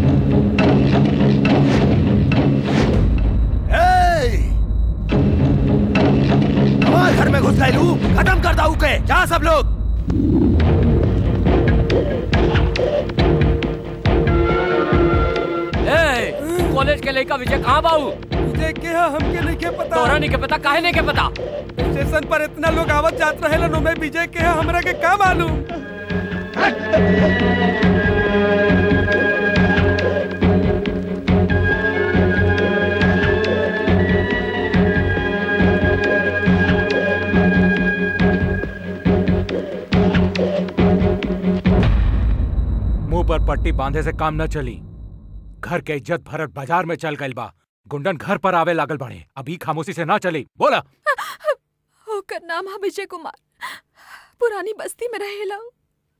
हमारे घर में घुस गए लू खत्म कर दाऊ के जा सब लोग ए, कॉलेज के लड़का विजय कहाँ बाऊ विजय के है हमके नहीं के पता तोहरा नहीं के पता काहे नहीं के पता स्टेशन पर इतना लोग आवत जात रहे लो मैं विजय के है हमरा के का मालूम और पट्टी बांधे से काम न चली घर के इज्जत भरत बाजार में चल गइल बा गुंडन घर पर आवे लागल बड़े अभी खामोशी से ना चली बोला ओकर नाम है विजय कुमार पुरानी बस्ती में रहेला उ।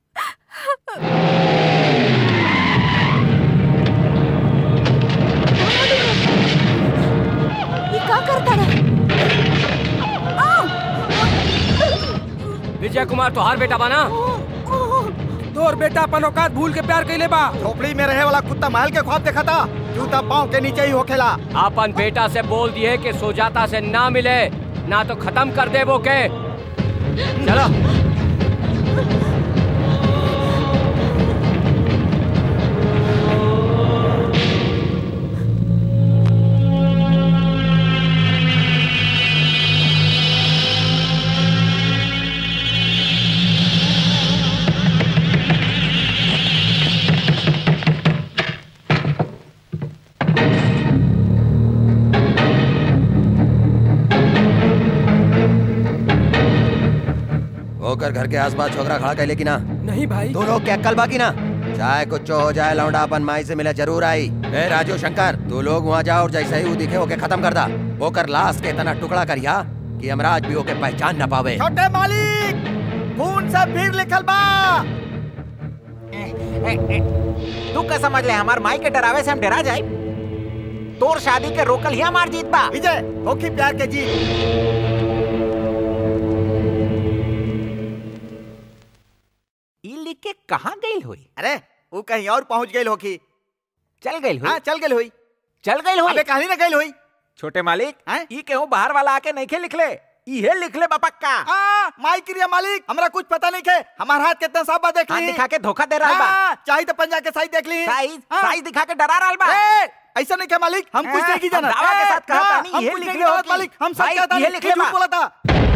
ये का करता रहा विजय कुमार तोहार बेटा बाना तोर बेटा अपन औकात भूल के प्यार कैले बा झोपड़ी में रहे वाला कुत्ता महल के ख्वाब देखा था जूता पाँव के नीचे ही होखेला अपन बेटा से बोल दिए कि सुजाता से ना मिले ना तो खत्म कर दे वो के चलो होकर घर के आसपास छोकरा खड़ा कैले की ना नहीं भाई दो लोग क्या कल बाकी ना चाहे कुछ हो जाए लौंडा अपन माई से मिले जरूर आई ए राजू शंकर तू लोग वहाँ जाओ और जैसे ही वो दिखे ओके खत्म कर दा होकर लाश के इतना टुकड़ा करिया कि हमराज भी ओके पहचान न पावे छोटे मालिक खून से फिर लिखल बा तू का समझ ले हमार माई के डरावे से हम डरा जाए तोर शादी के रोकल ही हमार जीत बा विजय होकी प्यार के जीत ई लिख के कहाँ गई हुई अरे वो कहीं और पहुंच गई होकी चल गई हुई हाँ चल गई हुई चल गई हुई अबे कहानी न गई हुई छोटे मालिक ई केहू बाहर वाला आके नहीं खे लिख ले इहे लिख ले बापा का हाँ माई क्रिया मालिक हमरा कुछ पता नहीं के हमारा हाथ कितना साफ बा देख हाथ ली दिखा के धोखा दे रहा बा हाँ, चाहे तो पंजा के साइज देख ली साइज हाँ। साइज दिखा के डरा रहा बा ए, ऐसा नहीं क्या मालिक हम कुछ हाँ, नहीं की जाना हम दावा के ए, साथ कहा ना, था नहीं, हम ये कुछ लिख नहीं ले की होगी। मालिक हम सब भाई, कहता ये नहीं लिख कि ले झूठ बा। बोला था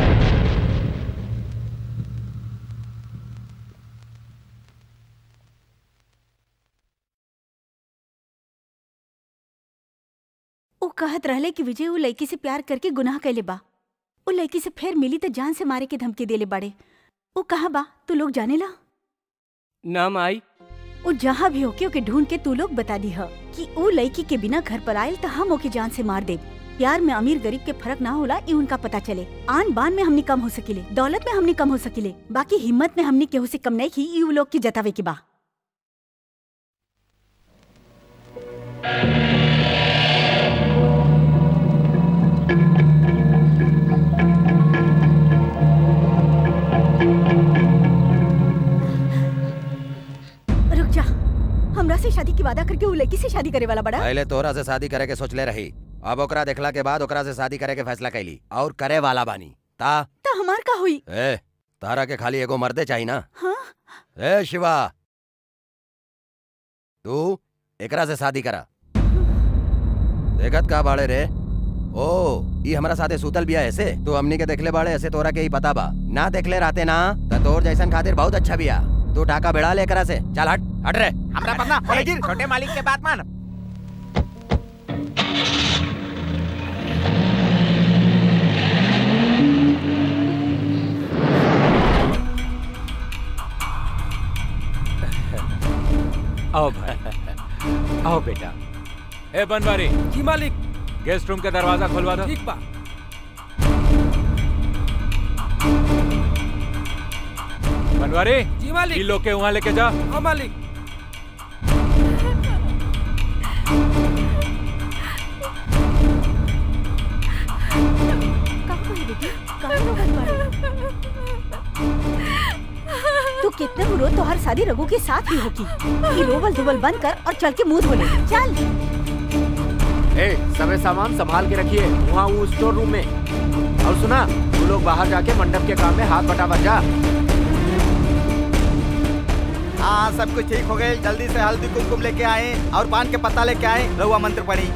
वो कहत रहले कि विजय वो लड़की से प्यार करके गुनाह कैले बा वो लड़की से फिर मिली तो जान से मारे के धमकी देले बाड़े वो कहा बा तू लोग जाने ला ना माई वो जहाँ भी होके ओके ढूंढ के तू लोग बता दी ह कि वो लड़की के बिना घर पर आयल तो हम ओके जान से मार दे प्यार में अमीर गरीब के फर्क ना होला ई उनका पता चले आन बान में हमनी कम हो सकिले दौलत में हमनी कम हो सकिले बाकी हिम्मत में हमनी केहू से कम नहीं की ई उ लोग की जतावे के बा रुक जा हमरा से शादी की वादा करके वो लड़की से शादी करे वाला बड़ा पहले तोरा से शादी करे के सोचले रही अब ओकरा देखला के बाद ओकरा से शादी करे के फैसला कैली और करे वाला बानी ता तो हमार का हुई ए तारा के खाली एगो मर्दे चाहिए ना हाँ ए शिवा तू एकरा से शादी करा देखत का बाड़े रे ओ ई हमरा साथे सूतल बिया ऐसे तू हमनी के देखले बाड़े ऐसे तोरा के ही पता बा ना देखले रहते ना त तोर जैसन खातिर बहुत अच्छा बिया तू टाका बेड़ा ले एकरा से चल हट हट रे हमरा पता बोले गिर छोटे मालिक के बात मान आओ भाई आओ बेटा ए बनवारी जी मालिक गेस्ट रूम के दरवाजा खुलवा दो ठीक बा बनवारी जी मालिक ई लोग के वहाँ लेके जा हाँ मालिक कहाँ गई बेटी कहाँ रोवत बाड़ी? तू कितने रो तो हर शादी रघु के साथ ही होगी ये रोवल धुवल बंद कर और चल के मुंह धोले चल ए सबे सामान संभाल के रखिए वहाँ वो स्टोर रूम में और सुना तू लोग बाहर जाके मंडप के काम में हाथ बटावर जा हाँ सब कुछ ठीक हो गए जल्दी से हल्दी कुमकुम लेके आए और पान के पत्ता लेके आए रहुआ मंत्र पढ़ी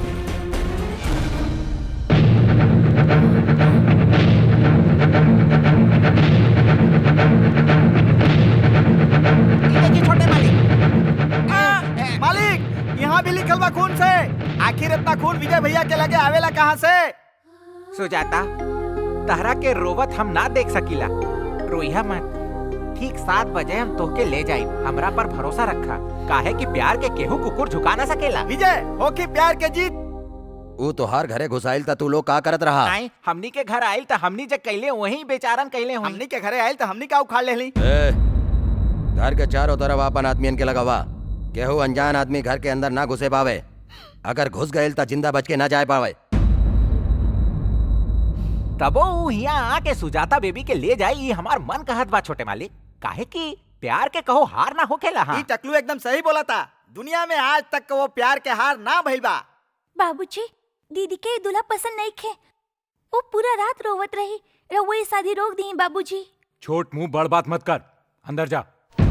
देखिए छोटे मालिक मालिक यहाँ भी लिखल बा खून से आखिर इतना खून विजय भैया के लगे आवेला कहाँ से सुजाता तहरा के रोवत हम ना देख सकीला रोइहा मत ठीक सात बजे हम तोहके ले जाई हमरा पर भरोसा रखा काहे कि प्यार के केहू कुकुर झुका ना सकेला विजय होके प्यार के जीत ऊ तोहार घरे घुसाइल त तू लोग का करत रहा आई हमनी के घर आइल त हमनी जे कैले वही बेचारन कैले हुई हमनी के घरे आइल त हमनी का उखाड़ लेली ए, घर के चारों तरफ अपन आदमियन के लगावा केहू अनजान आदमी घर के अंदर ना घुसे पावे अगर घुस गए त जिंदा बच के ना जाए पावे तबो ऊ यहाँ आके सुजाता बेबी के ले जाई ई हमार मन कहत बा छोटे मालिक काहे कि प्यार के कहो हार ना होखेला हाँ ई टकलू एकदम सही बोला था दुनिया में आज तक वो प्यार के हार ना भइल बा बाबूजी दीदी के दूल्हा पसंद नहीं खे वो पूरा रात रोवत रही रहुआ ये शादी रोक दी बाबूजी छोट मुंह बड़ बात मत कर अंदर जा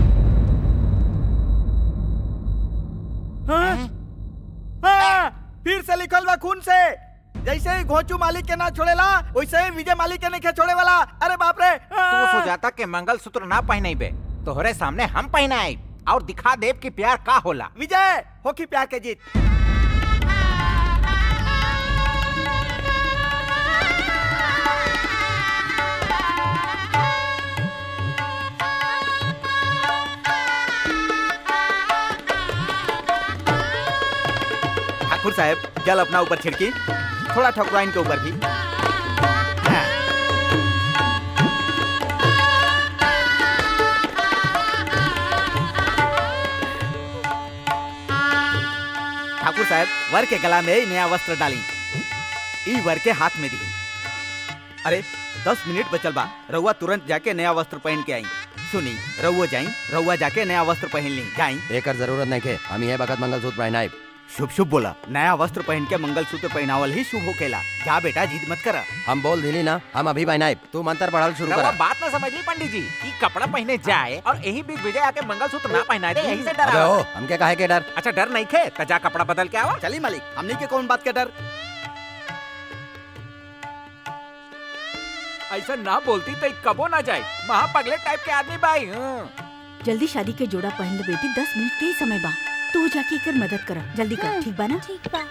हाँ? हाँ, फिर से लिखल बा खून से जैसे ही घोचू मालिक के ना छोड़ेला वैसे ही विजय मालिक के नहीं छोड़े वाला अरे बाप रे तू सुजाता के मंगल सूत्र ना पहनाई बे तोहरे सामने हम पहनाई और दिखा देव कि प्यार का होला विजय होकी प्यार के जीत ठाकुर साहब जल अपना ऊपर छिड़की थोड़ा ठकुराइन के ऊपर भी हाँ। ठाकुर साहब वर के गला में नया वस्त्र डाली ई वर के हाथ में दी अरे दस मिनट बचल बा रउआ तुरंत जाके नया वस्त्र पहन के आई सुनी रउआ जाई रउआ जाके नया वस्त्र पहन ली जाई एकर जरूरत नहीं के हम ये बखत मंगलसूत्र पहनाए शुभ शुभ बोला नया वस्त्र पहन के मंगलसूत्र पहनावल ही शुभ होकेला जा बेटा जिद मत करा हम बोल दिली ना हम अभी पहनाए तू मंत्र पढ़ल शुरू रउआ कर बात ना समझ ली पंडित जी कि कपड़ा पहने जाए और यही बीच विजय आके मंगलसूत्र ना पहना दे यही से डर अबे ओ आवत। हमके काहे के डर अच्छा डर नहीं खे तो जा कपड़ा बदल के आओ चली मालिक हमने के कौन बात के डर ऐसा ना बोलती तो कबो ना जाए महा पगले टाइप के आदमी बाई हाँ। जल्दी शादी के जोड़ा पहन ले बेटी दस मिनट के ही समय बा तू जाके एकर मदद कर जल्दी कर ठीक बा ना ठीक बा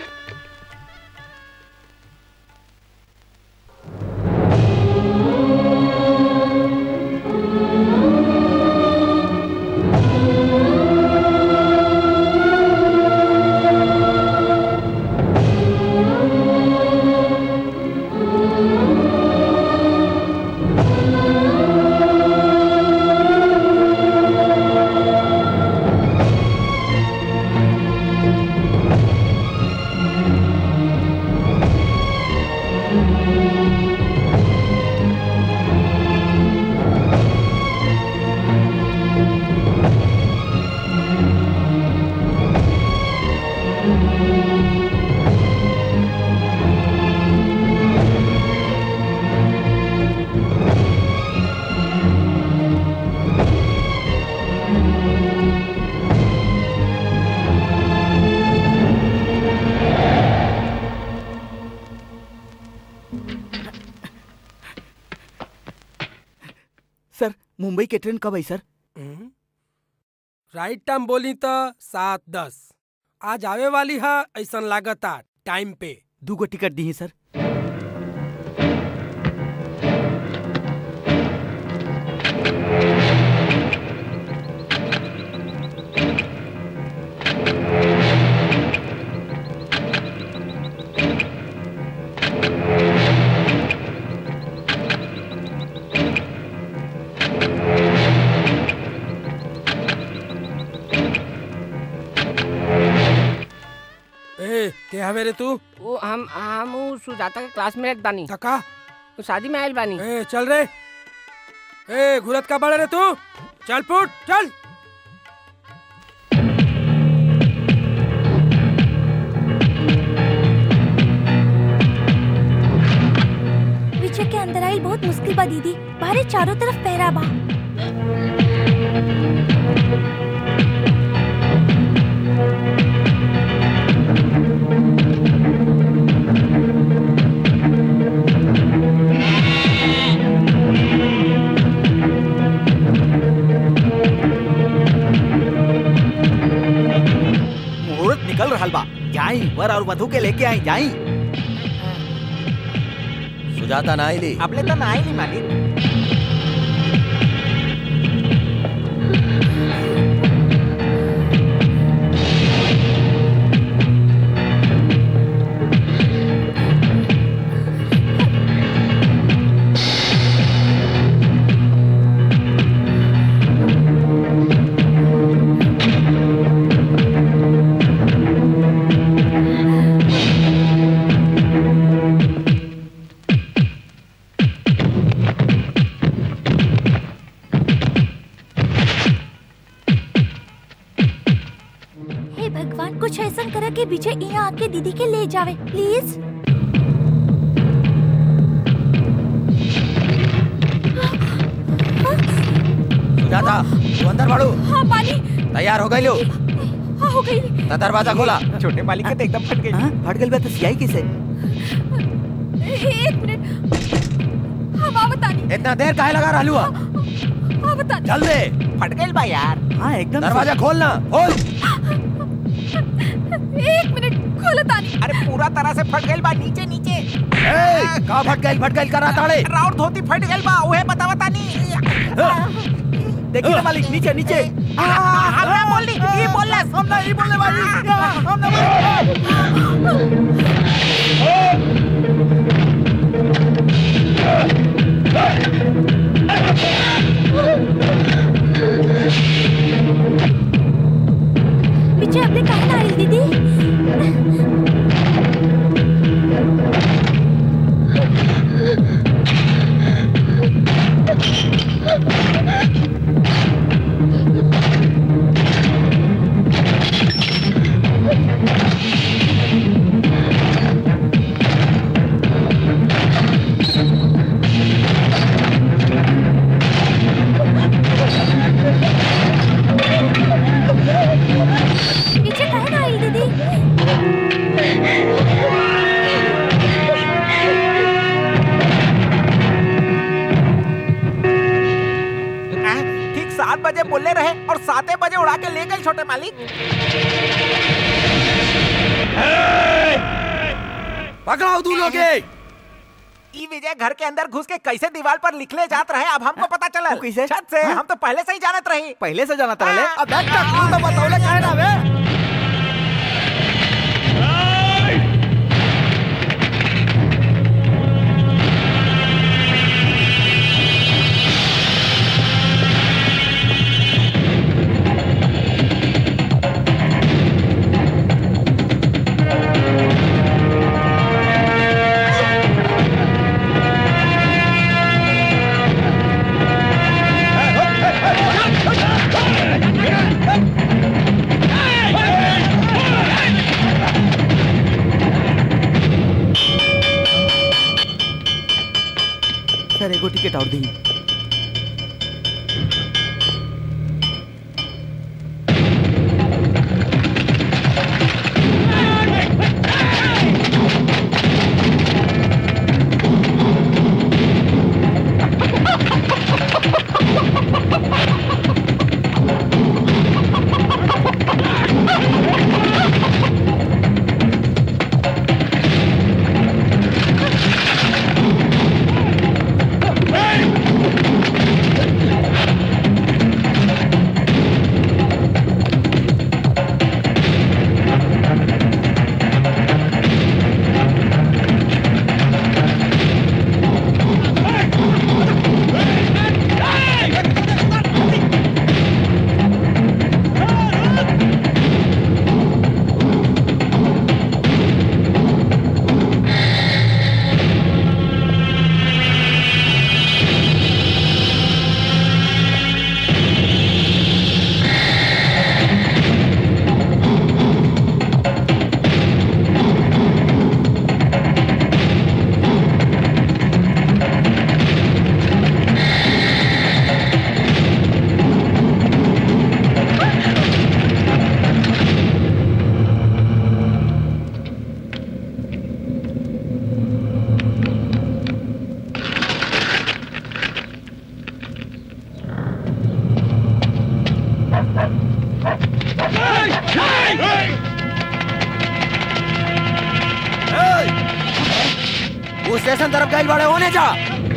सर मुंबई के ट्रेन कब आई सर राइट टाइम बोली तो सात दस आज आवे वाली है ऐसा लागता टाइम पे दूगो टिकट दी सर ए के हवे रे तू वो हम हम उ सुजाता के क्लासमेट बानी तका वो शादी में आयल बानी ए चल रे ए घुरत का बड़े रे तू चल पुट चल विजय के अंदर आई बहुत मुश्किल बा दीदी बाहरे चारों तरफ पहरा बा मुहूर्त निकल रहा बा जाई वर और वधु के लेके आई जाई सुजाता ना आईली अबले तो ना आई मालिक कुछ ऐसा करे कि विजय यहाँ आके दीदी के ले जावे प्लीज सुजाता तू अंदर बढ़ू हाँ पानी तैयार हो गई लो हाँ हो गई तो दरवाजा खोला छोटे मालिक के तो एकदम फट गई फट गई बा तो सियाई कैसे एक मिनट हम आवतानी इतना देर काहे लगा रहलू हा? आवतानी चल दे फट गई बा यार हाँ एकदम दरवाजा खोलना खोल एक मिनट खोलो तानी अरे पूरा तरह से फट गई बा नीचे नीचे ए, का फट गई फट गई करा ताड़े राउर धोती फट गई बा उहे बतावा तानी देखिए ना मालिक नीचे नीचे हम ना बोल ली ये बोल रहा हम नहीं बोलने वाली हम ना विजय अपने कहा ना रही दीदी विजय कहा ना रही दीदी ठीक सात बजे बोले रहे और साते बजे उड़ा के ले गए छोटे मालिक पकड़ाओ तू लोग के ई विजय घर के अंदर घुस के कैसे दीवार पर लिखले जात रहे अब हमको पता चला कैसे? छत से हम तो पहले से ही जानत रही पहले से जाना था हाँ। अब तू तो बतौले काहे ना बे सर एगो टिकट और दी वो स्टेशन तरफ गई बड़े होने जा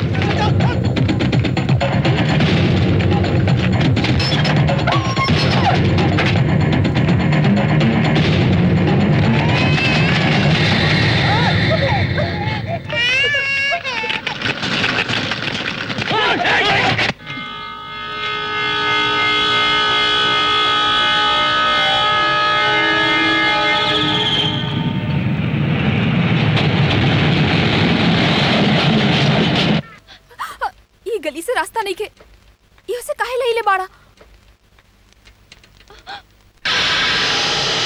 ये गली से रास्ता नहीं के ये से काहे लईले बाड़ा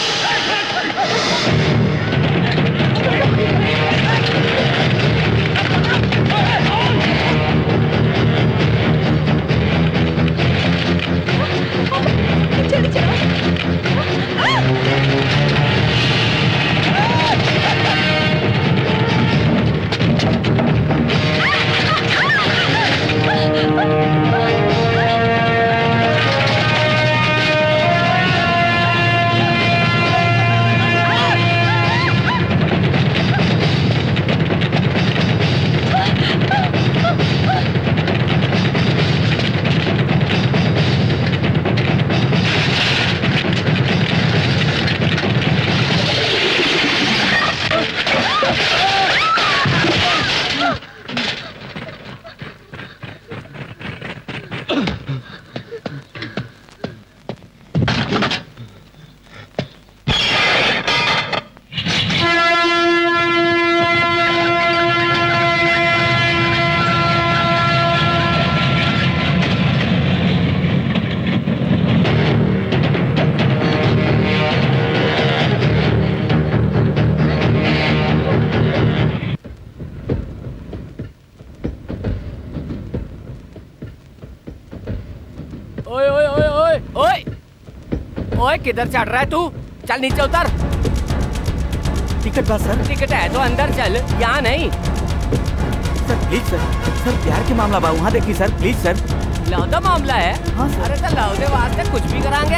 ओए ओए ओए ओए ओए ओए किधर चढ़ रहा है तू चल नीचे उतर टिकट बस सर टिकट है तो अंदर चल यहाँ नहीं सर प्लीज सर सर प्यार के मामला बा वहाँ देखिए सर प्लीज सर लौदा मामला है हाँ सर अरे तो लौदे वास्ते कुछ भी करांगे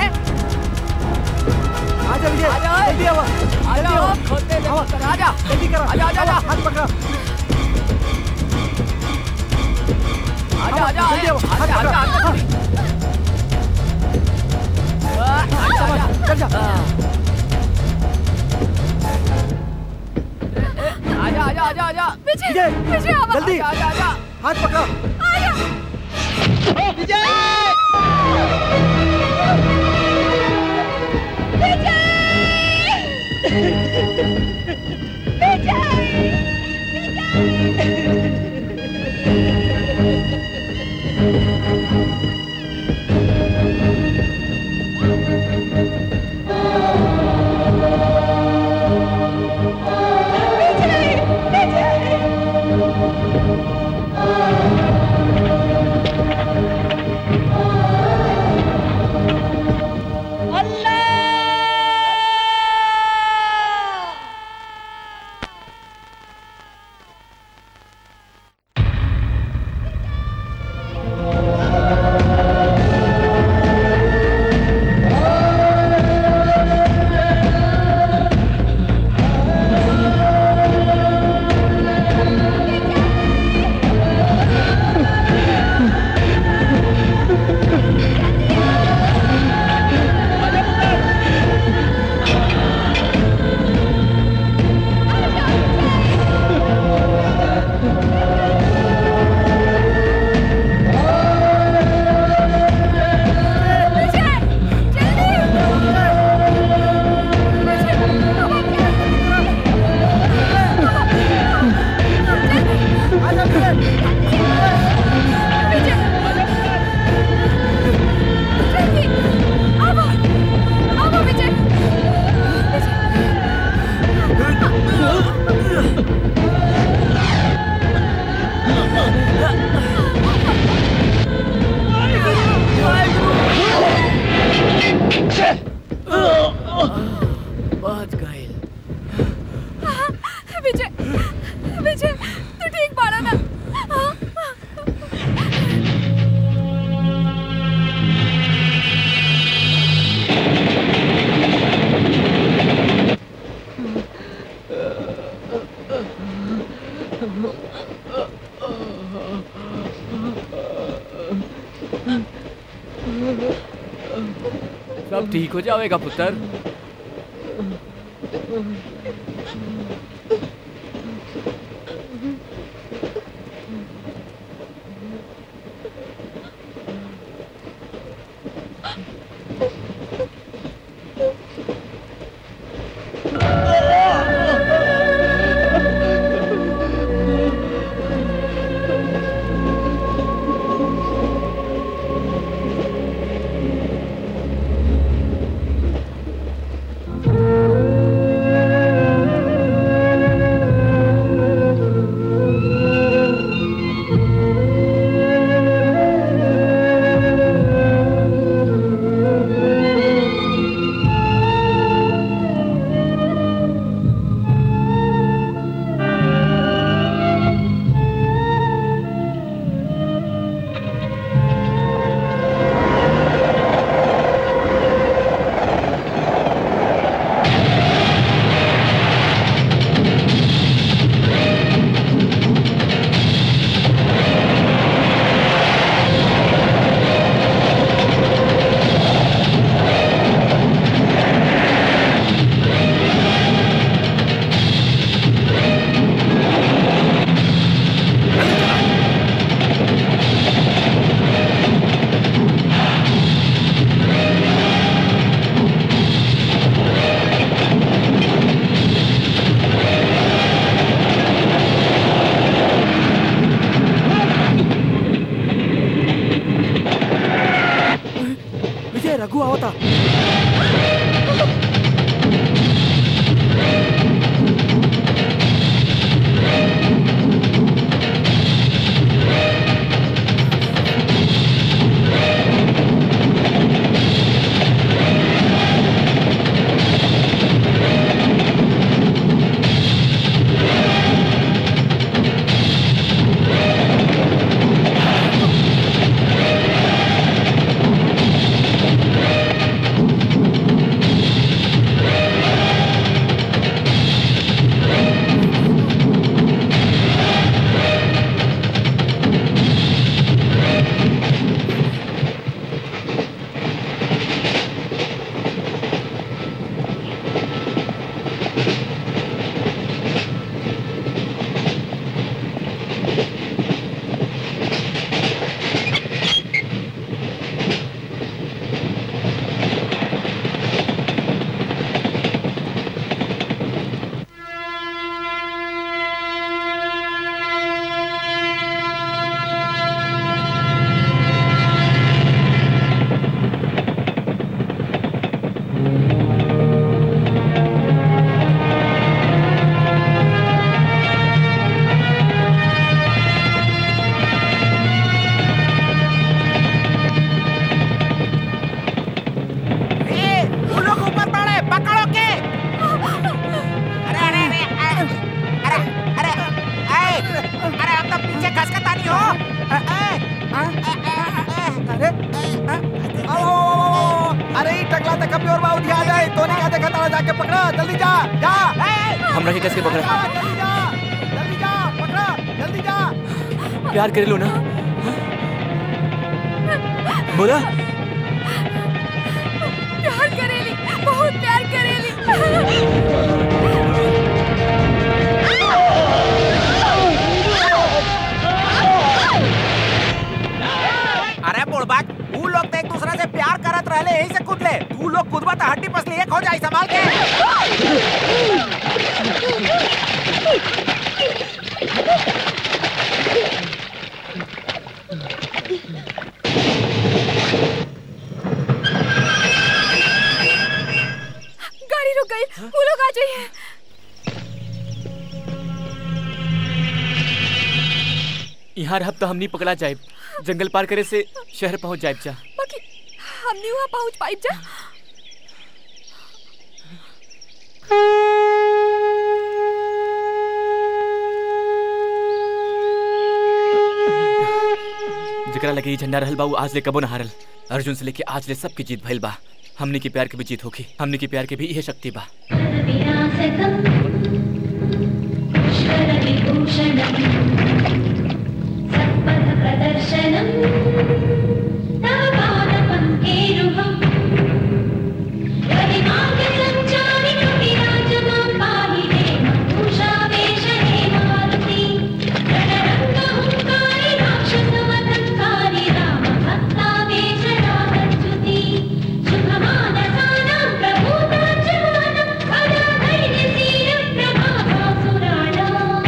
आजा विजय आजा जल्दी आवा आजा खोते ले पुत्र, आजा जल्दी करो आजा आजा आजा हाथ पकड़ो आजा आजा जल्दी आओ, हाथ आजा आजा पकड़ो। आजा चल जा आजा आजा आजा आजा विजय विजय आवा जल्दी आजा आजा हाथ पकड़ो आया बच गए विजय विजय तू ठीक बाड़ा ना हाँ? सब ठीक हो जाएगा पुत्र Thank रघु आवता वो लोग ऊपर पड़े पकड़ो के अरे अरे अरे अरे अरे अरे अरे हम तो पीछे खसकता नहीं हो अरे आओ अरे ई टकला तक कभी और बाउंड आ जाए तो नहीं देखा तारा जाके पकड़ा जल्दी जा जा हमरा के कैसे पकड़ा जल्दी जा जल्दी जा पकड़ा जल्दी जा प्यार करे लो ना बोला प्यार करेली बहुत प्यार करेली अरे बुड़बक तू लोग तो एक दूसरे से प्यार करत रहले यही से कूद ले तू लोग कूदबा तो हड्डी पसली एक हो जाई संभाल के गाड़ी रुक गई वो लोग आ जाइए यहाँ रहब तो हमनी पकड़ा जाए जंगल पार करे से शहर पहुँच जाए जा बाकी हमने वहाँ पहुँच पाई जा जकरा लगे ई झंडा रहल बा उ आज ले कबो न हारल अर्जुन से लेके आज ले सबकी जीत भइल बा हमनी के प्यार के भी जीत होगी हमनी के प्यार के भी इहे शक्ति बा प्रदर्शनम् तव पादपङ्केरुहम् रविमार्गसञ्चारिणो विराजमां पाहि हेमभूषावेशने मारुति रणरङ्गहुङ्कारि राक्षसवधङ्कारि रामभक्तावेश रामच्युति शुभमानसानां प्रभूतार्चमानं कदा धैर्यशीलं प्रभावासुराणाम्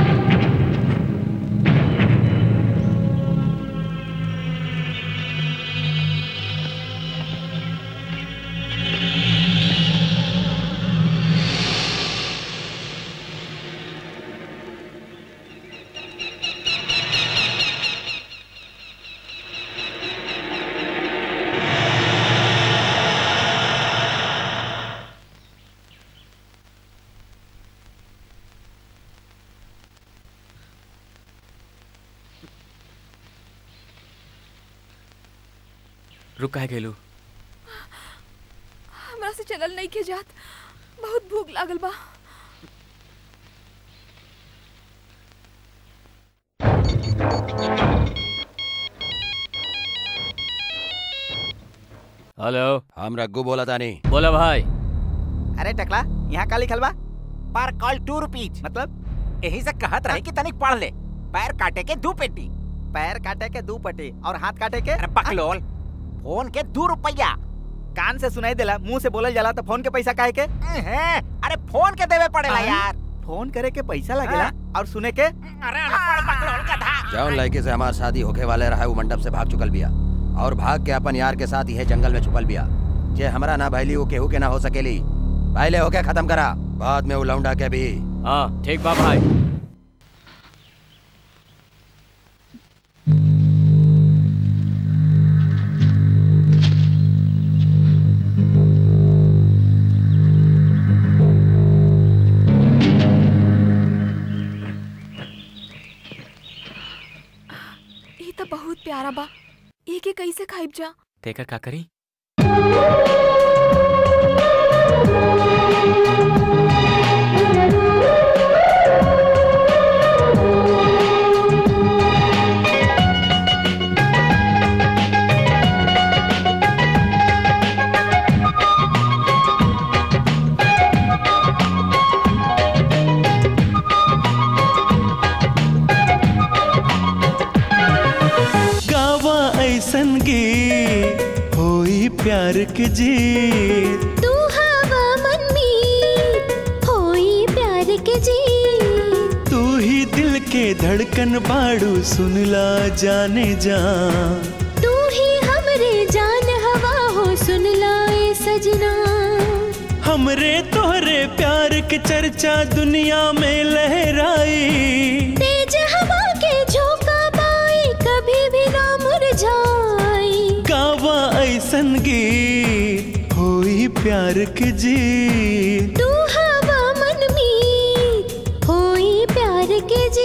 रुक काहे गेलू हमरा से चलल नहीं के जात बहुत भूख लागल बा हेलो हम रग्गू बोला था नहीं बोला भाई अरे टकला यहाँ का लिखल बा पर कॉल टू रुपीज मतलब यही से कहत रहे कि तनिक पढ़ ले पैर काटे के दो पेटी पैर काटे के दू पट्टी और हाथ काटे के अरे बकलोल फोन के दो रुपया कान से सुनाई देला मुंह से बोलल जाला तो फोन के पैसा काहे के हैं, अरे फोन के देवे पड़ेला हाँ? यार फोन करे के पैसा लगेला और सुने के अरे अनपढ़ बकलोल का था जौन लड़के से हमार शादी होके वाले रहा वो मंडप से भाग चुकल बिया और भाग के अपन यार के साथ यह जंगल में छुपल बिया जे हमरा ना भैली वो केहू के ना हो सकेली पहले होके खत्म करा बाद में उलौंडा के भी हाँ ठीक बा भाई ये तो बहुत प्यारा बा ये के कैसे खाइब जा तेकर का करी गावा ऐसन गे होई प्यार के जीत तू हवा मन में होई प्यार के जी तू ही दिल के धड़कन बाड़ू सुनला जाने जा तू ही हमरे जान हवा हो सुन लाए सजना हमरे तोहरे प्यार के चर्चा दुनिया में लहराई तेज हवा के झोंका पाए कभी भी ना मुरझाई गावा ऐसन गे होई प्यार के जीत तू हवा मन में होई प्यार के जी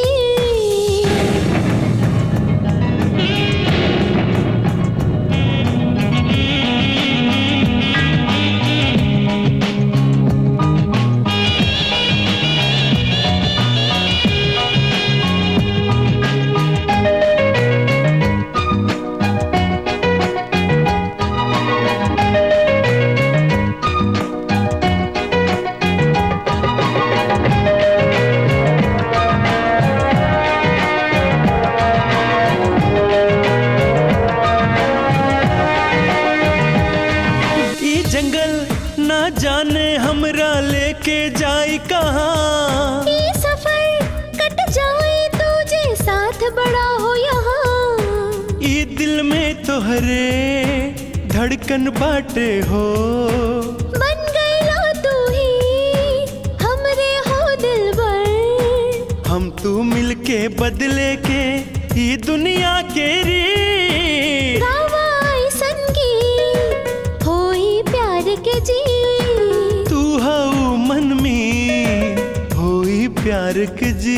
ई जंगल ना जाने हमरा लेके जाई कहाँ ये सफर कट जाए तुझे साथ बड़ा हो यहाँ ई दिल में तोहरे धड़कन बाटे हो बन गए लो तू ही हमरे हो दिल भर हम तू मिलके बदले के ई दुनिया के रीत गावा ऐसन की होई प्यार के जी तू हऊ मन में होई प्यार के जी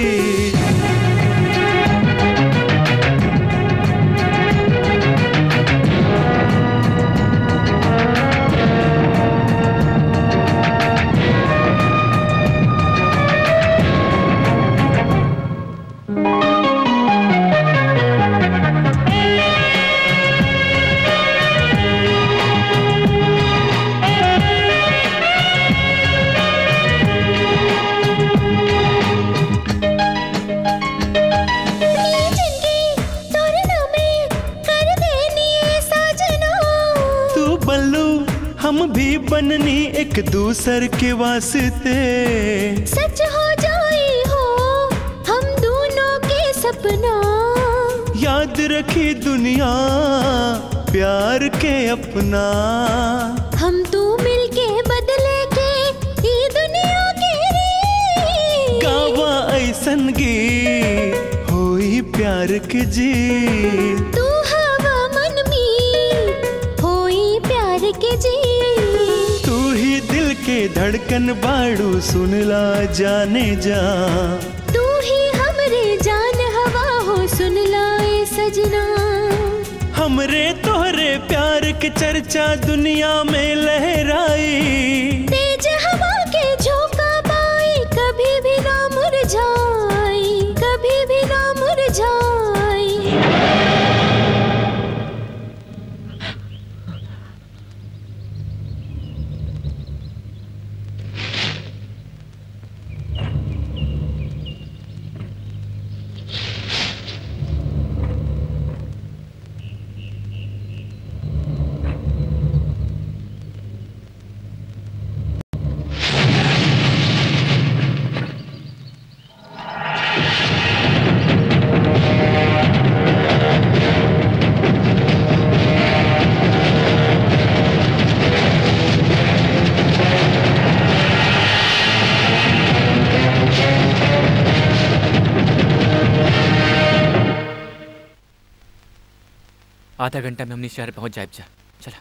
ये जिंदगी तोरे नामे कर देनी है साजना तू बल्लू हम भी बननी एक दूसर के वास्ते सच हो जाए हो हम दोनों के सपना याद रखी दुनिया प्यार के अपना हम तू मिलके बदले के ये दुनिया के रीत गावा ऐसन गे होई प्यार के जी तू हवा मन में होई प्यार के जी तू ही दिल के धड़कन बाड़ू सुनला जाने जा तू ही हमरे जान हवा हो सुन लाए सजना हमरे तोहरे प्यार के चर्चा दुनिया में लहराई तेज हवा के झोंका पाए कभी भी ना मुरझाई कभी भी ना मुरझाई आधा घंटा में हमने शहर पहुंच जाए जा चला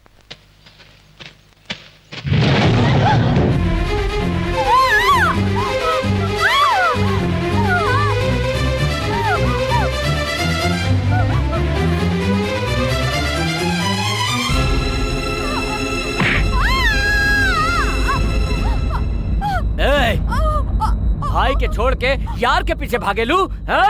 ए, भाई के छोड़ के यार के पीछे भागे लू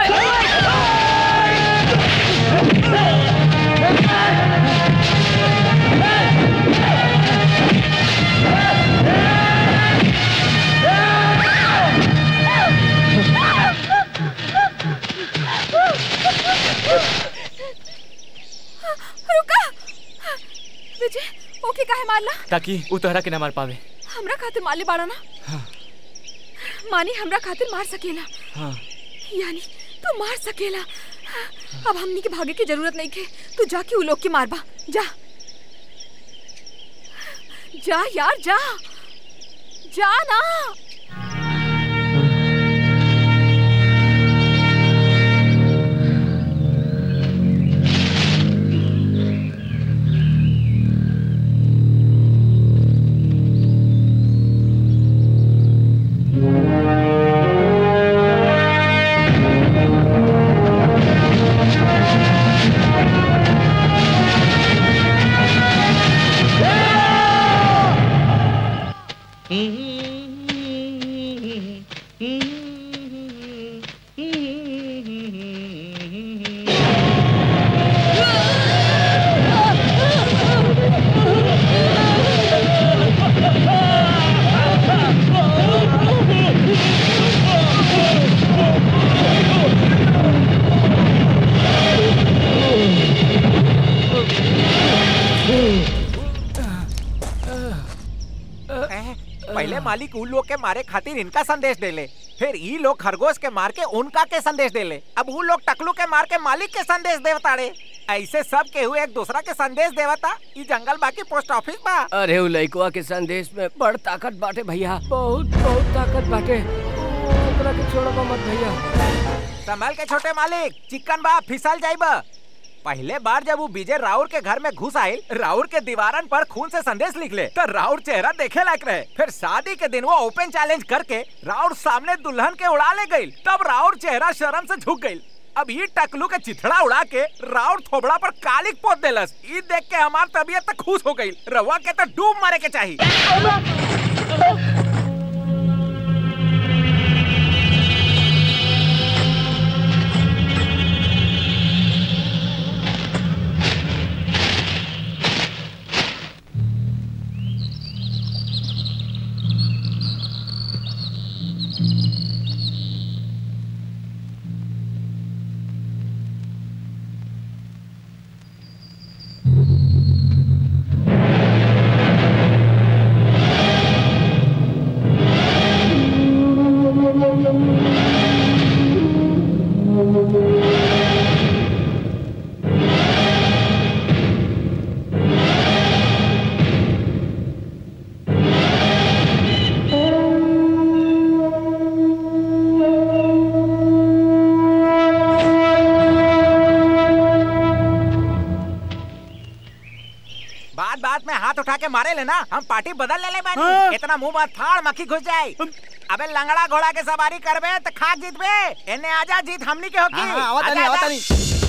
रुका विजय ओके काहे मारला ताकि उ तोहरा के ना मार पावे हमरा खातिर मारले बाड़ा ना मानी हमरा खातिर मार सकेला हाँ यानी तू मार सकेला अब हमनी के भागे की जरूरत नहीं के तू जाके उ लोग के मारबा जा जा यार जा जा ना पहले मालिक उन लोग के मारे खातिर इनका संदेश देले फिर ई लोग खरगोश के मार के उनका के संदेश देले अब वो लोग टकलू के मार के मालिक के संदेश देवताड़े ऐसे सब के हुए एक दूसरा के संदेश देवता ई जंगल बाकी पोस्ट ऑफिस बा अरे उ लइकवा के संदेश में बड़ ताकत बाटे भैया बहुत बहुत ताकत बाटे ओकरा के छोड़बा मत भैया संभल के छोटे मालिक चिकन बा फिसल जाइबा पहले बार जब वो विजय राउर के घर में घुस आये राउर के दीवारन पर खून से संदेश लिख ले तो राउर चेहरा देखे लायक रहे फिर शादी के दिन वो ओपन चैलेंज करके राउर सामने दुल्हन के उड़ा ले गई तब राउर चेहरा शर्म से झुक गई अब ये टकलू के चिथड़ा उड़ा के राउर थोबड़ा पर कालिक पोत देलस ई देख के हमार तबीयत तक खुश हो गई रवा के तो डूब मारे के चाहिए बात बात में हाथ उठा के मारे लेना हम पार्टी बदल ले ले बानी हाँ। इतना मुंह बात फाड़ मक्खी घुस जाए अबे लंगड़ा घोड़ा के सवारी करबे तो खाक जीतबे एने आजा जीत हमनी के होगी हाँ, हाँ, आवा आजा, तानी, आवा आजा। तानी।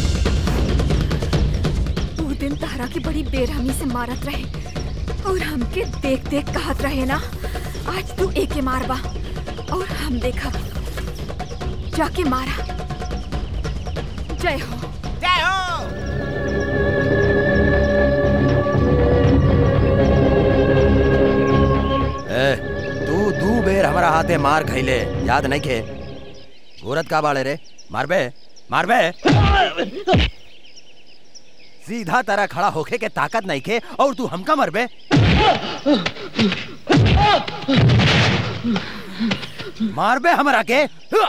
वो दिन तारा की बड़ी बेरहमी से मारत रहे और हमके देख देख कहत रहे ना आज तू एके मारबा और हम देखा जाके मारा जय हो जय हो ए, तू दू बेर हमारा हाथे मार खैले याद नहीं खे घूरत का बाड़े रे मारबे मारबे सीधा तरह खड़ा होके के ताकत नहीं खे और तू हमका मरबे मारबे हमरा के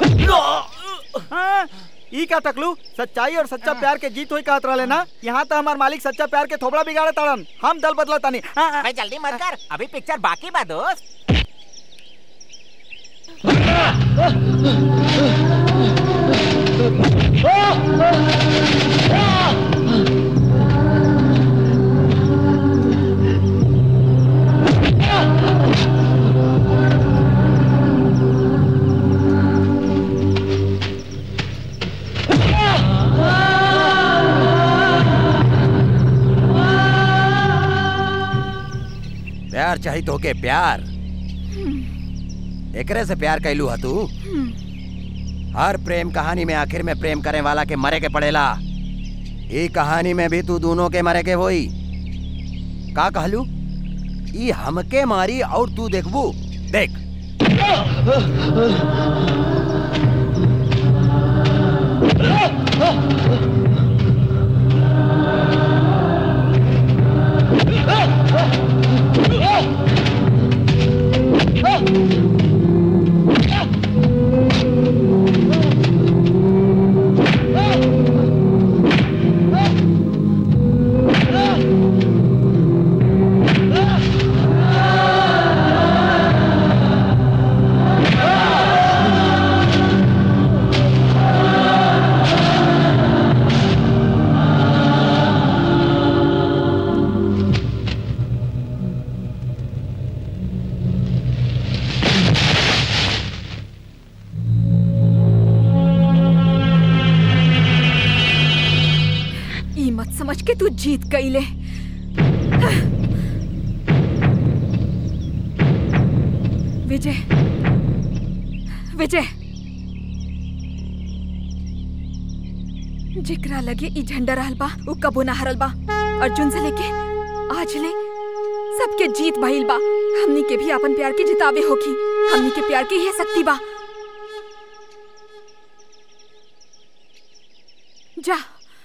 हाँ, ई का तकलू सच्चाई और सच्चा प्यार के जीत हुई कहत रहले ना यहाँ तो हमार मालिक सच्चा प्यार के थोबड़ा बिगाड़े ताड़न हम दल बदला तानी हाँ, हाँ। भाई जल्दी मत कर अभी पिक्चर बाकी बा दोस्त प्यार चाहिए तो के प्यार एकरे से प्यार कैलू हा तू हर प्रेम कहानी में आखिर में प्रेम करे वाला के मरे के पड़ेला ई कहानी में भी तू दोनों के मरे के होई का कहलू ई हमके मारी और तू देखबू देख ई मत समझ के तू जीत गई ले विजय विजय जिकरा लगे ई झंडा रहल बा उ कबो ना हरल बा अर्जुन से लेके आज ले सबके जीत भइल बा हमनी के भी अपन प्यार के जितावे होगी हमनी के प्यार की ये शक्ति बा जा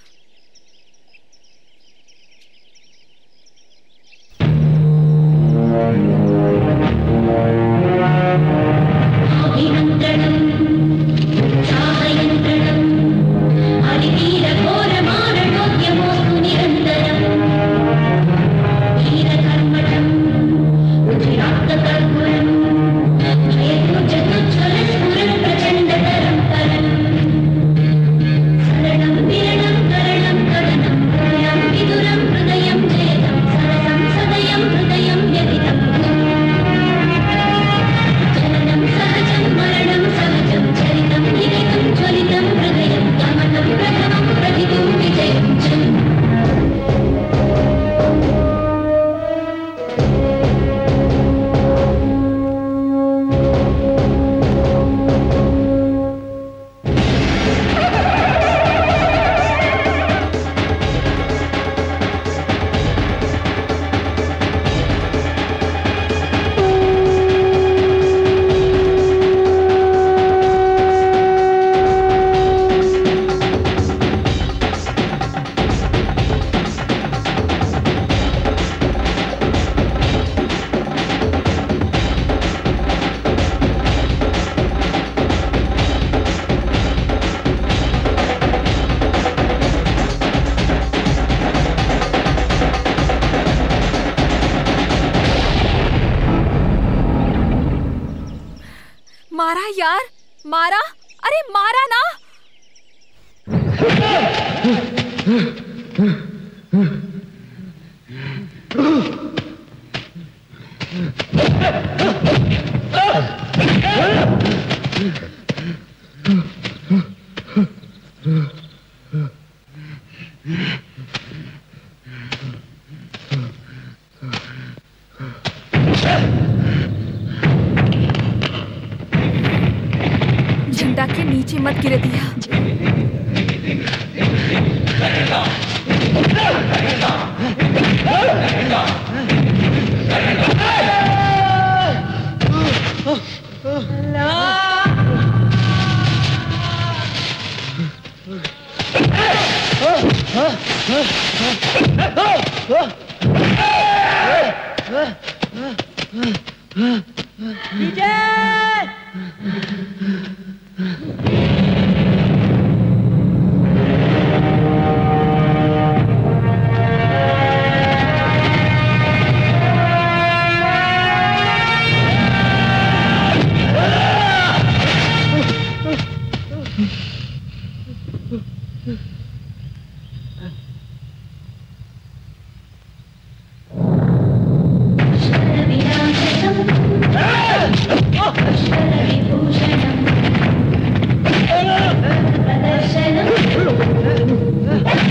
मारा यार मारा अरे मारा ना झंडा के नीचे मत गिरे दिया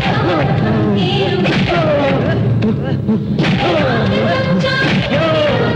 Oh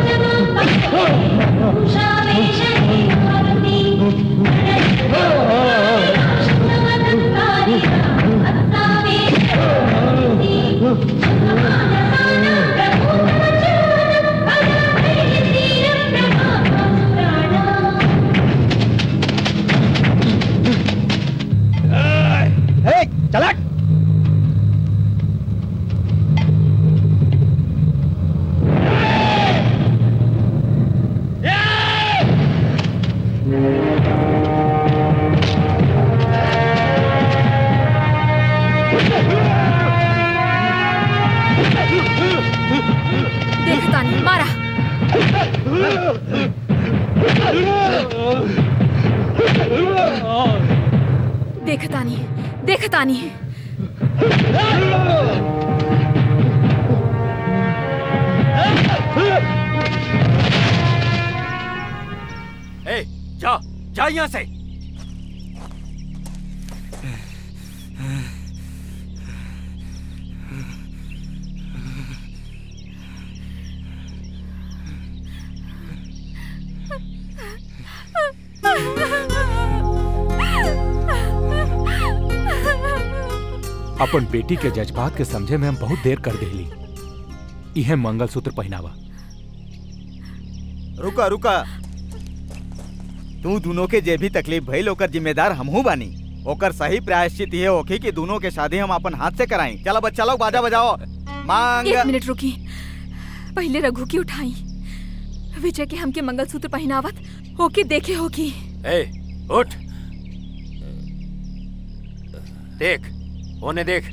देखतानी देखतानी ए जा जा यहाँ से अपन बेटी के जज्बात के समझे में हम बहुत देर कर देली इहे मंगलसूत्र पहनावा रुका रुका तू दोनों के जे भी तकलीफ भइल ओकर जिम्मेदार हमहू बानी ओकर सही प्रायश्चित ये होखी कि दोनों के शादी हम अपन हाथ से कराई चलो बच्चा लोग बाजा बजाओ मांग एक मिनट रुकी पहले रघु की उठाई विजय के हमके मंगलसूत्र पहनावत होके देखे होगी ए उठ देख होने देख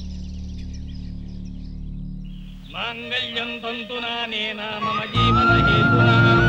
माङ्गल्यं तन्तुना नेन मम जीवनहेतुना